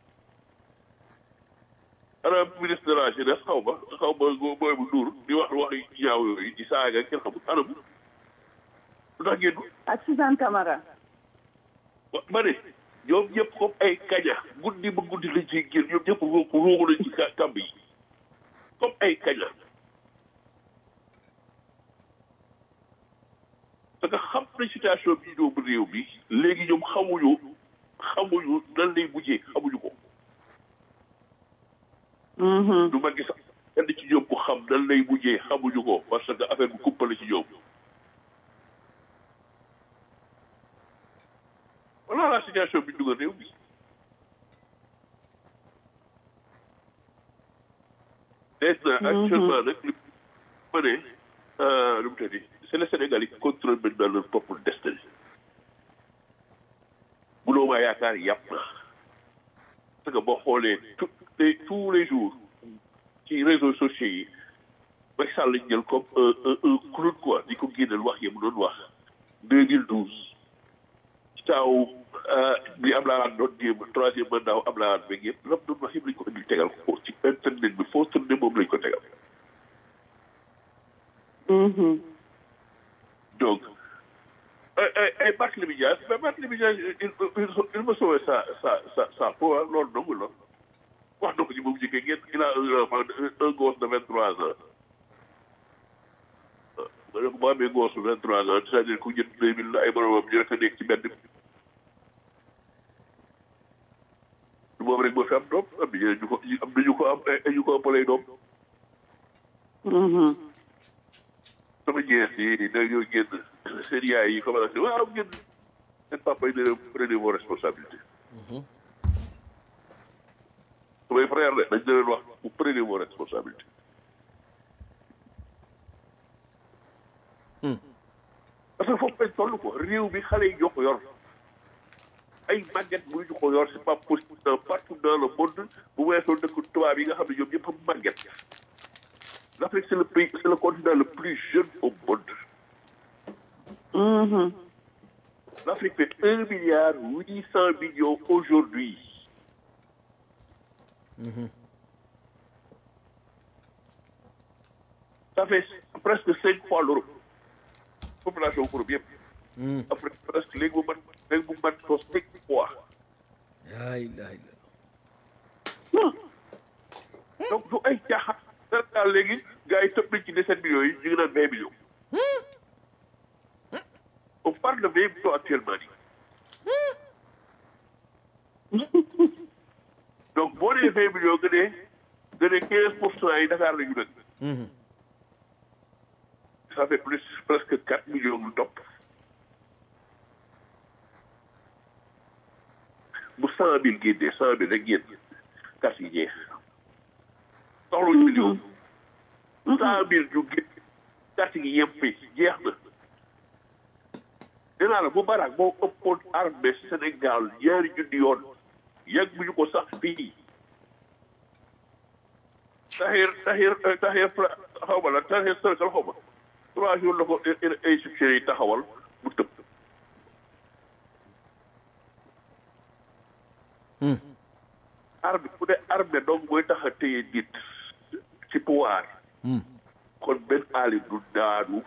ana ministre de la jeunesse xaw ma xaw ma booy bu Ndour di wax wax ñaaw yooyu di saaga kenn xamul ana mu lu tax ngeen ak Suzanne Camara wa ma ne ñoom ñëpp comme ay kaña guddi ba guddi lañ ciy génn ñoom ñëpp ruugu ruugu lañ ci ka- kamb yi comme ay kaña parce que xam nañ situation bi ñëw ba réew bi léegi ñoom xamuñu xamuñu nan lay mujjee xamuñu ko mhm du ma gis kenn ci ñoom ku xam nan lay mujjee xamuñu ko parce que affaire bi kuppale ci ñoom voilà la situation bi dugal réew bi maintenant actuellement nag li ma ne euh, lu mu tëddi c'est le Sénégal yi qui contrôle maintenant leur propre destin buloo maa yaakaar yàpp na parce que boo xoolee tout les tous les jours ci réseaux sociaux yi Macky Sall lañ jël comme un un un clown quoi di ko génneel wax yi mu doon wax 2012 ci taaw bi Abdoulaye Wade doon jéem troisième mandat Abdoulaye Wade beeg yëpp lam doon wax yëpp lañ ko indil tegal ko ci internet bi foo tourné moom lañ ko tegal mhm donc ay ay ay Barthélémy Dias mais Barthélémy Dias il il il ma sauvé sa sa sa sa peau ah loolu dong la wax na ko ci moom njëkkee ngeen il a un enfant un gosse de vingt trois ans ma ne ko boo amee gosse de vingt trois ans c'est-à-dire ku jënd deux mille ay moromam ñu rek a nekk ci benn moom rek moo fi am doom am na ñu ko am nañu ko am ay ñu ko ëppalee doom mhm sama jeex yi dañoo génn seen yaay yi commencé waaw génn seen papa yi ne leen prenez vos responsabilités. samay frère de dañ leen wax vous prenez vos responsabilités. parce que foofu lañ toll ko réew mi xale yi ñoo ko yor ay màgget mënuñu ko yor c'est pas possible dans partout dans le monde bu weesoo dëkk tubaab yi nga xam ne ñoom ñëpp a màgget. L'Afrique, c'est le pays, c'est le continent le plus jeune au monde. mhm L'Afrique fait 1 milliard 800 millions aujourd'hui. Ça fait presque 5 fois l'Europe. Population Europe yëpp. Afrique presque léegi mu mat léegi mu mat ko 5 fois. laa ilaha illallah Donc du ay caaxaan. Sénégal léegi gars yi tëb nañ ci 17 millions yi ñu ngi naan 20 millions. On parle de 20 millions actuellement nii. donc boo nee 20 millions nga ne nga ne 15 pour cent yi Dakar la ñu dëkk. ça fait plus presque 4 millions lu topp. bu 100 000 génnee 100 000 rek génn kas yi jeex. soxla million. 100 000 ñu génn kas yi yem fi jeex na. nee naa la bu barak moo ëppoon armée Sénégal ñaari junni yoon yàgg bu ñu ko sax fii taxir taxir taxir xaw ma la taxir sërkal xaw ma trois jours la ko égyptiens yi taxawal mu tëb armée bu dee armée donc mooy tax a téye nit ci pouvoir kon benn aali du daanu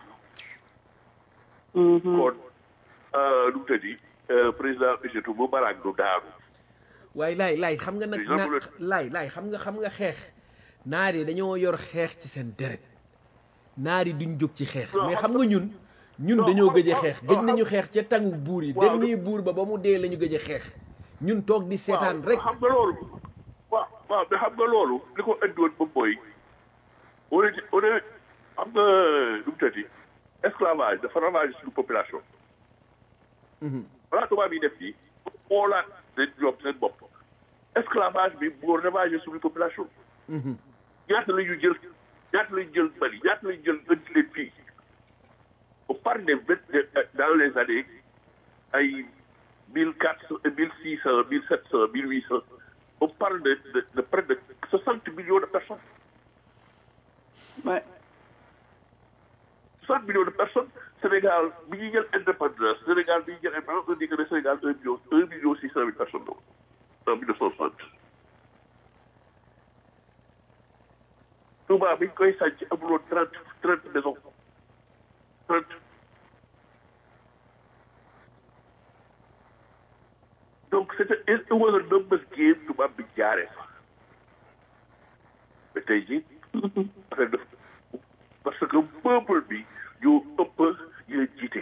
kon nu mu tëddi président Égypte bu Barak du daanu waaye laay laay xam nga nag Déjà, na bu la- laay laay xam nga xam nga xeex naar yi dañoo yor xeex ci seen deret naar yi duñ jóg ci xeex mais xam nga ñun ñun dañoo gëj a xeex gëj nañu xeex ca tàngu buur yi dernier buur ba ba mu dee la ñu gëj a xeex ñun toog di seetaan rek xam nga loolu waaw waaw mais xam nga loolu li ko indi woon moom mooy on est on est xam nga nu mu tëddi esclavage dafa ravage suñu population balaa tubaab yi def fii xoolaat seen ñoom seen bopp esclavage bi moo ravage suñu population ñaata la ñu jël ñaata la ñu jël Mali ñaata la ñu jël indi leen fii on parle de vingt dans les années ay mille quatre cent mille six cent mille sept cent mille huit cent on parle de de de près de soixante millions de personnes Ouais. soixante millions de personnes Sénégal bi ñuy jël indépendance Sénégal bi ñuy jël indépendance on dit que le Sénégal un million un million six cent mille personnes la woon en mille neuf cent soixante Touba bi ñu koy sànc amuloon trente trente maisons trente donc c'était it was a numbers game tubaab bi jaaree fa mais tey jii affaire def parce que peuple bi ñoo ëpp ñu leen jiite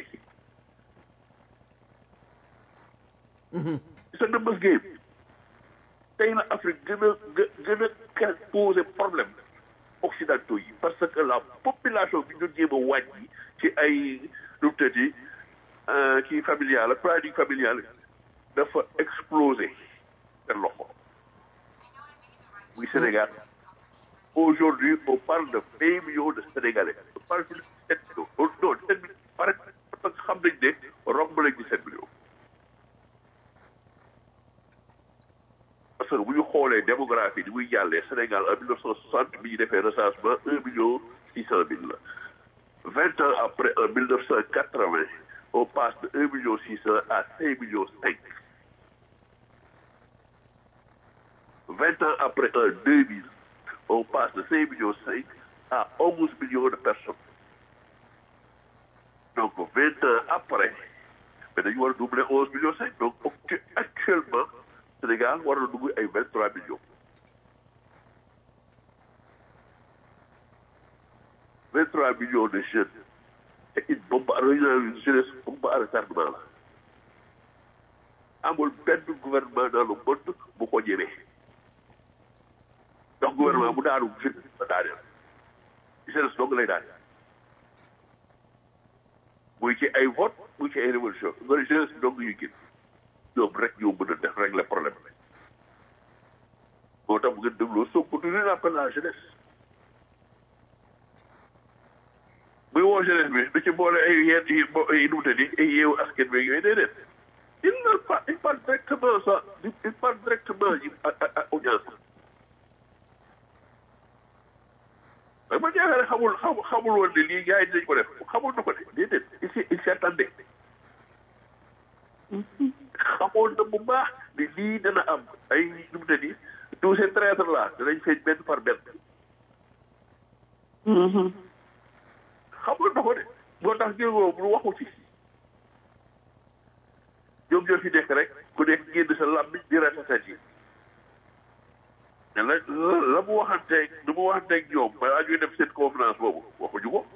c'est a numbers game tey la Afrique gën a gë- gën a ka poser problème occidentaux yi parce que la population bi ñu jéem a wàññi ci ay nu mu tëddi kii familial planning familial dafa exploser seen loxo muy Sénégal aujourd'hui on parle de vingt millions de Sénégalais on parle de sept millions non non sept millions pare parce que xam nañ ne romb nañ ci sept millions parce que bu ñu xoolee démographie ni muy jàllee Sénégal en mille neuf cent soixante bi ñu defee recensement un million six cent mille la vingt ans après en mille neuf cent quatre-vingt on passe de un million six cent à cinq millions cinq vingt ans après en deux mille on passe de cinq millions cinq à onze millions de personnes donc vingt ans après mais dañu war a doubler onze millions cinq donc actu- actuellement Sénégal war na dugg ay vingt trois millions vingt trois millions de jeunes et une bombe à une jeunesse bombe à retardement la amul benn gouvernement dans le monde bu ko ñemee donc gouvernement bu daanu jeune ba daaneel jeunesse dong lay daaneel muy ci ay vote muy ci ay révolution nga jeunesse bi dong ñuy génn ñoom rek ñoo mën a def régler problème bi moo tax bu ngeen dégloo Sonko du leen appel la jeunesse muy woo jeunesse bi du ci boole ay yenn yi bo ay numute ni ay yeewu askan bi yooyu déedéet il ne pas il parle directement ça il parle directement yi à à audience mais ma jaaxale xamul xamul xamul woon ne lii gars yi dinañ ko def xamul na ko de déedéet il s'y il s'y attendait xamoon na bu baax ni lii dana am ay nu mu ne nii tous ces traîtres là danañ feeñ benn par benn xamoon na ko de moo tax jéegoo bu waxu ci ñoom ñoo fi nekk rek ku nekk génn sa làmmiñ di ratatat yi mais la la mu waxanteeg lu mu waxanteeg ñoom balaa ñuy def seen conférence boobu waxuñu ko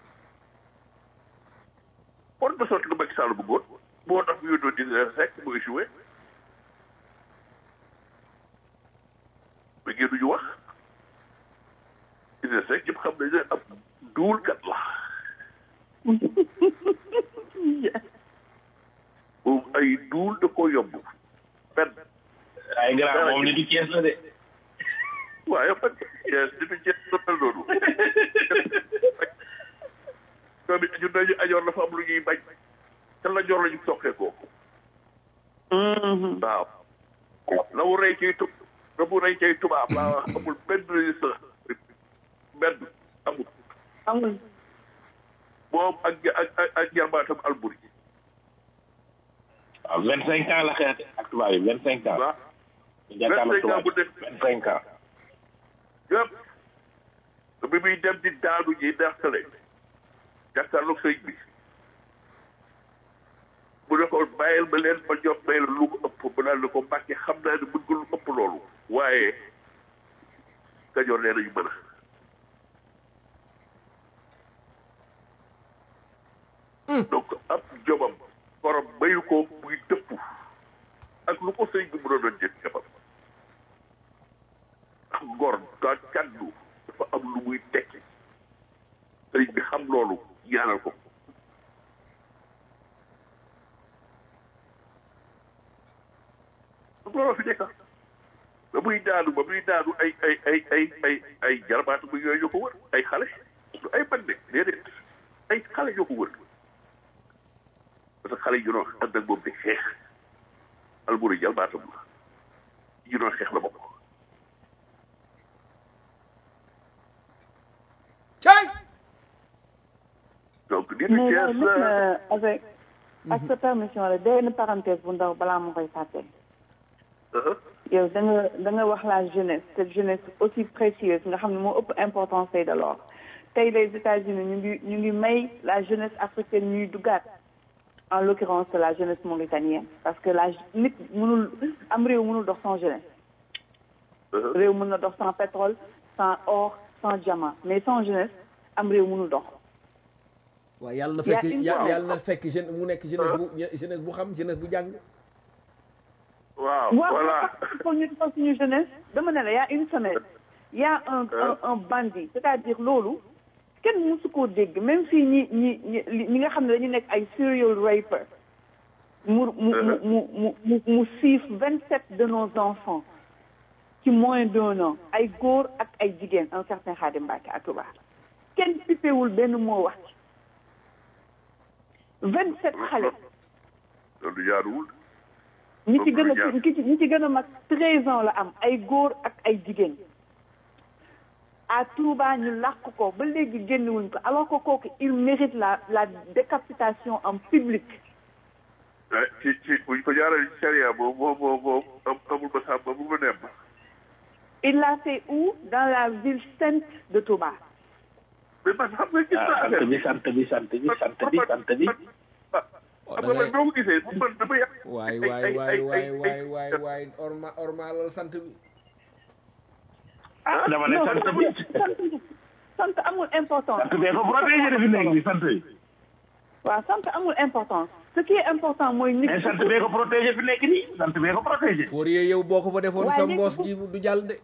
kon ba sotti lu Macky Sall bëggoon moo tax mu yónnoo dina rek mu échoué mais génnuñu wax dina rek ñëpp xam nañ ne ab duulkat la moom ay duul da ko yomb benn ay grand moom nitu Cees la de waaye man Cees nitu Cees la mel noonu ñoom it ñun dañu ajoor dafa am lu ñuy bañ te la joor la ñu soqee ko waaw la mu rey ciy tub la mu rey ciy tubaab laa wax amul benn résistance benn amul amul moom ak ak ak ak jarbaatam alburi waaw vingt cinq ans la xeex ak tubaab yi vingt cinq ans waaw jàkkaarloo 25 ans bu tubaab nekk. vingt cinq ans yëpp bi muy dem di daanu ji deqale jàkkaarloog sëñ bi mu ne ko bàyyil ma leen ma jox may la lu ko ëpp mu daal ne ko mbàkke xam naa ne mën nga lu ëpp loolu waaye kajoor nee nañu mën a donc ab jobam borom mayu ko muy dëpp ak lu ko sëñ bi mënoon a jëf jafam ak ngor ka kaddu dafa am lu muy tekki sëñ bi xam loolu ñaanal ko looloo fi nekk ba muy daanu ba muy daanu ay ay ay ay ay ay jarbaatu bu yooyu ñoo ko wër ay xale du ay bande déedéet ay xale ñoo ko wër parce que xale yi ñu doon ànd ak moom di xeex alburi jalbaatam la ñu doon xeex la bokk cay donc nit mais Thiès loolu lépp na avec ak sa permission la benn parenthèse bu ndaw balaa ma koy fàtte yow da nga da nga wax la jeunesse cette jeunesse aussi précieuse nga xam ne moo ëpp importance tey de l'or tey les États-Unis ñu ngi ñu ngi may la jeunesse africaine ñuy duggaat en l'occurrence la jeunesse mauritanienne parce que la nit mënul am réew mënul dox sans jeunesse réew mën na dox sans pétrole sans or sans diamant mais sans jeunesse am réew mënul dox waaw yàlla na Y a fekk une ya- fois- yàlla na fekk jeune mu nekk jeunesse bu jeunesse bu xam jeunesse bu jàng waaw waaw voilà il faut ñu defal suñu jeunesse dama ne la y a une semaine y a un un un bandit c'est-à-dire loolu kenn mësu koo dégg même fii ñi ñi ñi ñi nga xam ne dañu nekk ay serial raper mu mu mu mu mu mu mu siif vingt sept de nos enfants ci moins d'un an ay góor ak ay jigéen un certain Khadim Mbacke à Touba kenn pipewul benn moo wax ci vingt sept xale loolu jaaduwul ñi ci gën a ki ci ñi ci gën a mag treize ans la am ay góor ak ay jigéen à Touba ñu làq ko ba léegi génnewuñ ko alors que kooku il mérite la la décapitation en public ah ci ci buñ ko jaarale ci charia moom moom moom moom am amul ma sàmm amul ma nemm il l'a fait où dans la ville sainte de Touba mais man xam nga gis naa ah sant affaire bi sant bi sant bi sant bi sant bi ah xam nga man boo ko gisee man dama yàq waay waay waay waay waay waay waay orma ormalal sant bi ah dama ne non sant amul bi sant sant amul importance sant bee ko protégé de fi nekk bi sant bi waaw sant amul importance ce qui est important mooy nit mais sant bee ko protégé fi nekk nii sant bee ko protégé Fourier yow boo ko fa defoon Waaye sa léegi mboos bu- ji du jàll de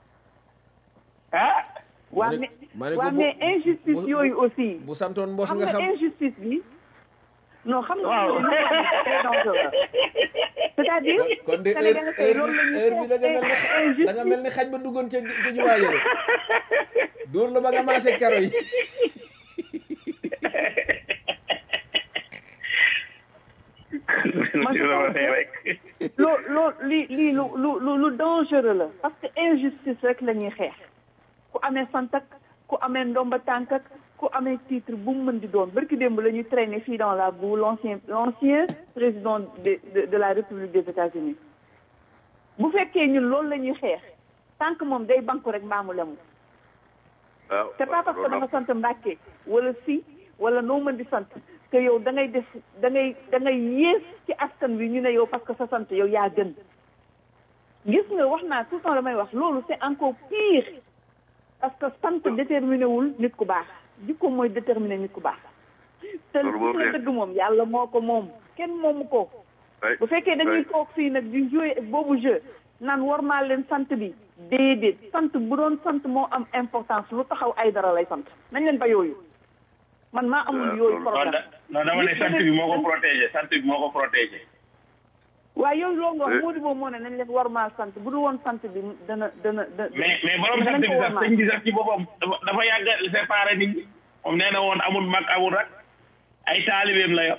ah waa ma ne- mais ma ne ko waa bu- mais injustice bu- yooyu aussi bu santoon mboos xam nga nga xam injustice bi non xam nga waaw loolu c'est très dangereux c'est-à-dire kon de heure Sénégalais tey heure loolu bi la heure bi da nga mel ñu ni da nga mel ni xaj ba duggoon ca ca jumaa yële dóor la ba nga maase karo yi Man, je pense que- loo loo lii lii lu lu lu lu dangereux la parce que injustice rek la ñuy xeex ku amee sant ak ku amee ndomba tànk ak ku amee titre bu mu mën di doon barki démb la ñuy traîner fii dans la boue l'ancien l'ancien président de, de de la République des États-Unis bu fekkee ñun loolu la ñuy xeex tant que moom day banku rek mbaamu lemu waaw c'est pas parce que da nga sant Mbàkke wala si wala noo mën di sant que yow da ngay def da ngay da ngay yées ci askan wi ñu ne yow parce que sa sant yow yaa gën gis nga wax naa tout le temps damay wax loolu c'est encore pire parce que sant déterminé wul nit ku baax jikko mooy déterminé nit ku baax te Loolu moom li de- dëgg moom yàlla moo ko moom kenn moomu ko ay bu fekkee dañuy toog fii nag di jouer ak boobu jeu naan war maa leen sant bi déedéet sant bu doon sant moo am importance lu taxaw ay dara lay sant nañ leen ba yooyu man maa amul yooyu non problème da- non dama ne sant bi moo ko protégé sant bi moo ko protégé waaye yooyu loolu nga wax moo di boobu moo ne nañ leen war maa sant bu dul woon sant bi dana dana dana mais mais borom sant bi sax sëñ bi sax ci boppam dafa dafa yàgg séparé nit ñi moom nee na woon amul mag amul rak ay taalibeem la yor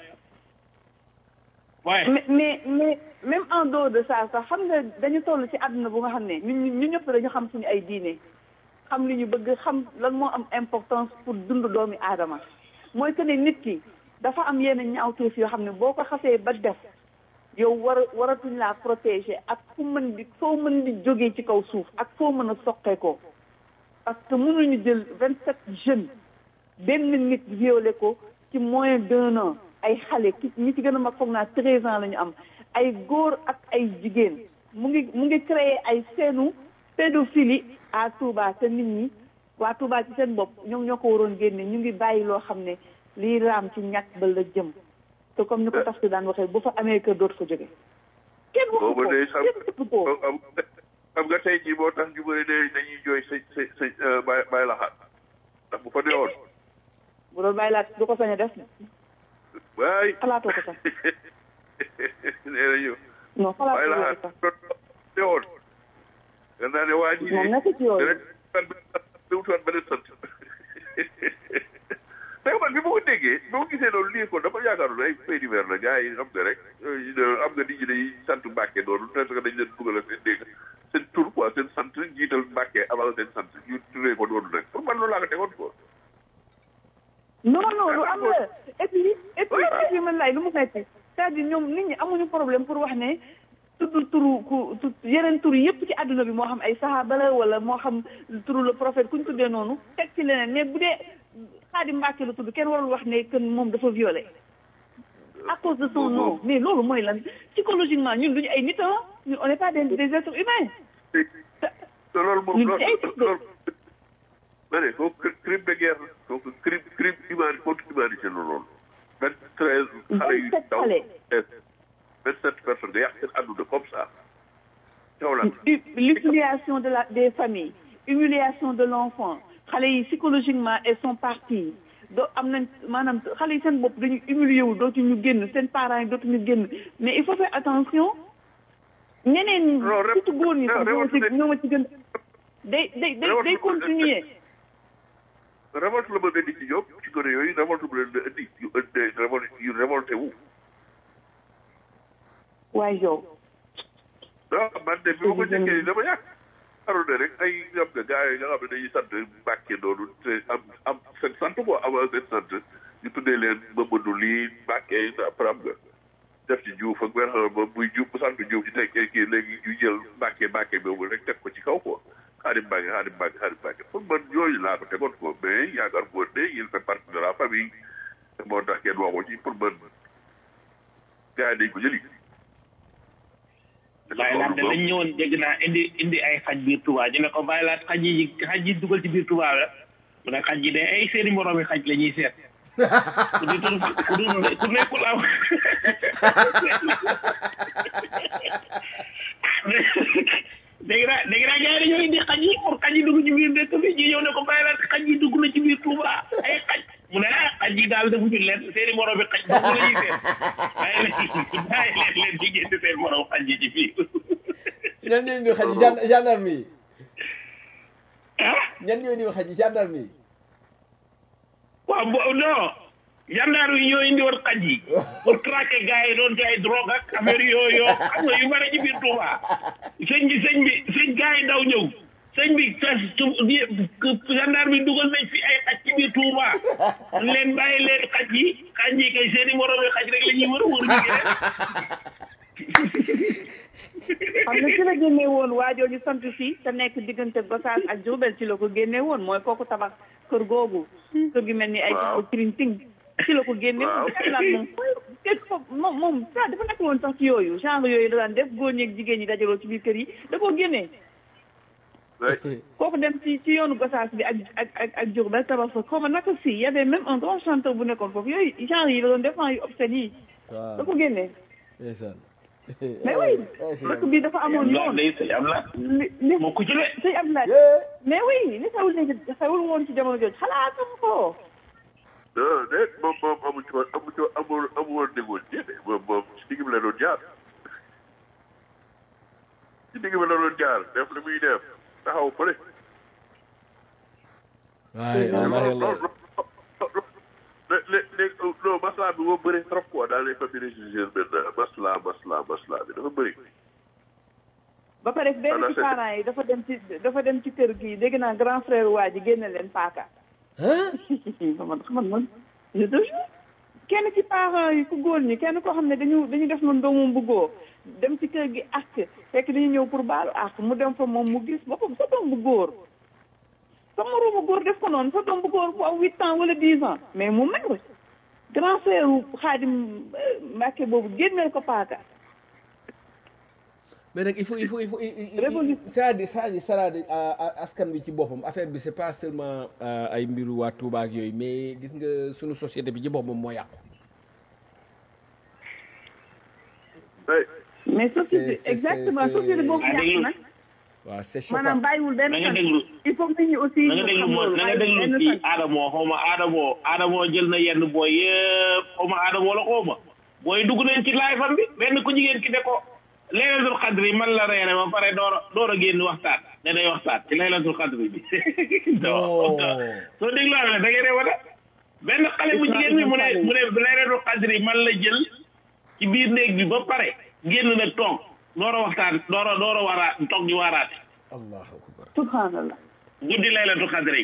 waaye mais mais mais même en dehors de ça sax xam nga dañu toll ci àdduna bu nga xam ne ñun ñu ñëpp dañu xam suñu ay diine xam li ñu bëgg xam lan moo am importance pour dund doomi aadama mooy que ne nit ki dafa am yenn ñaawteef yoo xam ne boo ko xasee ba def yow war waratuñ laa protéger ak fu mën di foo mën di jógee ci kaw suuf ak foo mën a soqee ko parce que mënuñu jël vingt sept jeunes benn nit violé ko ci moins d'un an ay xale ki ñi ci gën a mag foog naa treize ans la ñu am ay góor ak ay jigéen mu ngi mu ngi créé ay seenu pédophilie à Touba te nit ñi waa Touba ci seen bopp ñoom ñoo ko waroon génne ñu ngi bàyyi loo xam ne lii raam ci ñàkk ba la jëm te comme ni ko tax si daan waxee bu fa amee kër dootu fa jóge kenn waxu ko booba day xam kenn waxu ko am xam nga tey jii moo tax ñu bëri ne dañuy jooy sa sa sa bàyyi bàyyi laxaat ndax bu fa newoon bu doon bàyyi laat du ko sañ a def waay xalaatoo ko sax nee nañu non bàyyi xalaatoo ko laxaat sax bu newoon nga naa ne waa ji moom nekk ci yooyu dana wutuwaat beneen sant mais man bi ma ko déggee bi ma gisee loolu lii ko dafa yaakaaroon ay fait divers la gars yi xam nga rek am nga nit ñi dañuy sant Mbàkke noonu parce que dañ leen dugal seen dégg seen tur quoi seen sant jiital Mbàkke avant seen sant ñu turee ko noonu rek pour man loolu laa ko tegoon quoi. non non lu am la et puis et puis et puis man laay lu mu metti c'est-à-dire ñoom nit ñi amuñu problème pour wax ne tudd turu ku tu yeneen tur yëpp ci àdduna bi moo xam ay sahaaba la wala moo xam turu le prophète ku ñu tuddee noonu teg ci leneen mais bu dee Xaadim Mbàkke la tudd kenn warul wax ne que moom dafa violé à cause de son nom mais loolu mooy lan psychologiquement ñun duñu ay nit ah ñun on n'est pas des des êtres humains te te loolu moom Ñun loolu ci ay tudd. loolu ma ne kooku crime de guerre kooku crime crime humain contre humanité la loolu. vingt treize xale yu 27 ndaw xale. vingt sept personnes nga yàq seen àdduna comme ça. taw la Hu- l'humiliation de la des familles humiliation de l'enfant xale yi psychologiquement elles sont parties doo am nañ maanaam xale yi seen bopp dañu humilié wu dootuñu génn seen parents yi dootuñu génn mais il faut faire attention ñeneen ñi Non, ré- surtout góor ñi sax ñoo ma ci révolte- ñoo ma ci gën day day day day révolte- continuer révolte la mën a indi ci ñoom ci gone yooyu révolte bu leen di indi yu indi révolte yu révolté wu. waaye yow non man de bi ma ko njëkkee dama yàq. xaru ne rek ay xam nga gars yi nga xam ne dañuy sant Mbàkke noonu te am am seen sant quoi avant seen sant ñu tuddee leen Mamadou lii Mbàkke après am nga def ci Juuf ak benn ba muy Juuf bu sant Juuf ci teg kii léegi ñu jël Mbàkke Mbàkke boobu rek teg ko ci kaw quoi Xaadim Mbàkke Xaadim Mbàkke Xaadim Mbàkke pour man yooyu laa ko tegoon ko mais yaakaar boo ne il fait partie de la famille moo tax kenn waxu ci pour man gars yi dañ ko jëli. bàyyi laat de lañ ñëwoon dégg naa indi indi ay xaj biir Touba ñu ne ko bàyyi laat xaj yi xaj yi dugal ci biir Touba la mu ne xaj yi de ay seeni moroomi xaj la ñuy seet ku di tur ku du ku nekkul am dégg naa dégg naa gars yi dañoo indi xaj yi pour xaj yi dugg ci biir dëkk bi ñu ñëw ne ko bàyyi laat xaj yi dugg na ci biir Touba ay xaj mu ne ah xaj yi daal defuñu leen seeni moroomi xaj dugg la ñuy seet bàyyi leen bàyyi leen leen di génn seen moroom xaj yi ci biir ñan ñooy indi xaj yi gen- gendarme yi ah ñan ñooy indi xaj yi gendarme yi waaw bo non gendarme yi ñoo indi woon xaj yi pour traquer gars yi doon jaay drogue ak affaire yooyu yoo xam nga yu bari ci biir Touba sëñ bi sëñ bi sëñ gars yi daw ñëw sëñ bi tas gendarme yi dugal nañ fi ay xaj ci biir Touba leen bàyyi leen xaj yi xaj yi kay seeni moroom yi xaj rek la ñuy wër wër ñu ngi xam nga ci la génnee woon waajooju sant fii te nekk diggante Gossas ak Diourbel ci la ko génnee woon mooy kooku tabax kër googu kër gi mel ni ay Waaw. kirin ting ci la ko génne Waaw. woon Cadillac moom képp ko moom moom ça dafa nekk woon sax ci yooyu genre yooyu da daan def góor ñeeg jigéen ñi dajaloo ci biir kër yi da koo génnee kooku dem ci ci yoonu Gossas bi ak ak ak ak Diourbel tabax fa xaw ma naka si y avait même un grand chanteur bu nekkoon foofu yooyu genre yi la doon def yu obscène yi da waaw ko génnee ndeysaan mais oui dëkk bi dafa amoon am la yoon day sëñ am la li li moo ko ci de sëñ Abdoulaye mais oui li xewul ne xewul woon ci jamono jooju xalaatam ko non déet moom moom amu ci woon amu ci woon amul amu woon négocié de moom moom ci digg bi la doon jaar ci digg bi la doon jaar def li muy def taxaw fële. waaye wallaahi wallaahi léegi léegi non maslaa bi moo bëri trop quoi dans les familles religieuses maintenant maslaa maslaa maslaa bi dafa bëri. ba pare benn Voilà, ci c'est- parents yi dafa dem ci dafa dem ci kër gi dégg naa grand frère waa ji génne leen paaka man man man je te jure kenn ci parents yi ku góor ñi kenn koo xam ne dañu dañu def noonu doomam bu góor dem ci kër gi ak fekk dañu ñëw pour baalu ak mu dem fa moom mu gis boppam sa doom bu góor sa moroomu góor def ko noonu sa doom bu góor bu am huit ans wala dix ans mais mu mer grand frère xaadim Mbàkke boobu génneel ko paaka mais nag il faut il faut il faut il- il- il- Révolution. c'est-à-dire c'est-à-dire c'est-à-dire ah, ah, askan bi ci boppam affaire bi c'est pas seulement ah, ay mbiru waa Touba ak yooyu mais gis nga sunu société bi ci boppam moo yàqu. Hey, mais société c'est- exactement c'est- société boobu Ah, yàq déglu. nag waaw c'est maanaam choquant. bàyyiwul benn na nga fan déglu il faut que nit ñi aussi na nga déglu xam moo loolu na nga bàyyiwul déglu benn kii fan Adamo xaw ma Adamo Adamo jël na yenn booy yëpp xaw ma Adamo la xaw ma booy dugg nañ ci laay fan bi benn ku jigéen ki ne ko laylatul xadri man la reere ba pare door a door a génn waxtaan ne day waxtaan ci laylatul xadri bi Oh. soo déglu am ne da ngay reewa de benn xale bu jigéen bi mu ne mu ne laylatul xadri man la jël ci biir néeg bi ba pare génn nag toog door a waxtaan door a door a waraa toog di waaraate allahu akbar. subhanallah guddi laylatul xadri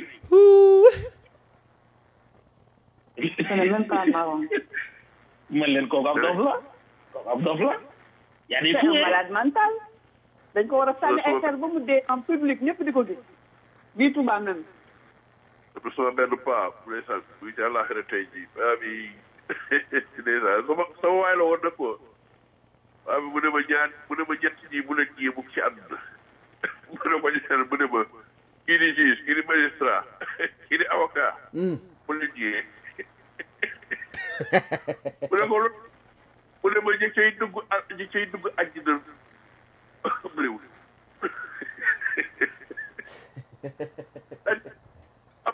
ce n'est même pas marrant man leen kooku ab dof la kooku ab dof la yaa di c'est fou un malade mental dañ ko war a sànni ay xeer ba mu dee en public ñëpp di ko gis bii Touba même dafa sama benn paa bu dee sax buy ci àllaaxira tey jii paa bi ndeysaan sama sama waay la woon nag ko paa bi mu ne ma ñaan mu ne ma ñett ñi mu leen ñii mukk ci àdduna mu ne ma ñaan mu ne ma kii di juge kii di magistrat kii di avocat mu leen ñiyee mu ne ko lu mu ne ma ñi cay dugg a ñi cay dugg àjjina bëriwul am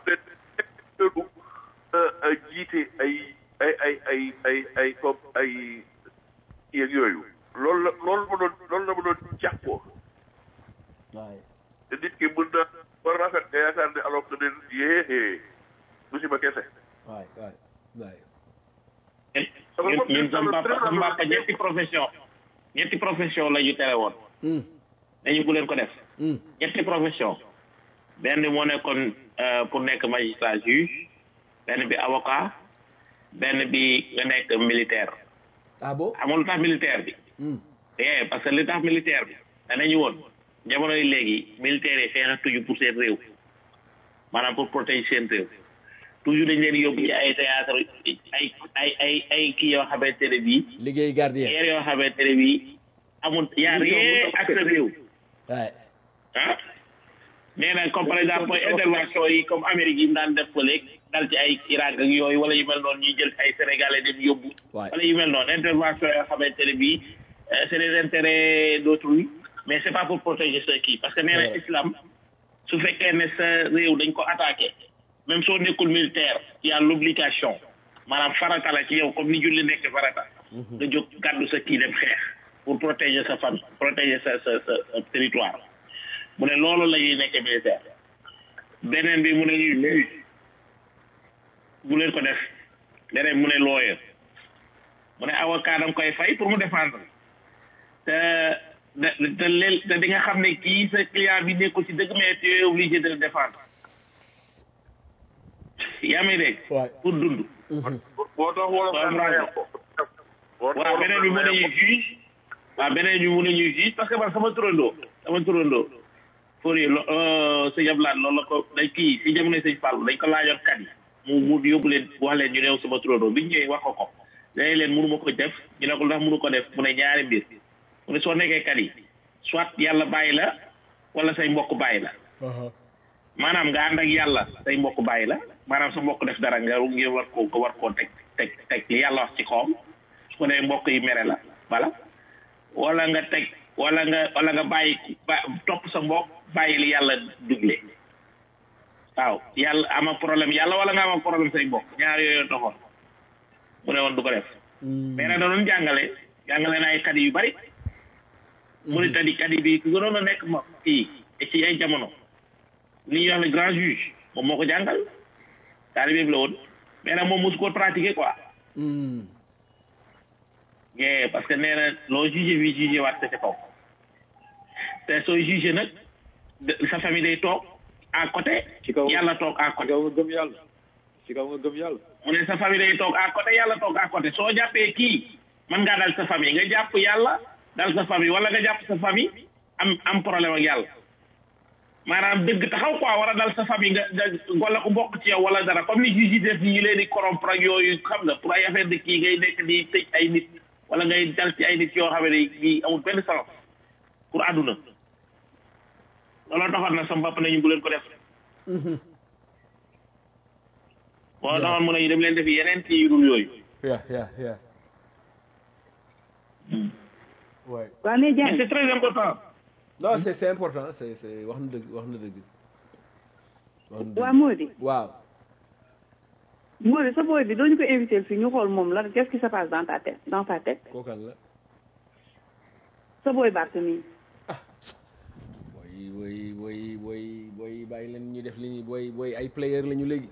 na jiite ay ay ay ay ay ay comme ay yeeg yooyu loolu la loolu ma doon loolu la ma doon jàppoo waay te nit ki mën na war rafet nga yaakaar ne alors que ne yéexee musiba kese waay waay waay. ñun ñun sama papa sama papa ñetti profession ñetti profession la ñu tere woon Hmm, dañu bu leen ko def hmm. ñetti profession benn bi moo nekkoon euh, pour nekk magistrat juge benn bi avocat benn bi nga nekk militaire ah bon. amul lu tax militaire bi Hmm. eh parce que li tax militaire bi danañu woon jamono yi léegi militaires yi xeexatuñu pour seen réew maanaam pour protéger seen réew toujours dañ leen yóbbu ci ay théâtre ay ay ay ay kii yoo xamante ne bii liggéey gardien. guerre yoo xamante ne bii amul yaa rien ak sa réew waay. ah nee na comme par exemple intervention yi comme Amérique yi mu daan def ko léegi dal ci ay Irak ak yooyu wala yu mel noonu ñuy jël ay Sénégalais dem yóbbu waay. wala yu mel noonu intervention yoo xamante ne bii euh, c'est des intérêts d'autrui mais c'est pas pour protéger ceux qui parce que nee na C'est vrai. islam su fekkee ne sa réew dañ ko attaqué même soo nekkul militaire y a l'obligation maanaam farata la ci yow comme ni julli nekk farata nga jóg gàddu sa kii dem xeex pour protéger sa famille protéger sa sa sa sa territoire mu ne loolu la ñuy nekk militaire beneen bi mu ne ñuy juge bu leen ko def beneen mu ne lawyer mu ne avocat da nga koy fay pour mu défendre te te te leel te di nga xam ne kii sa client bi nekkul ci dëgg mais tu es obligé de le défendre yaa may dégg waay. pour dund boo tax wala Waaw, bravo. waaw beneen bi mu ne ñuy juge waaw beneen bi mu ne ñuy juge parce que man sama turandoo sama turandoo Fourier lo sëñ Ablaye loolu la ko dañ kii si jamono sëñ Fall dañ ko laajoon kat yi mu mu yóbbu leen wax leen ñu neew sama turandoo bi ñu ñëwee wax ko ko dañ leen mënu ma ko def ñu ne ko ndax mënu ko def mu ne ñaari mbir mu ne soo nekkee kat yi soit yàlla bàyyi la wala say mbokk bàyyi la maanaam nga ànd ak yàlla say mbokk bàyyi la maanaam sa mbokk def dara nga ngir war koo nga war koo teg teg teg li yàlla wax ci kawam su ko defee mbokk yi mere la voilà wala nga teg wala nga wala nga bàyyi ba topp sa mbokk bàyyi li yàlla dugle waaw yàlla ama problème yàlla wala nga ama problème say mbokk ñaar yooyu taxoon mu ne woon du ko def mais nag da doon jàngale jàngale na ay kadi yu bari mu ne tadi kadi bi ku gënoon a nekk ma kii ci ay jamono li ñuy wax le grand juge moom moo ko jàngal taalibe bi la woon mais nag moom mosu ko pratiquer quoi Hmm. yeah, parce que nee na loo jugé bi jugé waat ko ca kaw te sooy jugé nag de- sa famille day toog à côté ci kaw yàlla toog à ci côté kaw nga gëm yàlla ci kaw nga gëm yàlla mu ne sa famille day toog à côté yàlla toog à côté soo jàppee kii mën ngaa dal sa famille nga jàpp yàlla dal sa famille wala nga jàpp sa famille am am problème ak yàlla maanaam dëgg taxaw quoi war a dal sa famille nga nga wala ku bokk ci yow wala dara comme ni juge yi def ni ñu leen di corrompre ak yooyu xam nga pour ay affaire de kii ngay nekk di tëj ay nit wala ngay dal ci ay nit yoo xam ne yi amul benn sens pour àdduna looloo taxoon nag sama papa nañu bu leen ko def moo taxoon mu ne ñu dem leen def yeneen ci yu dul yooyu yeah yeah yeah ouais waaw mais mais Diagne c'est très important non c'est c'est important c'est c'est wax na dëgg wax na dëgg wax na waa dëgg Mody waaw Mody sa booy bi doo ñu ko invité fii ñu xool moom lan qu'est-ce qui se passe dans ta tête dans sa tête kookan la sa booy Barthélemy booy booy booy booy booy bàyyi leen ñu def li ñuy booy booy ay player la ñu léegi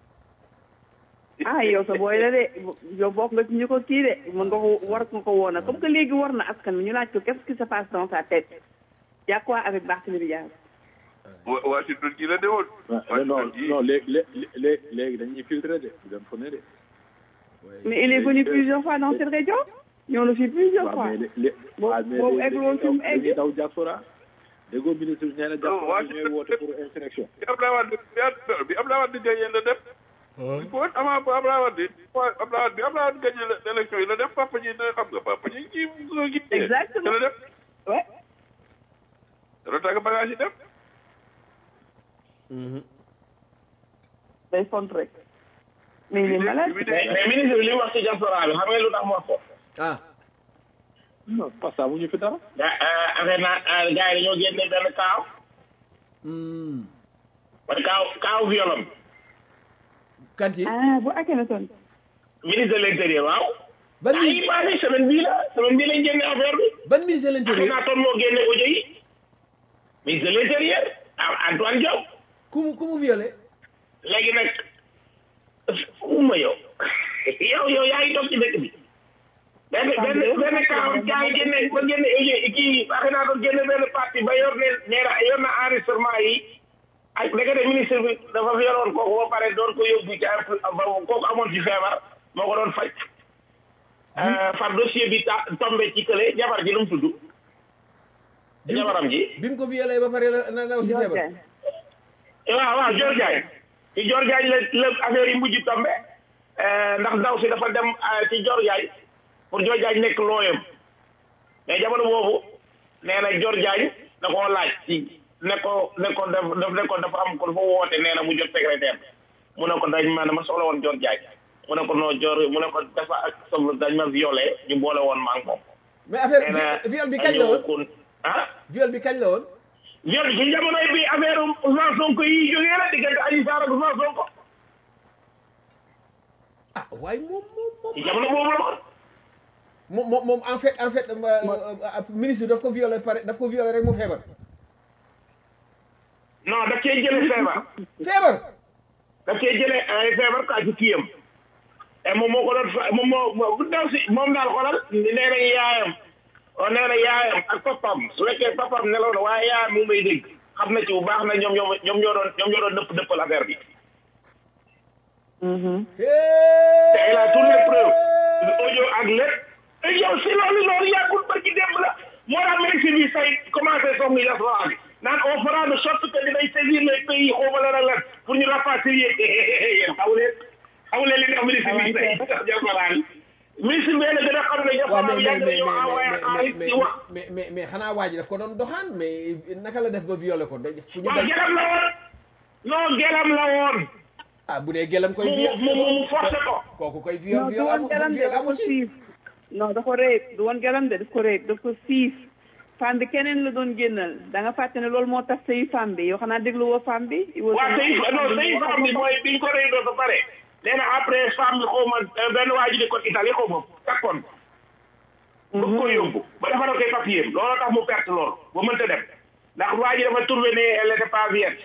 ah yow sa booy la de yow bokk nga ci ñu ko kii de mën nga ko war nga ko woon comme que léegi war na askan wi ñu laaj ko qu'est-ce qui se passe dans sa tête y a quoi avec Barthélemy Diaz wa Washington gi la dewoon. ah non non léegi léegi léegi léegi dañuy filtré de du dem fu ne de. mais il est venu plusieurs fois dans cette région ñoo la fi plusieurs fois waaw mais lé Boobu- waaw mais boobu léegi eggloo fi mu egg. dañuy daw diaspora déggoo ministre bi nee na diaspora bi ñooy woote pour insurrection. bi Abdoulaye Wade bi Abdoulaye Wade gagné la dem. il faut avant bu Abdoulaye Wade Abdoulaye Wade bi Abdoulaye Wade gagné la élection yi la dem papa ji ne xam nga papa ji kii kii. Exactement. la dem. ouais dana tàgg bagage yi dem. day font rek mais il est malade bi mais mais ministre bi li mu wax ci diaspora bi xam nga lu tax mu wax ko ah non parce que amuñu fi dara. ga affaire naa gars yi dañoo génne benn kaaw hmm. wala kaaw kaaw violon kanti ah bu Akhenaton ministre de l'intérieur waaw ban ah yi ministre passé semaine bii la semaine bii lañ génne affaire bi ban ministre de l'intérieur Akhenaton moo génne audio yi ministre de l'intérieur ah Antoine Diop ku mu ku mu violé léegi nag uma yow yow yow yaa ngi toog ci dëkk bi benn benn benn kaaw yaa ngi génne ba génne audio kii Akhenaton génne benn parti ba yor ne nee na yor na enregistrement yi ak dëgg de ministre bi dafa yoroon kooku ba pare doon ko yóbbu ci ay ba kooku amoon ci feebar moo ko doon faj far dossier bi ta tombé ci kële jabar ji lu mu tudd jabaram ji bi mu ko violé ba pare la na na aussi feebar Diagne waaw waaw Dior Diagne ci Dior Diagne la la affaire yi mujj tombé ndax ndaw si dafa dem ci Dior Diagne pour Dior Diagne nekk looyam mais jamono boobu nee na Dior Diagne da koo laaj ci ne ko ne ko daf daf ne ko dafa am ko dafa woote nee na mu jot secrétaire mu ne ko dañ ma dama soxla woon Dior Diagne mu ne ko non Dior mu ne ko dafa ak soxla dañ ma violé ñu boole woon maa ngi moom. mais affaire nee na vi- viol bi kañ la woon woon ah. viol bi kañ la woon viol bi ci jamonoy bi affaire Ousmane Sonko yi jógee la diggante Adji Sarr ak Ousmane Sonko ah waaye moom moom moom ci jamono boobu la woon. moom moom moom en fait en fait euh, euh, ministre daf ko violé pare daf ko violé rek mu feebar non daf cee jëlee feebar feebar daf cee jëlee ay feebar kaa ci kiyam et moom moo ko doon fa moom moo moo daw si moom daal xoolal nee na yaayam oh, nee na yaayam ak papam su fekkee papam nelaw na waaye yaayam mu may dégg xam na ci bu baax na ñoom ñoom ñoom ñoo doon ñoom ñoo doon dëpp dëppal affaire bi te il a toutes les preuves audio ak lépp yow si loolu loolu yàggul barki démb la moo tax ministre bi say commencé song diaspora bi naan on fera de sorte que dinañ saisir les pays xawma lan ak lan pour ñu rapatrier yéen xamu leen xamu leen li nga ministre bi say diaspora bi ministre bi la gën a xam ne waaw diaspora mais bi mais yàgg mais nañoo envoyé mais xaalis mais ci wax mais mais mais xanaa waa ji daf ko doon doxaan mais naka la def ba violé ko dañ fu ñu waaw daj gelam la woon non gelam la woon ah bu dee gelam koy mu viol mu mu mu forcé ko kooku koy viol non du viol woon amul garam de viol daf ko amul ci siif non da ko réeb du woon garam de daf ko réeb daf ko siif femme bi keneen la doon génnal da nga fàtte ne loolu moo tax sëy femme bi yow xanaa déglu woo femme bi waaw sëy non sëy femme bi mooy biñ ko réy ba pare nee na après femme bi xaw ma benn waa ji di ko Italie xaw ma takkoon bëgg ko yóbbu ba dafa koy papier looloo tax mu perte loolu ba mënta dem ndax waa ji dafa trouvé ne elle était pas vierge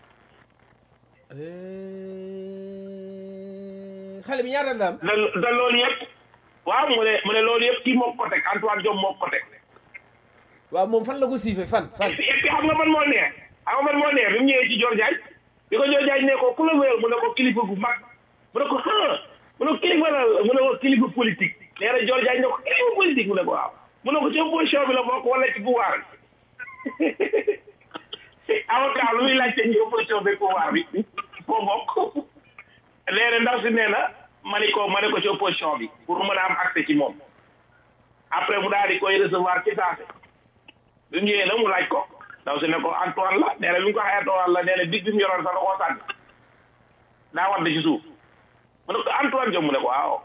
xale bi ñaata la am da da loolu yëpp waaw mu ne mu ne loolu yëpp kii moo ko teg Antoine Diome moo ko teg waaw moom fan la ko siife fan fan et puis et puis xam nga man moo neex xam nga man moo neex bi mu ñëwee ci Dior Diagne bi ko Dior Diagne ne ko ku la wéyal mu ne ko kilifa gu mag mu ne ko ah mu ne ko kilifa la mu ne ko kilifa politique nee na Dior Diagne ne ko kilifa politique mu ne ko waaw mu ne ko ci opposition bi la bokk wala ci pouvoir bi avocat lu muy laajte ci opposition bi pouvoir bi foo bokk nee na ndaw si nee na ma ni ko ma ne ko ci opposition bi pour mën a am accès ci moom après mu daal di koy recevoir ci saase bi mu ñëwee nag mu laaj ko ndaw si ne ko Antoine la nee na bi mu ko waxee Antoine la nee na dig bi mu yoroon sax da koo sànni daa wadd ci suuf mu ne ko Antoine Diome mu ne ko waaw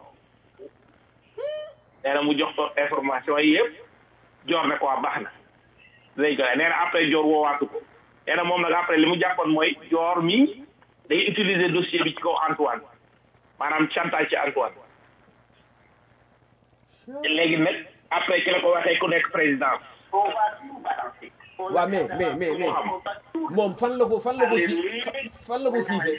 nee na mu jox ko information yi yëpp joor ne ko waa baax na dinañ ko nee na après joor woowaatu ko nee na moom nag après li mu jàppoon mooy joor mi day utiliser dossier bi ci kaw Antoine maanaam chantage ci Antoine léegi nag après ki la ko waxee ku nekk président waaw mais mais mais mais moom fan la ko fan la ko si fan la ko siifee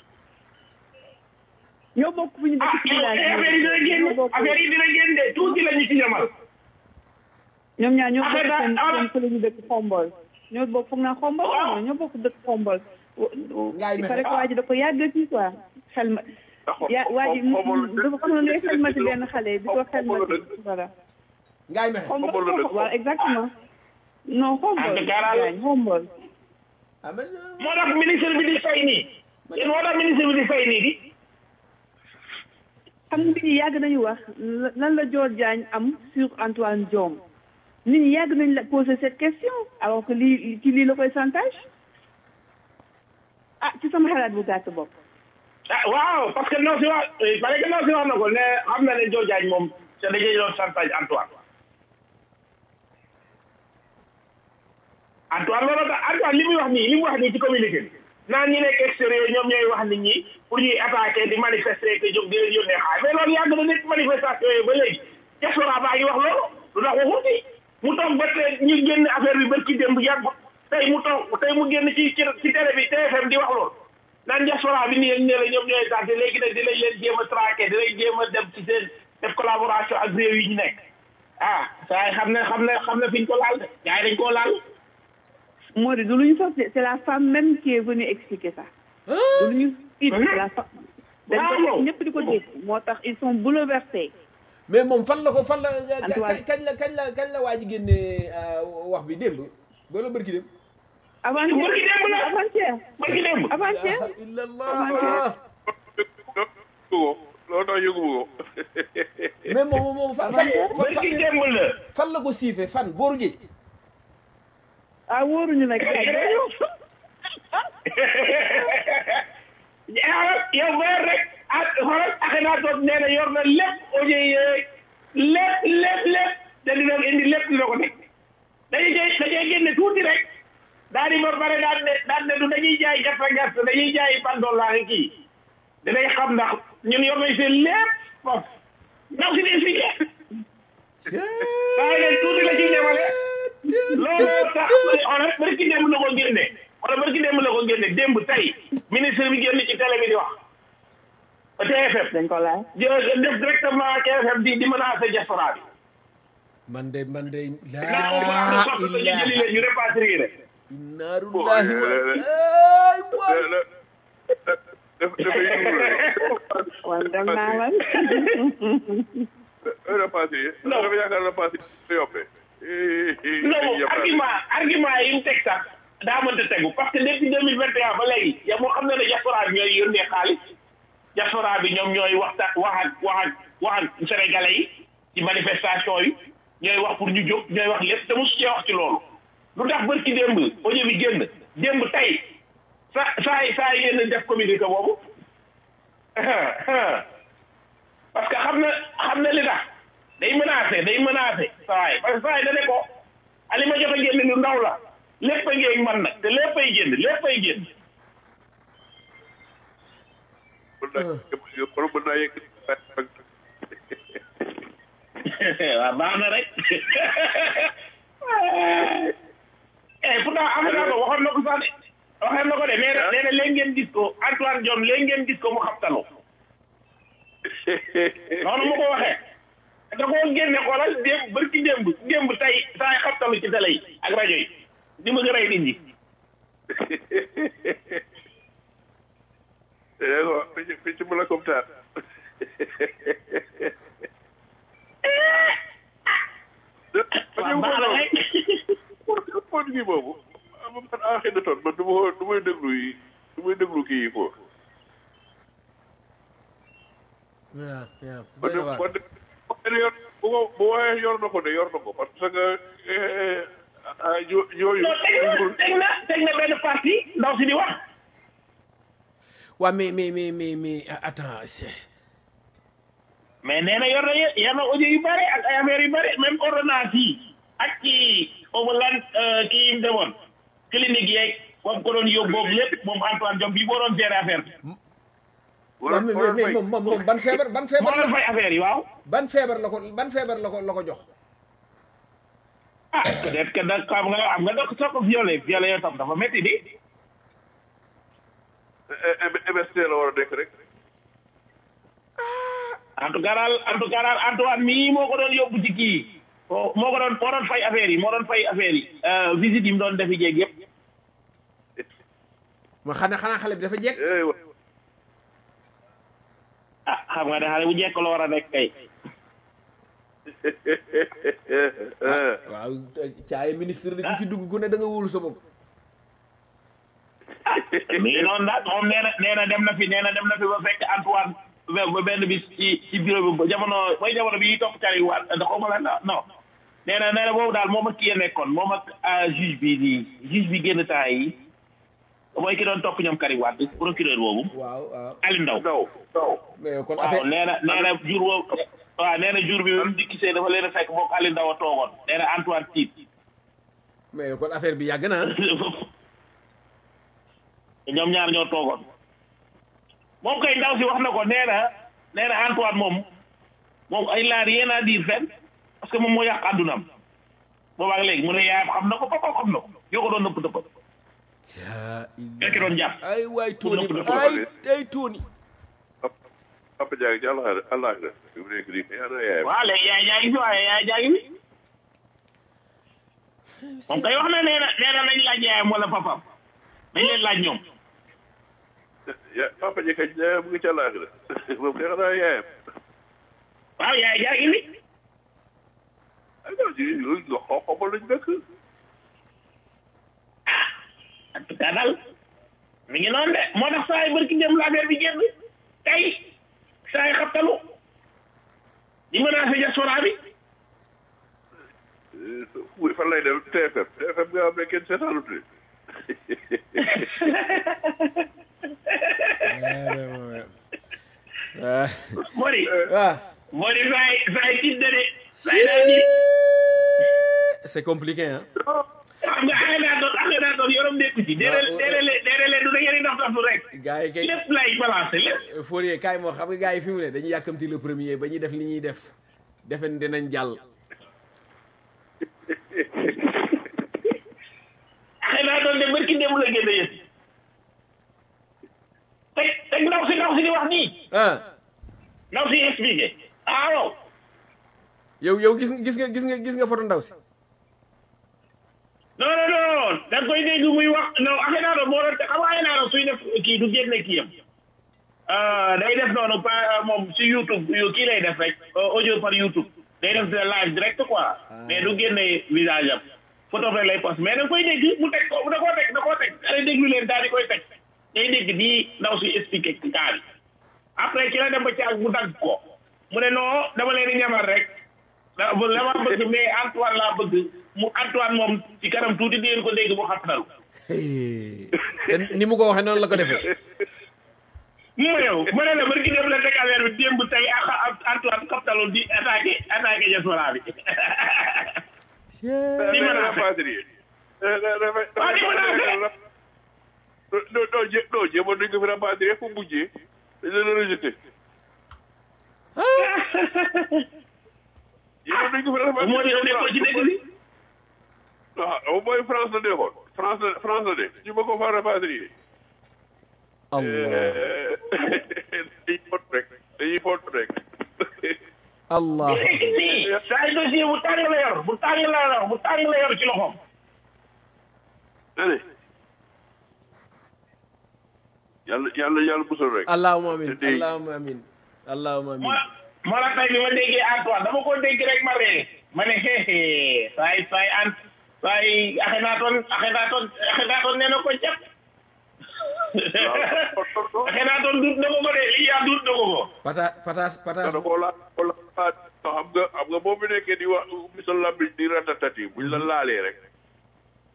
ñoo bokk fu ñu ah dëkk ci village affaire yi dina ñoo génn bokk affaire yi dina génn de tuuti la ñu ci yamal ñoom ñaar ñoo bokk affaire seen daal- seen fële ñu dëkk xombol ñoo bokk foog naa xombol Waaw. ñoo bokk dëkk xombol Ngaay il mexe. paraît que waa ji da ko yàgg fii quoi xel ma ya waa ji dafa xam ne xel ma ci benn xale di ko xel ma ci voilà ngaay mexe xombol Xombol la dëkk. waaw exactement non xombol En tout cas daal- gaañ xombol ah man moo tax ministre bi di fay nii yéen moo tax ministre bi di fay nii di xam nga nit ñi yàgg nañu wax lan la Dior Diagne am sur Antoine Diome nit ñi yàgg nañ la poser cette question alors que lii ci lii la koy chantage ah ci sama xalaat bu gàtt bopp ah waaw parce que non si wax parce que non si wax na ko ne xam na ne Dior Diagne moom te dañuy doon chantage Antoine Antoine loolu tax Antoine li muy wax nii li mu wax nii ci communiqué bi naan ñi nekk extérieur ñoom ñooy wax nit ñi pour ñuy attaquer di manifester que jóg di leen yónnee xaar mais loolu yàgg na nekk manifestation yooyu ba léegi diaspora baa ngi wax loolu lu tax waxu ci mu toog ba tey ñu génn affaire bi bërki démb yàgg tey mu toog tey mu génn ci ci ci télé bi TFM di wax loolu naan diaspora bi nii ne la ñoom ñooy tànte léegi nag dinañ leen jéem a traqué dinañ jéem a dem ci seen def collaboration ak réew yi ñu nekk ah saa yi xam ne xam ne xam ne fi ñu ko laal de gars yi dañ koo laal moo di du lu ñu sos de c'est la femme même qui est venue expliquer ça du lu ñu it c'est la femme dañ ko Waaw. ñëpp di ko dégg moo tax ils sont bouleversés mais moom fan la ko fan la Antoine. kañ la kañ la kañ la waa ji génnee wax bi démb ba la bërki dem avant-hier Bërki démb la. avant-hier bërki démb avant-hier illallah ko loolu tax yëgu ko mais moom moom fan fan bërki fan démb la fan la ko siife fan booru géej ah wóoruñu nag yow weer rek ak xoolal Akhenaton nee na yor na lépp audio yeeg lépp lépp lépp te dina indi lépp dina ko teg dañuy jëy dañuy génne tuuti rek daal di ba pare daan ne daan ne du dañuy jaay gerte gerte dañuy jaay pandola ak kii dinañ xam ndax ñun yor nañ seen lépp foofu ndax si di expliqué waaye leen tuuti la ci ñamale loolu tax xoolal bari ki démb la ko génne xoolal bari ki démb la ko génne démb tey ministre bi génn ci télé bi di wax TFM dañ ko laaj jë def directement TFM di di menacer diaspora bi man de man de naa ko baax na laa sopp ñu jëli ilaha leen ñu répatrier rek innarullahi wa ay waay dafa yëngu rek wan dem naa la repassé dafa yaakaar repassé yoppee non argument argument yi mu teg sax daa mënta tegu parce que depuis deux mille vingt et un ba léegi yow moo xam ne ne diaspora bi ñooy yónnee xaalis diaspora bi ñoom ñooy waxta wax ak wax ak wax ak sénégalais yi ci manifestation yi ñooy wax pour ñu jóg ñooy wax lépp te mosu cee wax ci loolu lu tax bërki démb audio bi génn démb tey sa saa yi saa yi ngeen def communiqué boobu parce que xam na xam na li tax day menacé day menacé saa yi parce que saa yi da ne ko ali ma jot a génn lu ndaw la lépp a ngeeg man nag te lépp ay génn lépp ay génn kon mën naa yegg waaw baax na rek eh pourtant am naa ko waxoon na ko sax de waxoon na ko de nee na nee na léegi ngeen gis ko Antoine Diome léegi ngeen gis ko mu xabtalu noonu mu ko waxee da koo génne xoolal démb barki démb démb tey saa yi xabtalu ci télé yi ak rajo yi di bëgg a rey nit ñi picc picc mu la comme taat waaw baax na rek point bi boobu man ah xëy na toon man du ma du may déglu yi du may déglu kii yi quoi waaw waaw man de man de man de yor bu ko bu waxee yor na ko de yor na ko parce que ah yo- yooyu non teg na teg na teg na benn parti ndaw si di wax waa mais mais mais mais mais attends c'est mais nee na yor na yor na audio yu bare ak ay affaire yu bare même ordonnance yi ak ci foofu lan kii yi mu demoon clinique yeeg moom ko doon yóbbu boobu lépp moom Antoine Diome bi boo doon gérer affaire bi waaw mais mais mais moom moom moom ban feebar ban moo feebar doon fay affaire yi waaw ban feebar la ko ban feebar la ko la ko jox ah peut-être que da xam nga xam nga da soo ko violé violé yoo tam dafa métti di MST la war a nekk rek en tout cas daal en tout cas daal Antoine mii moo ko doon yóbbu ci kii moo ko doon moo doon fay affaire yi moo doon fay affaire yi visite yi mu doon defi jéeg yëpp ma xanaa xanaa xale bi dafa jekk eh wa- ah xam nga ne xale bu jekk la war a nekk kay waaw caaye ministre di ku ci dugg ku ne da nga wóolu sa bopp mi ngi noonu daal moom nee na nee na dem na fi nee na dem na fi ba fekk Antoine ba ba benn bis ci ci bureau bi ba jamono mooy jamono bi topp cari waat da xaw ma la non non nee na nee na boobu daal moom ak kii ya nekkoon moom ak ah, juge bi nii juge bi génn temps yi mooy ki doon topp ñoom Karim Wade procureur boobu waaw waaw Ali Ndaw ndaw ndaw mais kon waaw affaire nee na nee na jour boobu waaw nee na jour bi ba mu dikkisee dafa leen a fekk moom Ali Ndaw a toogoon nee na Antoine tiit mais kon affaire bi yàgg na ah. ñoom ñaar ñoo toogoon moom kay ndaw si wax na ko nee na nee na Antoine moom moom ay laa rien à dire fenn parce que moom moo yàq àddunaam boobaag léegi mu ne yaayam xam na ko papa xam na ko yoo ko doon nëpp nëpp yaa fekk doon jàpp ay waay Tony Pour le- ay ay Tony Papa Diagne ci àllaaxira àllaaxira fi mu nekk nii kay ana yaayam waaw léegi yaay jaa ngi fi waaye yaay jaa ngi fi moom kay wax na nee na nee na nañ laaj yaayam wala papaam nañ leen laaj ñoom ya Papa Diagne kañ yaayam mu ngi ci àllaaxira moom kay xanaa yaayam waaw yaay jaa ngi fi ay non ci loolu nga xaw xamal lañ nekk en tout cas daal mi ngi noonu de moo tax saa yi barki dem la affaire bi génn tey saa yi xabtalu di menacé diaspora bi wuy fan lay dem TFM TFM nga xam ne kenn seetaanut de ah Mori ah Mori saa yi saa yi tiit na de saa yi daal di c'est compliqué ah xam nga axee naa doon axee naa doon yorom nekku ci déedéet déedéet déedéet du da ngeen di dox dox rek gars yi kay lépp lay balancé lépp Fourier kaay moo xam nga gars yi fi mu ne dañuy yàkkamti le premier ba ñuy def li ñuy def defe ne dinañ jàll axee naa doon de barki dem la génn yëpp teg teg ndaw si ndaw si di wax nii ah ndaw si expliqué ah waaw yow yow gis nga gis nga gis nga gis nga photo ndaw si non non non da nga koy dégg muy wax non axee naa doon moo doon xam nga axee naa doon suy def kii du génne kii yam day def noonu pa moom si YouTube yu kii lay def rek audio par YouTube day def de live direct quoi mais du génne visage am photo rek lay post mais da nga koy dégg mu teg ko da koo teg da koo teg da déglu leen daal di koy teg day dégg nii ndaw si expliqué ci cas bi après ci la dem ba caag mu dagg ko mu ne non dama leen di ñamal rek da la ma bëgg mais Antoine laa bëgg mu Antoine moom ci kanam tuuti di ngeen ko dégg mu xattalu te ni mu ko waxee noonu la ko defee mu ma yow ma ne la barki dem la teg affaire bi démb tey ak ak Antoine xattalu di attaqué attaqué diaspora bi di mën a rapatrier waaw di mën a affaire non non jé non jéemoon nañ ko fi rapatrier fu mujjee dañ leen a rejeté jéemoon nañ ko fi rapatrier moo di yow nekkoo ci dëkk bi waaw mooy France la nekkoon France la France la ne ñu ma ko fa rapatrier allah dañuy font rek dañuy font rek allah nekk nii saa yu dossier bu tàng la yor bu tàng la yor bu tàng la yor ci loxoom ane yàlla yàlla yàlla musal rek allahumma amin Te- allahumma amin allahumma amin moo moo la tey bi ma déggee Antoine dama ko dégg rek ma ree ma ne xeexee saay saay an saay axe naa toon axe naa toon axe naa toon nee na ko jàpp axe naa toon duut na ko ko de lii yaa duut na ko ko pata patas patas da koo laa koo laa xam nga xam nga boo fi nekkee di wax ubbi sa lambi di ratatati buñ la laalee rek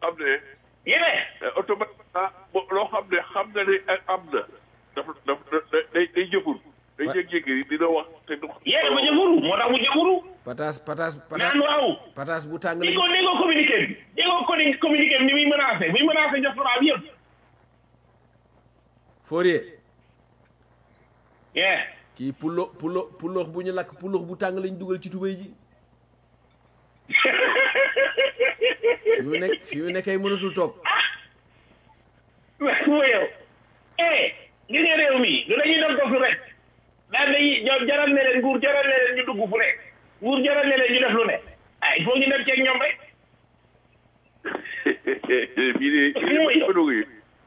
xam ne yéen automatiquement bo- loo xam ne xam nga ne am na dafa dafa da- day day jëfur day Ouais. jékki-jékki dina wax te du yéen ba jëfuru moo tax mu jëfuru pataas pataas pataas naan waaw pataas bu tàng di lañ ko di ko communiqué bi di ko conni communiqué bi ni muy menacé muy menacé diaspora bi yëpp Fourier yeah kii pulo pulo puloox bu ñu lakk puloox bu tàng lañ dugal ci tubéy ji fi mu nekk fi mu nekk ay mënatul toog mu yow eh gis nga réew mi du dañuy dem dofu rek daan dañuy ñoom jaral ne leen nguur jaral ne leen ñu dugg fu nekk nguur jaral ne leen ñu def lu ne ah il faut ñu dem ceeg ñoom rek bii de bii de ko dugg yi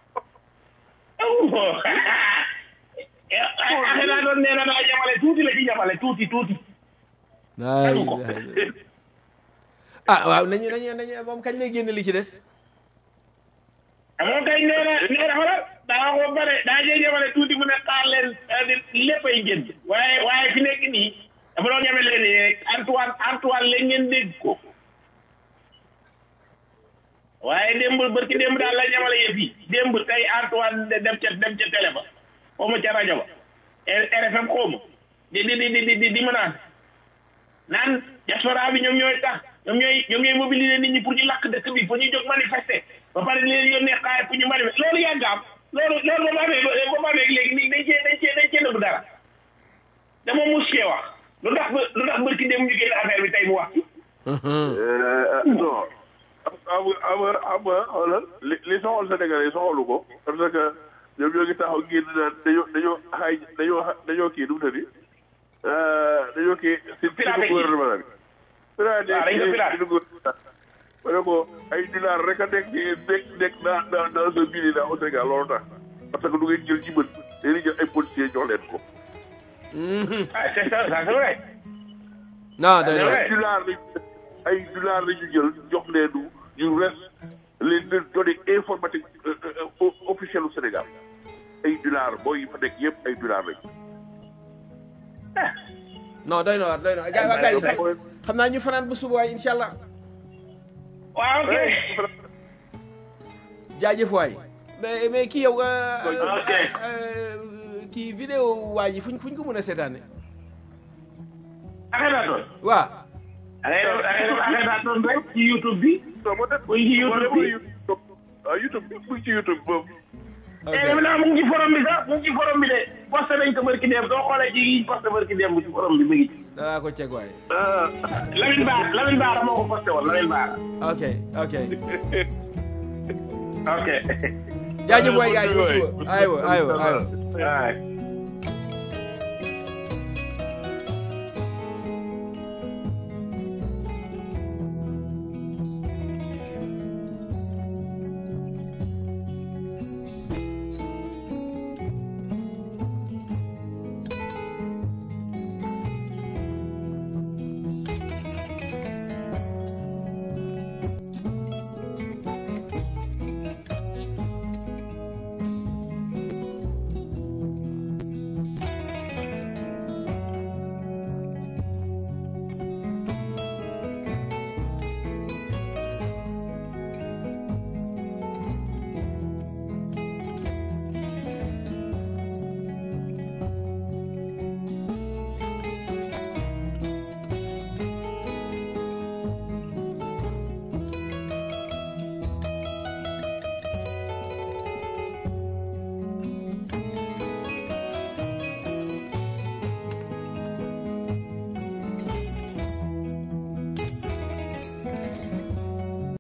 axe naa doon nee na daa ñamale tuuti la ci ñamale tuuti tuuti ay Tegu ko. ay. ah waaw nañu nañu nañu moom kañ lay génn li ci des amoon kay nee na nee na xoolal daa wax ba pare daa jee ñamale tuuti mu ne xaar leen c'est-à-dire lépp ay génn waaye waaye fi nekk nii dafa doon ñame leen nii rek Antoine Antoine la ngeen dégg ko waaye démb bërki démb daal la ñamale yëf yi démb tey Antoine de dem ca dem ca télé ba xaw ma ca rajo ba RFM xaw ma di di di di di di menace naan diaspora bi ñoom ñooy tax ñoom ñooy ñoom ñooy mobiliser nit ñi pour ñu lakk dëkk bi pour ñu jóg manifester ba pare di leen yónnee xaay pour ñu manifester loolu yàgg am loolu loolu ba mu amee ba mu amee léegi nii dañ cee dañ cee dañ cee nëbb dara dama mus cee wax lu tax ba lu tax bërki dem ñu génn affaire bi tey mu wax non xam nga xam nga xam nga xoolal li li soxal Sénégalais soxalu ko parce que ñoom ñoo ngi taxaw génn naan dañoo dañoo xaay dañoo dañoo kii nu mu tëddi dañoo kii si si Piraté gouvernement bi. piraté waaw dañ ko piraté. si gouvernement ma ne ko ay dinar rek a nekk ci nekk nekk dans dans dans ce pays là au Sénégal loolu tax parce que du ngeen jël ci bët dañuy jël ay policiers jox leen ko. ah c'est ça ça c'est vrai non doy na ay dollars lañ ay dollars la ñu jël jox leen du ñu reste les données informatiques euh, euh, officielles au Sénégal ay dollars booy yi fa nekk yëpp ay dollars lañ. non doy na waar doy na waar gars yi gars yi xam naa ñu fanaan bu suba waay incha allah waaw ok jaajëf waay mais mais kii yow euh, Ok. euh, kii vidéo waa ji fuñ fuñ ko mën a seetaane affaire naa toon waa da ngay def da ngay def affaire naa toon rek ci YouTube bi non moo tax Muy ci YouTube bi. YouTube ah YouTube bi mu ngi ci YouTube boobu. ok eh defe naa mu ngi ci forum bi sax mu ngi ci forum bi de posté nañ ko barki dem soo xoolee ci yi posté barki dem ci forum bi mu ngi ci danaa ko ceg waay ah Lamine Ba Lamine Ba moo ko posté woon Lamine Ba ok ok ok jaajëf waay gars yi ba suba aywa aywa aywa waaw